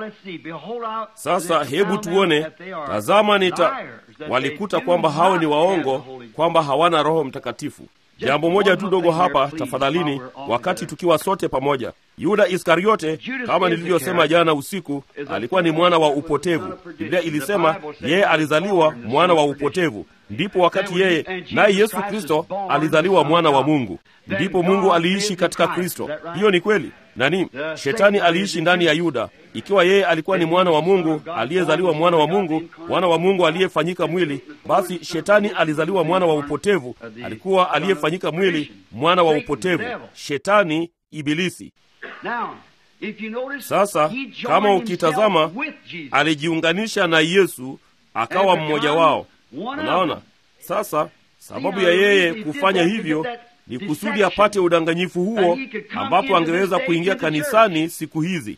sasa hebu tuone tazama nita walikuta kwamba hao ni waongo kwamba hawana roho mtakatifu jambo moja tu dogo hapa tafadhalini wakati tukiwa sote pamoja yuda iskariote kama nilivyosema jana usiku alikuwa ni mwana wa upotevu biblia ilisema yeye alizaliwa mwana wa upotevu ndipo wakati yeye naye yesu kristo alizaliwa mwana wa mungu ndipo mungu aliishi katika kristo hiyo ni kweli nani shetani aliishi ndani ya yuda ikiwa yeye alikuwa ni mwana wa mungu aliyezaliwa mwana wa mungu mwana wa mungu aliyefanyika mwili basi shetani alizaliwa mwana wa upotevu alikuwa aliyefanyika mwili mwana wa upotevu shetani ibilisi sasa kama ukitazama alijiunganisha na yesu akawa mmoja wao unaona sasa sababu ya yeye kufanya hivyo ni kusudi apate udanganyifu huo ambapo angeweza kuingia kanisani siku hizi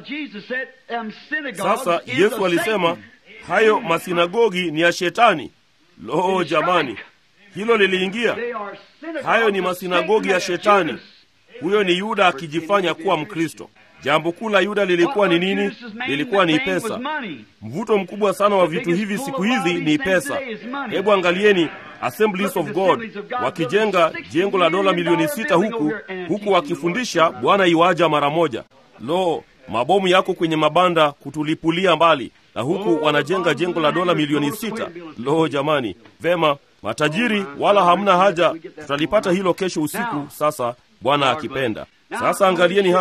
sasa yesu alisema hayo masinagogi ni ya shetani lo jamani hilo liliingia hayo ni masinagogi ya shetani huyo ni yuda akijifanya kuwa mkristo jambo kuu la yuda lilikuwa ni nini lilikuwa ni pesa mvuto mkubwa sana wa vitu hivi siku hizi ni pesa hebu angalieni assemblies of god wakijenga jengo la dola milioni sita huku huku wakifundisha bwana iwaja mara moja lo mabomu yako kwenye mabanda kutulipulia mbali na huku wanajenga jengo la dola milioni sita lo jamani vema matajiri wala hamna haja tutalipata hilo kesho usiku sasa bwana akipenda sasa angalieni hapa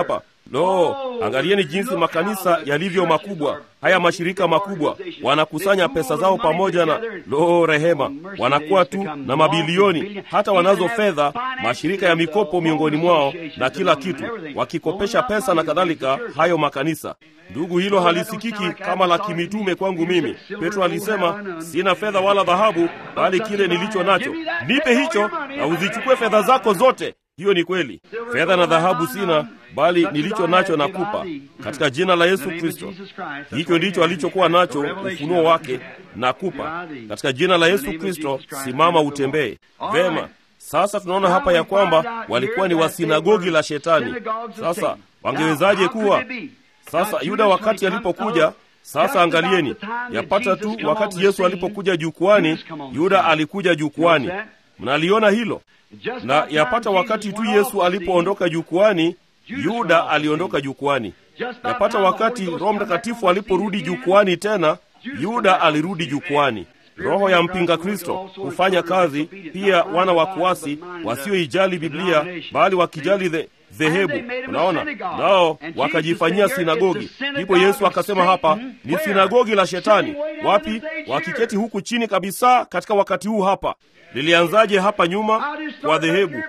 Lo, angalieni jinsi makanisa yalivyo makubwa. Haya mashirika makubwa wanakusanya pesa zao pamoja na lo, rehema, wanakuwa tu na mabilioni, hata wanazo fedha, mashirika ya mikopo miongoni mwao na kila kitu, wakikopesha pesa na kadhalika. Hayo makanisa Ndugu, hilo halisikiki kama la kimitume kwangu mimi. Petro alisema, sina fedha wala dhahabu, bali kile nilicho nacho nipe hicho, na uzichukue fedha zako zote. Hiyo ni kweli. Fedha na dhahabu sina, bali nilicho nacho nakupa, katika jina la Yesu Kristo. Hicho ndicho alichokuwa nacho, ufunuo wake, nakupa katika jina la Yesu Kristo. Simama utembee vema. Sasa tunaona hapa ya kwamba walikuwa ni wasinagogi la Shetani. Sasa wangewezaje kuwa sasa Yuda wakati alipokuja, sasa angalieni, yapata tu wakati Yesu alipokuja jukwani, Yuda alikuja jukwani. Mnaliona hilo? Na yapata wakati tu Yesu alipoondoka jukwani, Yuda aliondoka jukwani. Yapata wakati Roho Mtakatifu aliporudi jukwani tena, Yuda alirudi jukwani. Roho ya mpinga Kristo hufanya kazi pia, wana wa kuasi wasioijali Biblia bali wakijali the dhehebu. Unaona, nao wakajifanyia sinagogi. Ndipo Yesu akasema hapa ni sinagogi la Shetani. Wapi? Wakiketi huku chini kabisa katika wakati huu hapa. Lilianzaje hapa nyuma? Kwa dhehebu.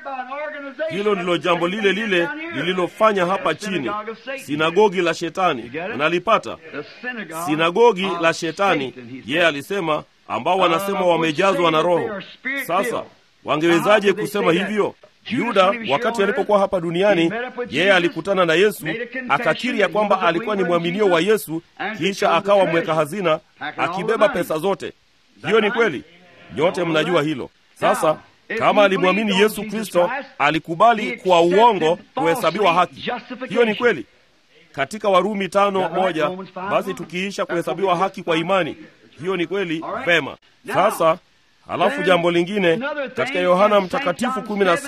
Hilo ndilo jambo lile lile lililofanya hapa chini, sinagogi la Shetani. Unalipata? Sinagogi la Shetani, yeye alisema, ambao wanasema wamejazwa na Roho. Sasa wangewezaje kusema hivyo? Yuda wakati alipokuwa hapa duniani, yeye alikutana na Yesu, akakiri ya kwamba alikuwa ni mwaminio wa Yesu, kisha akawa mweka hazina, akibeba pesa zote. Hiyo ni kweli, nyote mnajua hilo. Sasa kama alimwamini Yesu Kristo, alikubali kwa uongo kuhesabiwa haki. Hiyo ni kweli katika Warumi tano moja. Basi tukiisha kuhesabiwa haki kwa imani, hiyo ni kweli vema. Sasa Halafu jambo lingine katika Yohana Mtakatifu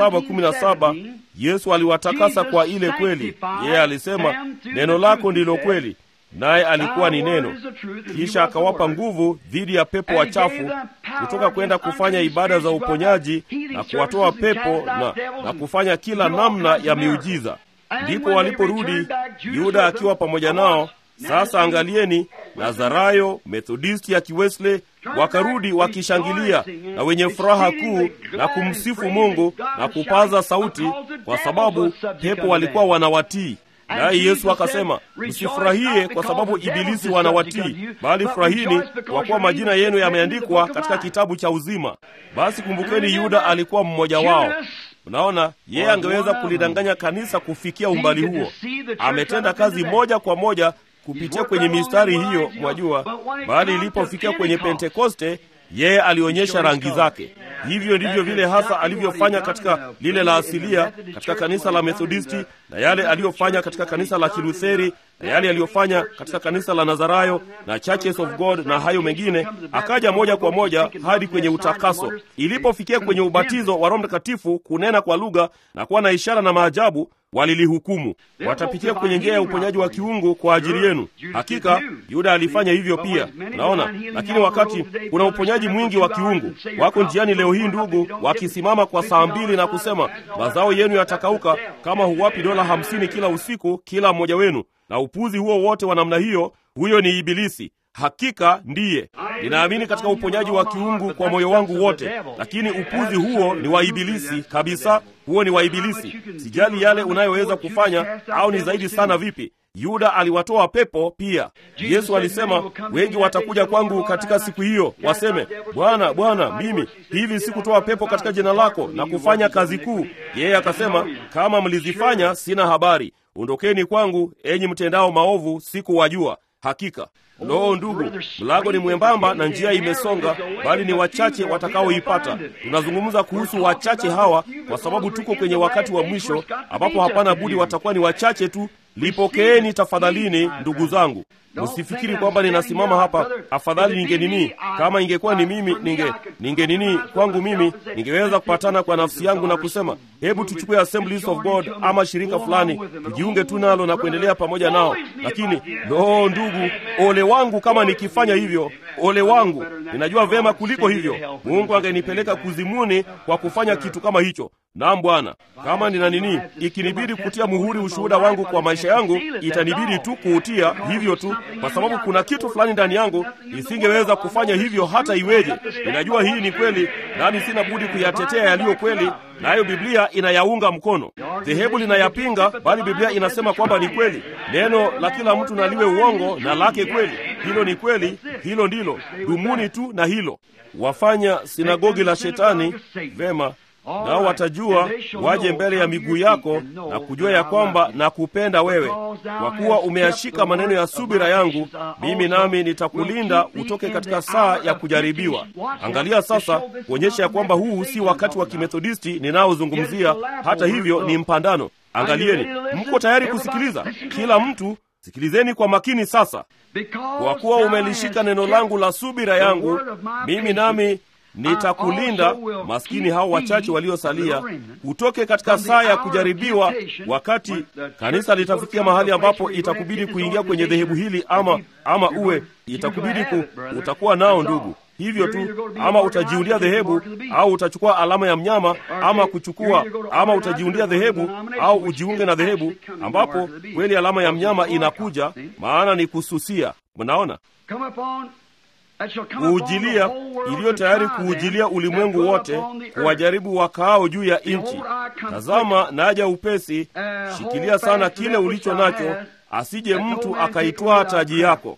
17:17 Yesu aliwatakasa kwa ile kweli. Yeye alisema neno lako ndilo kweli, naye alikuwa ni neno. Kisha akawapa nguvu dhidi ya pepo wachafu kutoka kwenda kufanya ibada za uponyaji na kuwatoa pepo na, na kufanya kila namna ya miujiza. Ndipo waliporudi Yuda akiwa pamoja nao. Sasa angalieni, Nazarayo, Methodisti ya Kiwesley wakarudi wakishangilia na wenye furaha kuu na kumsifu Mungu na kupaza sauti, kwa sababu pepo walikuwa wanawatii. Naye Yesu akasema, msifurahie kwa sababu ibilisi wanawatii, bali furahini kwa kuwa majina yenu yameandikwa katika kitabu cha uzima. Basi kumbukeni, Yuda alikuwa mmoja wao. Unaona, yeye angeweza kulidanganya kanisa kufikia umbali huo. Ametenda kazi moja kwa moja kupitia kwenye mistari hiyo, mwajua, bali ilipofikia kwenye Pentekoste yeye alionyesha rangi zake. Hivyo ndivyo vile hasa alivyofanya katika lile la asilia katika kanisa la Methodisti, na yale aliyofanya katika kanisa la Kilutheri, na yale aliyofanya katika kanisa la Nazarayo na Churches of God na hayo mengine, akaja moja kwa moja hadi kwenye utakaso. Ilipofikia kwenye ubatizo wa Roho Mtakatifu, kunena kwa lugha na kuwa na ishara na maajabu walilihukumu watapitia kwenye njia ya uponyaji wa kiungu kwa ajili yenu. Hakika Yuda alifanya hivyo pia, unaona. Lakini wakati kuna uponyaji mwingi wa kiungu, wako njiani leo hii ndugu, wakisimama kwa saa mbili na kusema mazao yenu yatakauka kama huwapi dola hamsini kila usiku kila mmoja wenu, na upuzi huo wote wa namna hiyo, huyo ni Ibilisi. Hakika ndiye. Ninaamini katika uponyaji wa kiungu kwa moyo wangu wote, lakini upuzi huo ni wa Ibilisi kabisa. Huo ni wa Ibilisi. Sijali yale unayoweza kufanya au ni zaidi sana vipi. Yuda aliwatoa pepo pia. Yesu alisema, wengi watakuja kwangu katika siku hiyo, waseme, Bwana, Bwana, mimi hivi sikutoa pepo katika jina lako na kufanya kazi kuu? Yeye akasema, kama mlizifanya, sina habari. Ondokeni kwangu, enyi mtendao maovu, sikuwajua. Hakika Loo, ndugu, mlango ni mwembamba na njia imesonga, bali ni wachache watakaoipata. Tunazungumza kuhusu wachache hawa kwa sababu tuko kwenye wakati wa mwisho ambapo hapana budi watakuwa ni wachache tu. Lipokeeni tafadhalini, ndugu zangu. Msifikiri kwamba ninasimama hapa, afadhali ninge nini. Kama ingekuwa ni mimi, ninge ninge nini kwangu mimi, ningeweza kupatana kwa nafsi yangu na kusema, hebu tuchukue Assemblies of God ama shirika fulani, tujiunge tu nalo na kuendelea pamoja nao. Lakini loo, ndugu, ole wangu kama nikifanya hivyo, ole wangu. Ninajua vyema kuliko hivyo, Mungu angenipeleka kuzimuni kwa kufanya kitu kama hicho. Naam Bwana, kama nina nini, ikinibidi kutia muhuri ushuhuda wangu kwa maisha yangu, itanibidi tu kuutia hivyo tu, kwa sababu kuna kitu fulani ndani yangu isingeweza kufanya hivyo hata iweje. Ninajua hii ni kweli, nami sina budi kuyatetea yaliyo kweli, nayo Biblia inayaunga mkono. Dhehebu linayapinga, bali Biblia inasema kwamba ni kweli. Neno la kila mtu na liwe uongo na lake kweli. Hilo ni kweli, hilo ndilo. Dumuni tu na hilo. Wafanya sinagogi la Shetani, vema nao watajua waje mbele ya miguu yako na kujua ya kwamba nakupenda wewe, kwa kuwa umeyashika maneno ya subira yangu, mimi nami nitakulinda utoke katika saa ya kujaribiwa. Angalia sasa, kuonyesha ya kwamba huu si wakati wa kimethodisti ninaozungumzia. Hata hivyo ni mpandano. Angalieni, mko tayari kusikiliza? Kila mtu sikilizeni kwa makini sasa. Kwa kuwa umelishika neno langu la subira yangu, mimi nami nitakulinda maskini hao wachache waliosalia utoke katika saa ya kujaribiwa, wakati kanisa litafikia mahali ambapo itakubidi kuingia kwenye dhehebu hili, ama ama uwe itakubidi ku, utakuwa nao ndugu hivyo tu, ama utajiundia dhehebu au utachukua alama ya mnyama, ama kuchukua, ama utajiundia dhehebu au ujiunge na dhehebu ambapo kweli alama ya mnyama inakuja, maana ni kususia. Mnaona kuujilia iliyo tayari kuujilia ulimwengu wote, kuwajaribu wakaao juu ya nchi. Tazama, naja upesi, shikilia sana kile ulicho nacho, asije mtu akaitwaa taji yako.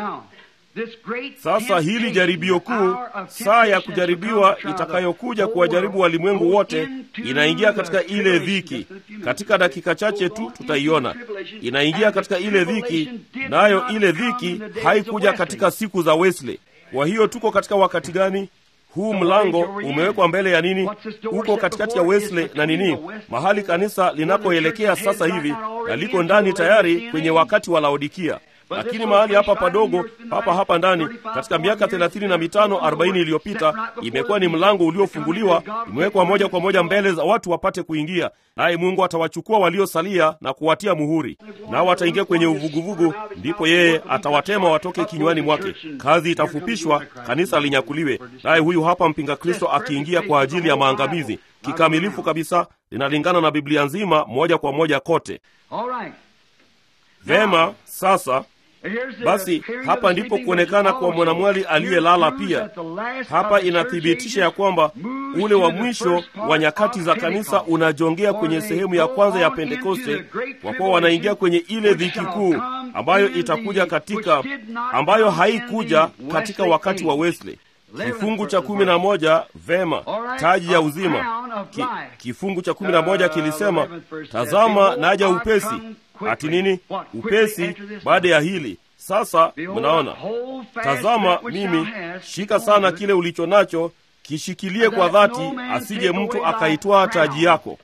Sasa hili jaribio kuu, saa ya kujaribiwa itakayokuja kuwajaribu walimwengu wote, inaingia katika ile dhiki. Katika dakika chache tu tutaiona inaingia katika ile dhiki, nayo ile dhiki haikuja katika siku za Wesley. Kwa hiyo tuko katika wakati gani? Huu mlango umewekwa mbele ya nini? Uko katikati ya Wesley na nini, mahali kanisa linapoelekea sasa hivi, na liko ndani tayari kwenye wakati wa Laodikia lakini mahali hapa padogo hapa hapa ndani, katika miaka thelathini na mitano arobaini iliyopita, imekuwa ni mlango uliofunguliwa, imewekwa moja kwa moja mbele za watu wapate kuingia, naye Mungu atawachukua waliosalia na kuwatia muhuri, nao wataingia kwenye uvuguvugu. Ndipo yeye atawatema watoke kinywani mwake. Kazi itafupishwa, kanisa linyakuliwe, naye huyu hapa mpinga Kristo akiingia kwa ajili ya maangamizi kikamilifu kabisa. Linalingana na Biblia nzima moja kwa moja kote. Vema, sasa basi hapa ndipo kuonekana kwa mwanamwali aliyelala pia. Hapa inathibitisha ya kwamba ule wa mwisho wa nyakati za kanisa unajongea kwenye sehemu ya kwanza ya Pentekoste, kwa kuwa wanaingia kwenye ile dhiki kuu ambayo itakuja katika, ambayo haikuja katika wakati wa Wesley. Kifungu cha kumi na moja vema, taji ya uzima. Ki, kifungu cha kumi na moja kilisema, tazama naja upesi Ati nini? Upesi baada ya hili. Sasa mnaona, tazama mimi, shika sana kile ulicho nacho, kishikilie kwa dhati, asije mtu akaitwaa taji yako.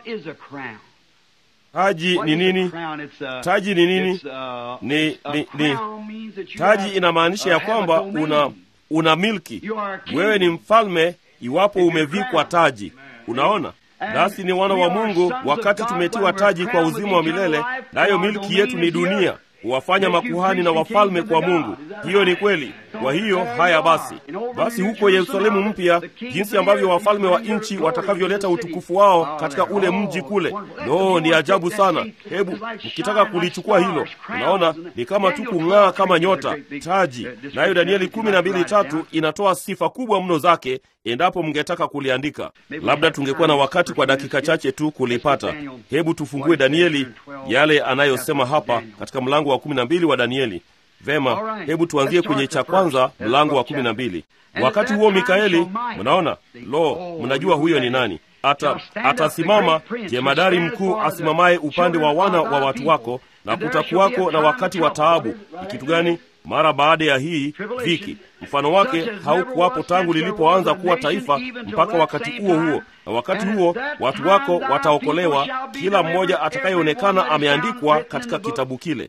Taji ni nini? Taji ni nini? Ni, ni, ni taji inamaanisha ya kwamba una una milki, wewe ni mfalme iwapo umevikwa taji. Unaona, nasi ni wana wa Mungu wakati tumetiwa taji kwa uzima wa milele, nayo milki yetu ni dunia, huwafanya makuhani na wafalme kwa Mungu. Hiyo ni kweli. Kwa hiyo haya basi, basi huko Yerusalemu mpya, jinsi ambavyo wafalme wa nchi watakavyoleta utukufu wao katika ule mji kule, no, ni ajabu sana. Hebu mkitaka kulichukua hilo, unaona ni kama tu kung'aa kama nyota, taji. Nayo Danieli kumi na mbili tatu inatoa sifa kubwa mno zake, endapo mngetaka kuliandika. Labda tungekuwa na wakati kwa dakika chache tu kulipata. Hebu tufungue Danieli, yale anayosema hapa katika mlango wa kumi na mbili wa Danieli. Vema, hebu tuanzie kwenye cha kwanza, mlango wa kumi na mbili. Wakati huo Mikaeli, mnaona, lo, mnajua huyo ni nani? Ata atasimama jemadari mkuu asimamaye upande wa wana wa watu wako, na kutakuwako na wakati wa taabu. Ni kitu gani? Mara baada ya hii dhiki, mfano wake haukuwapo tangu lilipoanza kuwa taifa mpaka wakati huo huo. Na wakati huo watu wako wataokolewa, kila mmoja atakayeonekana ameandikwa katika kitabu kile.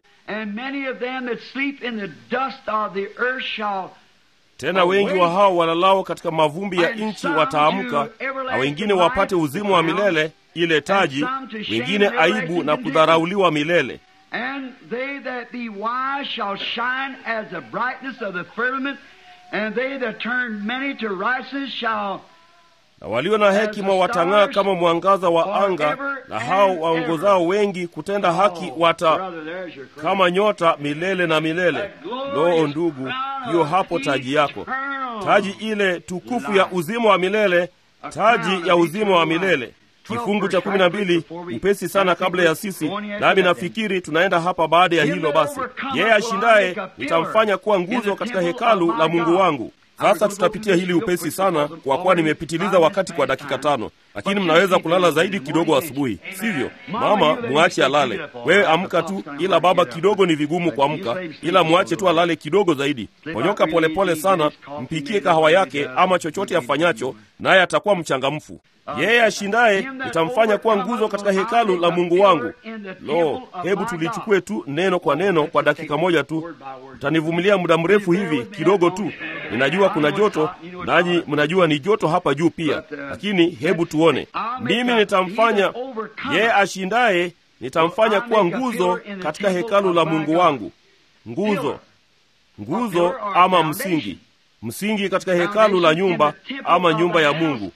Tena wengi wa hao walalao katika mavumbi ya nchi wataamka, na wengine wapate uzima wa milele, ile taji, wengine aibu na kudharauliwa milele. And they that be wise shall shine as the brightness of the firmament, and they that turn many to righteousness shall na walio na hekima watang'aa kama mwangaza wa anga, na hao waongozao wengi kutenda haki wata kama nyota milele na milele. Loo ndugu, hiyo hapo taji yako, taji ile tukufu ya uzima wa milele, taji ya uzima wa milele. Kifungu cha kumi na mbili upesi sana kabla ya sisi, nami nafikiri tunaenda hapa baada ya hilo. Basi yeye ashindaye nitamfanya kuwa nguzo katika hekalu la Mungu wangu. Sasa tutapitia hili upesi sana, kwa kuwa nimepitiliza wakati kwa dakika tano, lakini mnaweza kulala zaidi kidogo asubuhi, sivyo? Mama mwache alale, wewe amka tu, ila baba kidogo ni vigumu kuamka, ila mwache tu alale kidogo zaidi. Ponyoka polepole sana, mpikie kahawa yake ama chochote afanyacho, naye atakuwa mchangamfu. Yeye ashindaye nitamfanya kuwa nguzo katika hekalu la Mungu wangu. Lo, hebu tulichukue tu neno kwa neno kwa dakika moja tu. Mtanivumilia muda mrefu hivi kidogo tu. Ninajua kuna joto, nanyi mnajua ni joto hapa juu pia, lakini hebu tuone. Mimi nitamfanya yeye ashindaye, nitamfanya kuwa nguzo katika hekalu la Mungu wangu. Nguzo, nguzo ama msingi msingi katika hekalu la nyumba ama nyumba ya Mungu,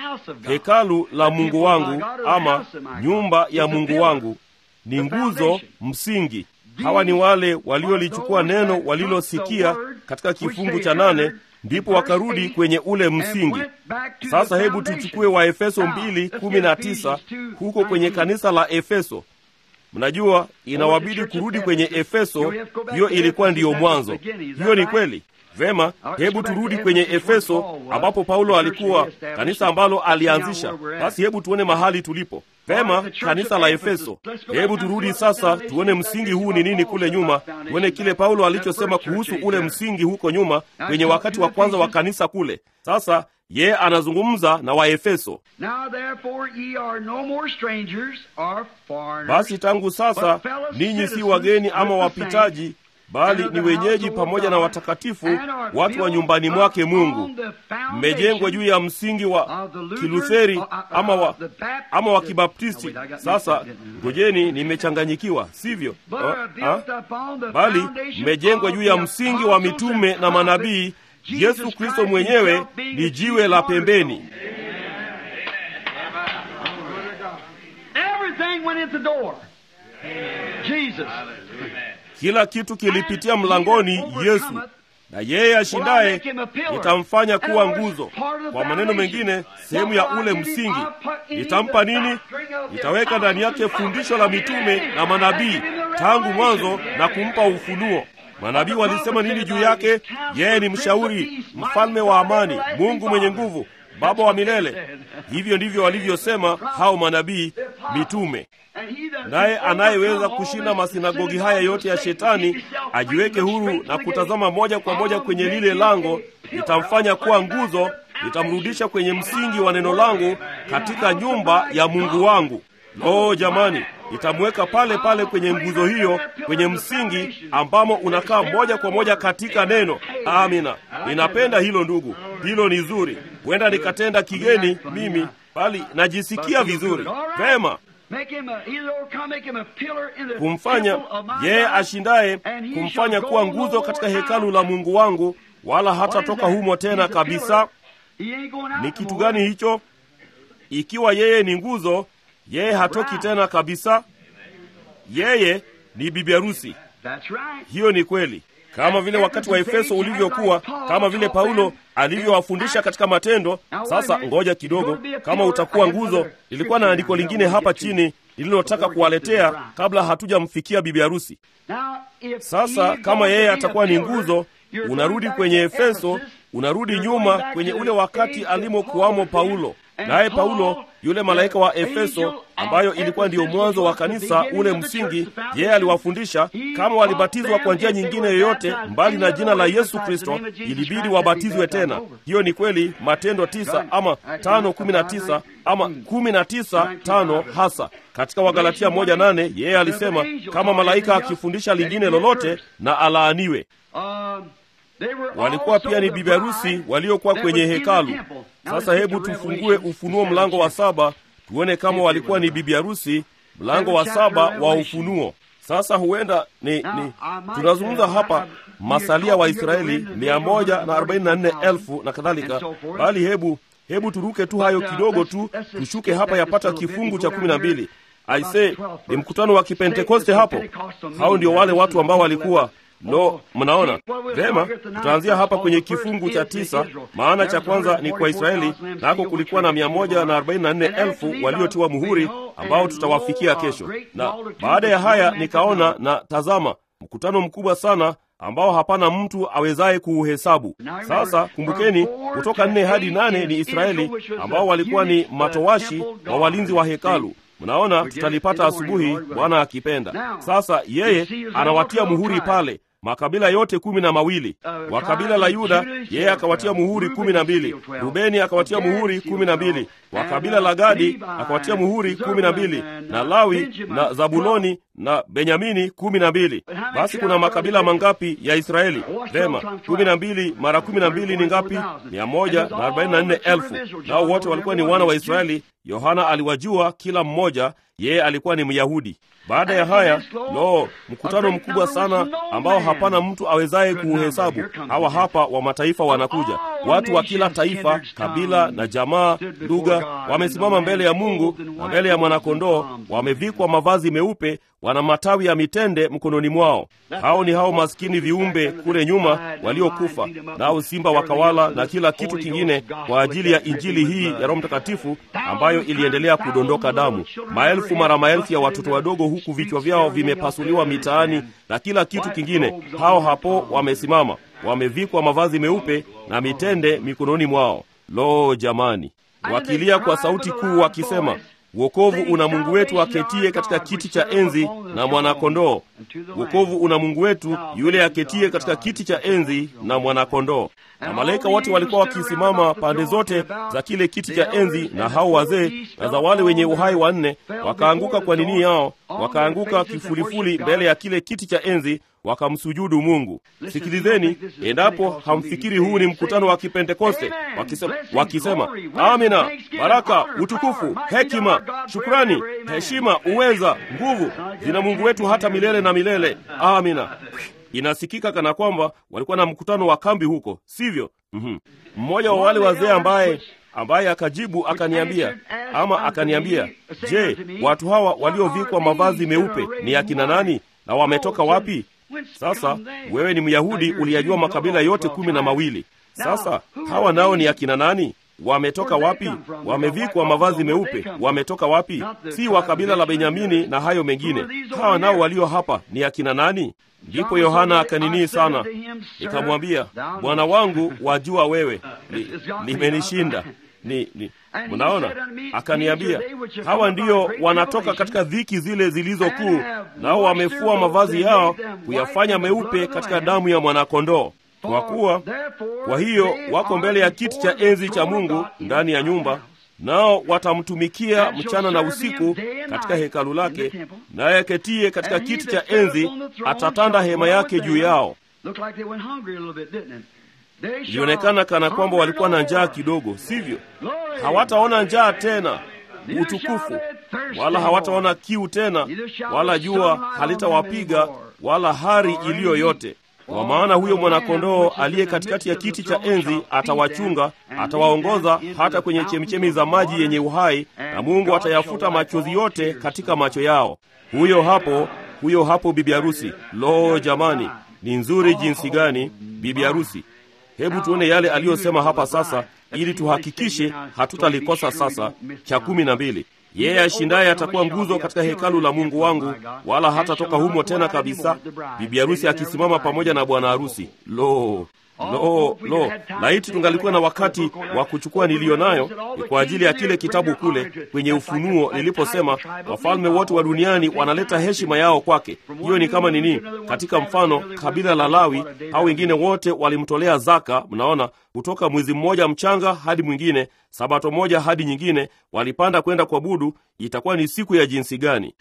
hekalu la Mungu wangu ama nyumba ya Mungu wangu ni nguzo, msingi. Hawa ni wale waliolichukua neno walilosikia katika kifungu cha nane, ndipo wakarudi kwenye ule msingi. Sasa hebu tuchukue Waefeso mbili kumi na tisa huko kwenye kanisa la Efeso. Mnajua inawabidi kurudi kwenye Efeso, hiyo ilikuwa ndiyo mwanzo. Hiyo ni kweli. Vema, hebu turudi kwenye Efeso ambapo Paulo alikuwa, kanisa ambalo alianzisha. Basi hebu tuone mahali tulipo. Vema, kanisa la Efeso. Hebu turudi sasa, tuone msingi huu ni nini kule nyuma, tuone kile Paulo alichosema kuhusu ule msingi huko nyuma kwenye wakati wa kwanza wa kanisa kule. Sasa yeye anazungumza na Waefeso. Basi tangu sasa ninyi si wageni ama wapitaji bali ni wenyeji pamoja na watakatifu, watu wa nyumbani mwake Mungu. Mmejengwa juu ya msingi wa Kilutheri ama wa, ama wa Kibaptisti. Sasa ngojeni, nimechanganyikiwa, sivyo? Ha? Bali mmejengwa juu ya msingi wa mitume na manabii. Yesu Kristo mwenyewe ni jiwe la pembeni. Kila kitu kilipitia mlangoni Yesu, na yeye ashindaye nitamfanya kuwa nguzo. Kwa maneno mengine, sehemu ya ule msingi. Nitampa nini? Nitaweka ndani yake fundisho la mitume na manabii tangu mwanzo na kumpa ufunuo. Manabii walisema nini juu yake? Yeye ni mshauri, mfalme wa amani, Mungu mwenye nguvu, Baba wa milele. Hivyo ndivyo walivyosema hao manabii, mitume. Naye anayeweza kushinda masinagogi haya yote ya Shetani ajiweke huru na kutazama moja kwa moja kwenye lile lango. Nitamfanya kuwa nguzo, nitamrudisha kwenye msingi wa neno langu katika nyumba ya Mungu wangu. Lo, jamani, nitamweka pale pale kwenye nguzo hiyo, kwenye msingi ambamo unakaa moja kwa moja katika neno. Amina, ninapenda hilo ndugu, hilo ni zuri. Huenda nikatenda kigeni mimi, bali najisikia vizuri. Vema, kumfanya yeye ashindaye, kumfanya kuwa nguzo katika hekalu la Mungu wangu, wala hatatoka humo tena kabisa. Ni kitu gani hicho? Ikiwa yeye ni nguzo, yeye hatoki tena kabisa. Yeye ni bibi harusi. Hiyo ni kweli, kama vile wakati wa Efeso ulivyokuwa, kama vile Paulo alivyowafundisha katika Matendo. Sasa ngoja kidogo, kama utakuwa nguzo. Ilikuwa na andiko lingine hapa chini lililotaka kuwaletea kabla hatujamfikia bibi harusi. Sasa kama yeye atakuwa ni nguzo, unarudi kwenye Efeso, unarudi nyuma kwenye ule wakati alimokuwamo Paulo. Naye Paulo yule malaika wa Efeso, ambayo ilikuwa ndiyo mwanzo wa kanisa, ule msingi, yeye aliwafundisha kama walibatizwa kwa njia nyingine yoyote mbali na jina la Yesu Kristo, ilibidi wabatizwe tena. Hiyo ni kweli, Matendo tisa ama tano kumi na tisa ama kumi na tisa tano hasa katika Wagalatia moja nane yeye alisema kama malaika akifundisha lingine lolote na alaaniwe. Walikuwa pia ni bibi harusi waliokuwa kwenye hekalu. Sasa hebu tufungue Ufunuo mlango wa saba tuone kama walikuwa ni bibi harusi. Mlango wa saba wa Ufunuo. Sasa huenda ni, ni tunazungumza hapa masalia wa Israeli mia moja na arobaini na nne elfu na kadhalika, bali hebu hebu turuke tu hayo kidogo tu tushuke hapa yapata kifungu cha kumi na mbili aise ni mkutano wa kipentekoste hapo hao ndio wale watu ambao walikuwa lo mnaona vema tutaanzia hapa kwenye kifungu cha tisa maana cha kwanza ni kwa israeli nako kulikuwa na mia moja na arobaini na nne elfu waliotiwa muhuri ambao tutawafikia kesho na baada ya haya nikaona na tazama mkutano mkubwa sana ambao hapana mtu awezaye kuuhesabu sasa kumbukeni kutoka nne hadi nane ni israeli ambao walikuwa ni matowashi wa walinzi wa hekalu mnaona tutalipata asubuhi bwana akipenda sasa yeye anawatia muhuri pale makabila yote kumi na mawili wa kabila la yuda yeye akawatia muhuri kumi na mbili rubeni akawatia muhuri kumi na mbili wa kabila la gadi akawatia muhuri kumi na mbili na lawi na zabuloni na benyamini kumi na mbili basi kuna makabila mangapi ya israeli vema kumi na mbili mara kumi na mbili ni ngapi mia moja na arobaini na nne elfu nao wote walikuwa ni wana wa israeli yohana aliwajua kila mmoja yeye alikuwa ni myahudi baada ya haya lo mkutano mkubwa sana ambao hapana mtu awezaye kuuhesabu hawa hapa wa mataifa wanakuja watu wa kila taifa kabila na jamaa lugha wamesimama mbele ya mungu na mbele ya mwanakondoo wamevikwa mavazi meupe wana matawi ya mitende mkononi mwao hao ni hao maskini viumbe kule nyuma waliokufa nao simba wakawala na kila kitu kingine kwa ajili ya injili hii ya roho mtakatifu ambayo iliendelea kudondoka damu maelfu mara maelfu ya watoto wadogo huku vichwa vyao vimepasuliwa mitaani na kila kitu kingine hao hapo wamesimama wamevikwa mavazi meupe na mitende mikononi mwao lo jamani wakilia kwa sauti kuu wakisema wokovu una mungu wetu aketie katika kiti cha enzi na mwanakondoo wokovu una mungu wetu yule aketie katika kiti cha enzi na mwanakondoo na malaika wote walikuwa wakisimama pande zote za kile kiti cha enzi na hao wazee na za wale wenye uhai wanne wakaanguka kwa nini yao wakaanguka kifulifuli mbele ya kile kiti cha enzi wakamsujudu mungu sikilizeni endapo hamfikiri huu ni mkutano wa kipentekoste wakisema, wakisema amina baraka utukufu hekima shukrani heshima uweza nguvu zina mungu wetu hata milele na milele amina inasikika kana kwamba walikuwa na mkutano wa kambi huko sivyo mm-hmm. mmoja wa wale wazee ambaye ambaye akajibu akaniambia ama akaniambia je watu hawa waliovikwa mavazi meupe ni akina nani na wametoka wapi sasa wewe ni myahudi uliyajua makabila yote kumi na mawili sasa hawa nao ni akina nani wametoka wapi wamevikwa mavazi meupe wametoka wapi si wa kabila la benyamini na hayo mengine hawa nao walio hapa ni akina nani ndipo yohana akaninii sana nikamwambia bwana wangu wajua wewe limenishinda ni, ni mnaona akaniambia hawa ndiyo wanatoka katika dhiki zile zilizo kuu nao wamefua mavazi yao kuyafanya meupe katika damu ya mwanakondoo kwa kuwa kwa hiyo wako mbele ya kiti cha enzi cha mungu ndani ya nyumba nao watamtumikia mchana na usiku katika hekalu lake naye aketie katika kiti cha enzi atatanda hema yake juu yao ilionekana kana kwamba walikuwa na njaa kidogo sivyo hawataona njaa tena utukufu wala hawataona kiu tena wala jua halitawapiga wala hari iliyo yote kwa maana huyo mwanakondoo aliye katikati ya kiti cha enzi atawachunga atawaongoza hata kwenye chemichemi za maji yenye uhai na mungu atayafuta machozi yote katika macho yao huyo hapo huyo hapo bibi harusi lo jamani ni nzuri jinsi gani bibi harusi hebu tuone yale aliyosema hapa sasa ili tuhakikishe hatutalikosa sasa cha kumi na mbili yeye ashindaye atakuwa nguzo katika hekalu la mungu wangu wala hatatoka humo tena kabisa bibi harusi akisimama pamoja na bwana harusi lo lo lo laiti tungalikuwa na wakati wa kuchukua niliyo nayo ni kwa ajili ya kile kitabu kule kwenye ufunuo niliposema wafalme wote wa duniani wanaleta heshima yao kwake hiyo ni kama nini katika mfano kabila la lawi au wengine wote walimtolea zaka mnaona kutoka mwezi mmoja mchanga hadi mwingine sabato moja hadi nyingine walipanda kwenda kuabudu itakuwa ni siku ya jinsi gani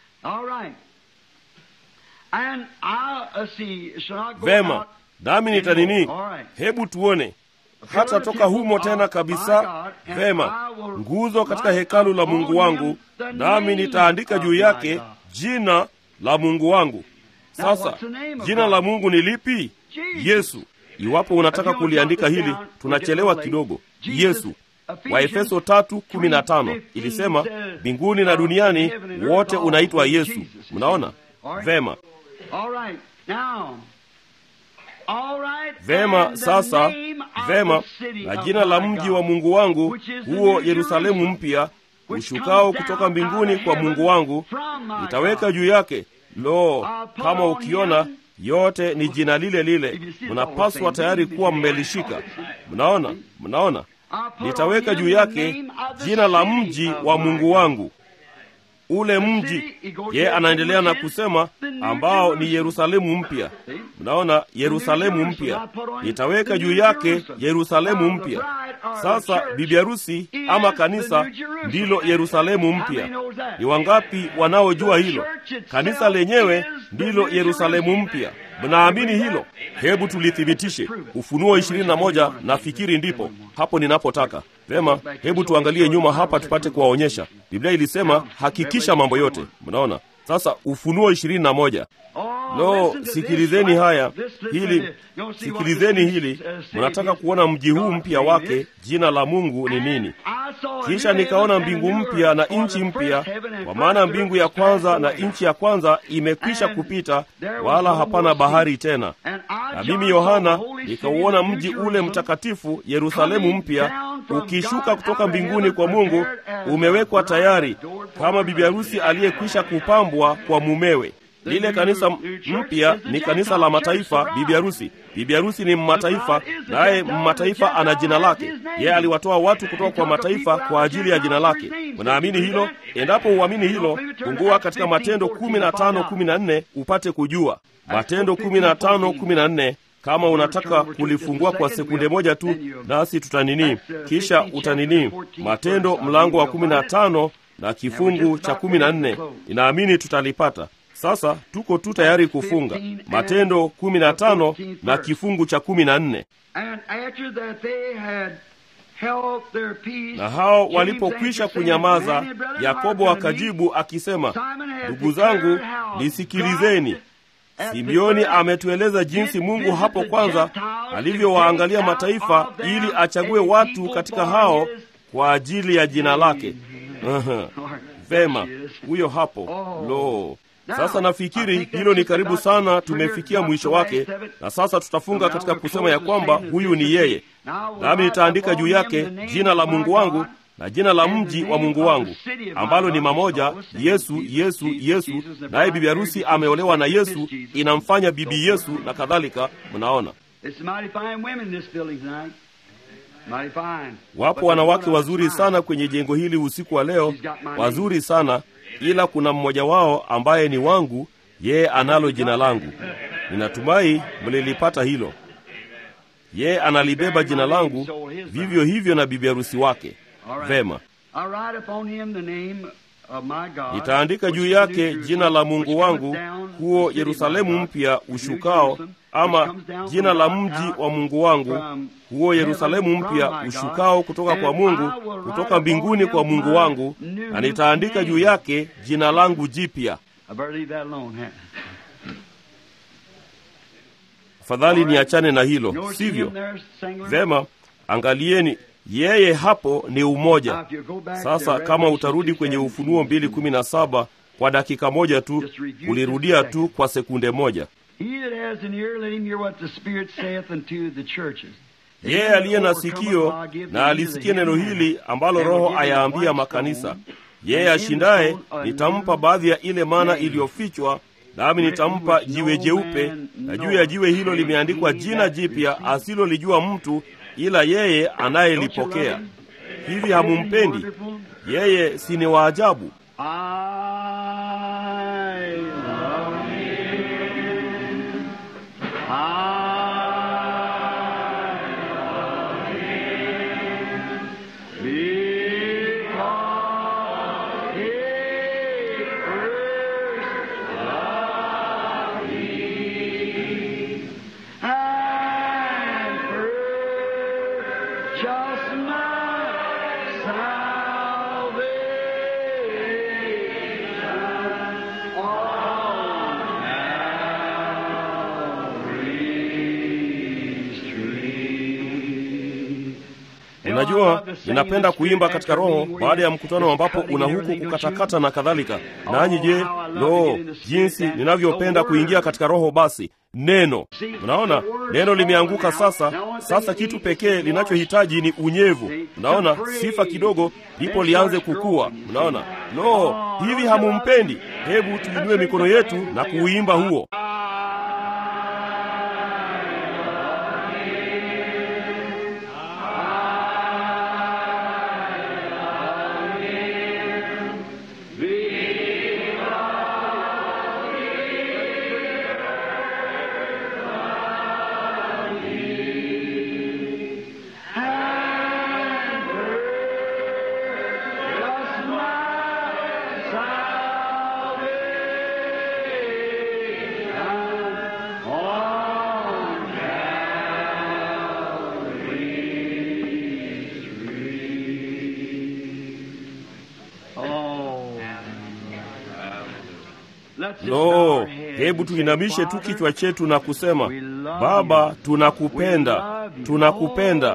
vema nami nitanini hebu tuone hata toka humo tena kabisa vema nguzo katika hekalu la mungu wangu nami nitaandika juu yake jina la mungu wangu sasa jina la mungu ni lipi yesu iwapo unataka kuliandika hili tunachelewa kidogo yesu Waefeso tatu kumi na tano ilisema mbinguni na duniani wote unaitwa Yesu. Mnaona vema? Vema, sasa vema, na jina la mji wa Mungu wangu huo Yerusalemu mpya ushukao kutoka mbinguni kwa Mungu wangu, nitaweka juu yake. Lo, kama ukiona yote ni jina lile lile, mnapaswa tayari kuwa mmelishika. Mnaona, mnaona, nitaweka juu yake jina la mji wa Mungu wangu ule mji. Ye anaendelea na kusema ambao ni Yerusalemu mpya. Mnaona, Yerusalemu mpya, nitaweka juu yake Yerusalemu mpya. Sasa bibi harusi ama kanisa ndilo Yerusalemu mpya. Ni wangapi wanaojua hilo? Kanisa lenyewe ndilo Yerusalemu mpya. Mnaamini hilo? Hebu tulithibitishe. Ufunuo ishirini na moja nafikiri ndipo hapo ninapotaka. Vema, hebu tuangalie nyuma hapa tupate kuwaonyesha. Biblia ilisema hakikisha mambo yote. Mnaona sasa, Ufunuo ishirini na moja. Lo, sikilizeni haya hili, sikilizeni hili. Mnataka kuona mji huu mpya wake, jina la Mungu ni nini? Kisha nikaona mbingu mpya na nchi mpya, kwa maana mbingu ya kwanza na nchi ya kwanza imekwisha kupita, wala hapana bahari tena. Na mimi Yohana nikauona mji ule mtakatifu Yerusalemu mpya ukishuka kutoka mbinguni kwa Mungu, umewekwa tayari kama bibi harusi aliyekwisha kupambwa kwa mumewe. Lile kanisa mpya ni kanisa la mataifa, bibi harusi. Bibi harusi ni mmataifa, naye mmataifa ana jina lake. Yeye aliwatoa watu kutoka kwa mataifa kwa ajili ya jina lake. Unaamini hilo? Endapo uamini hilo, fungua katika Matendo kumi na tano kumi na nne upate kujua. Matendo kumi na tano kumi na nne kama unataka kulifungua kwa sekunde moja tu, nasi tutanini, kisha utanini. Matendo mlango wa kumi na tano na kifungu cha kumi na nne ninaamini tutalipata. Sasa tuko tu tayari kufunga Matendo kumi na tano na kifungu cha kumi na nne. Na hao walipokwisha kunyamaza, Yakobo akajibu akisema, ndugu zangu, nisikilizeni. Simeoni ametueleza jinsi Mungu hapo kwanza alivyowaangalia mataifa ili achague watu katika hao kwa ajili ya jina lake. Vema, huyo hapo. Lo, sasa nafikiri hilo ni karibu sana, tumefikia mwisho wake, na sasa tutafunga katika kusema ya kwamba huyu ni yeye, nami nitaandika juu yake jina la Mungu wangu na jina la mji wa Mungu wangu, ambalo ni mamoja, Yesu, Yesu, Yesu. Naye bibi harusi ameolewa na Yesu, inamfanya bibi Yesu na kadhalika. Mnaona, wapo wanawake wazuri sana kwenye jengo hili usiku wa leo, wazuri sana ila kuna mmoja wao ambaye ni wangu, yeye analo jina langu. Ninatumai mlilipata hilo. Yeye analibeba jina langu, vivyo hivyo na bibi harusi wake. Vema, nitaandika juu yake jina la Mungu wangu, huo Yerusalemu mpya ushukao, ama jina la mji wa Mungu wangu, huo Yerusalemu mpya ushukao kutoka kwa Mungu, kutoka mbinguni kwa Mungu wangu, na nitaandika juu yake jina langu jipya. Afadhali niachane na hilo, sivyo? Vema, angalieni yeye hapo ni umoja. Sasa kama utarudi kwenye Ufunuo mbili kumi na saba kwa dakika moja tu, ulirudia tu kwa sekunde moja. Yeye aliye na sikio na alisikie neno hili ambalo Roho ayaambia makanisa. Yeye ashindaye nitampa baadhi ya ile mana iliyofichwa, nami nitampa jiwe jeupe, na juu ya jiwe hilo limeandikwa jina jipya asilolijua mtu ila yeye anayelipokea. Hivi hamumpendi yeye? Si ni waajabu? Unajua, ninapenda kuimba katika roho baada ya mkutano ambapo una huku kukatakata na kadhalika. Nanyi je, lo, jinsi ninavyopenda kuingia katika roho! Basi neno, unaona, neno limeanguka sasa. Sasa kitu pekee linachohitaji ni unyevu. Unaona, sifa kidogo, ndipo lianze kukua. Unaona, lo, hivi hamumpendi? Hebu tuinue mikono yetu na kuuimba huo. Lo, hebu tuinamishe tu kichwa chetu na kusema, Baba, tunakupenda, tunakupenda.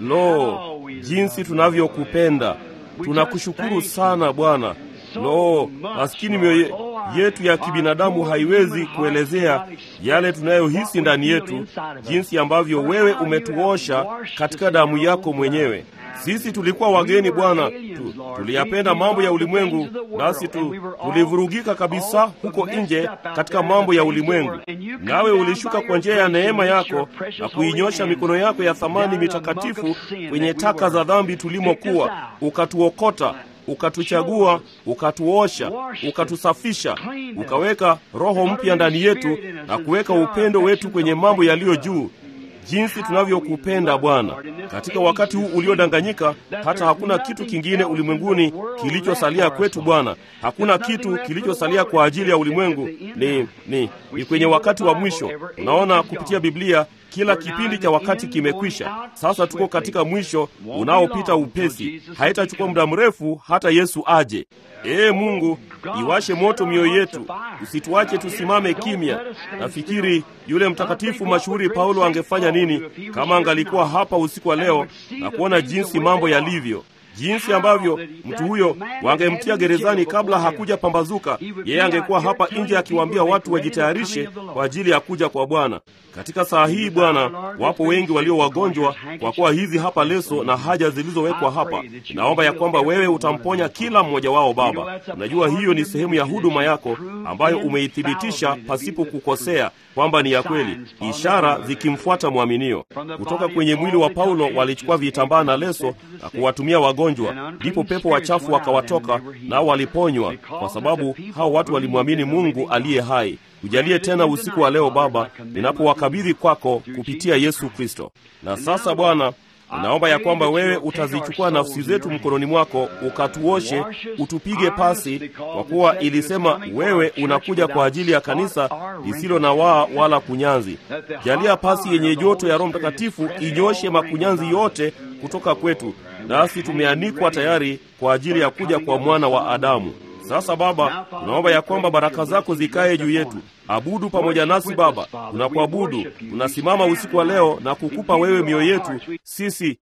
Lo, jinsi tunavyokupenda! Tunakushukuru sana Bwana. Lo, maskini mioyo yetu ya kibinadamu haiwezi kuelezea yale tunayohisi ndani yetu, jinsi ambavyo wewe umetuosha katika damu yako mwenyewe. Sisi tulikuwa wageni Bwana tu, tuliyapenda mambo ya ulimwengu, nasi tu, tulivurugika kabisa huko nje katika mambo ya ulimwengu. Nawe ulishuka kwa njia ya neema yako na kuinyosha mikono yako ya thamani mitakatifu kwenye taka za dhambi tulimokuwa, ukatuokota ukatuchagua, ukatuosha, ukatusafisha, ukaweka roho mpya ndani yetu na kuweka upendo wetu kwenye mambo yaliyo juu. Jinsi tunavyokupenda Bwana! Katika wakati huu uliodanganyika, hata hakuna kitu kingine ulimwenguni kilichosalia kwetu Bwana. Hakuna kitu kilichosalia kwa ajili ya ulimwengu. Ni, ni, ni kwenye wakati wa mwisho. Unaona, kupitia Biblia kila kipindi cha wakati kimekwisha. Sasa tuko katika mwisho unaopita upesi. Haitachukua muda mrefu hata Yesu aje. Ee Mungu, iwashe moto mioyo yetu, usituache tusimame kimya. Nafikiri yule mtakatifu mashuhuri Paulo angefanya nini kama angalikuwa hapa usiku wa leo na kuona jinsi mambo yalivyo, jinsi ambavyo mtu huyo wangemtia gerezani kabla hakuja pambazuka. Yeye angekuwa hapa nje akiwaambia watu wajitayarishe kwa ajili ya kuja kwa Bwana. Katika saa hii Bwana, wapo wengi walio wagonjwa, kwa kuwa hizi hapa leso na haja zilizowekwa hapa. Naomba ya kwamba wewe utamponya kila mmoja wao Baba. Unajua hiyo ni sehemu ya huduma yako ambayo umeithibitisha pasipo kukosea kwamba ni ya kweli, ishara zikimfuata mwaminio. Kutoka kwenye mwili wa Paulo walichukua vitambaa na leso na kuwatumia wagonjwa, ndipo pepo wachafu wakawatoka, nao waliponywa, kwa sababu hao watu walimwamini Mungu aliye hai. Tujalie tena usiku wa leo Baba, ninapowakabidhi kwako kupitia Yesu Kristo. Na sasa Bwana, ninaomba ya kwamba wewe utazichukua nafsi zetu mkononi mwako, ukatuoshe, utupige pasi, kwa kuwa ilisema wewe unakuja kwa ajili ya kanisa lisilo na waa wala kunyanzi. Jalia pasi yenye joto ya Roho Mtakatifu inyoshe makunyanzi yote kutoka kwetu, nasi tumeanikwa tayari kwa ajili ya kuja kwa mwana wa Adamu. Sasa Baba, tunaomba ya kwamba baraka zako zikaye juu yetu. Abudu pamoja nasi Baba, tunakuabudu. Tunasimama usiku wa leo na kukupa wewe mioyo yetu sisi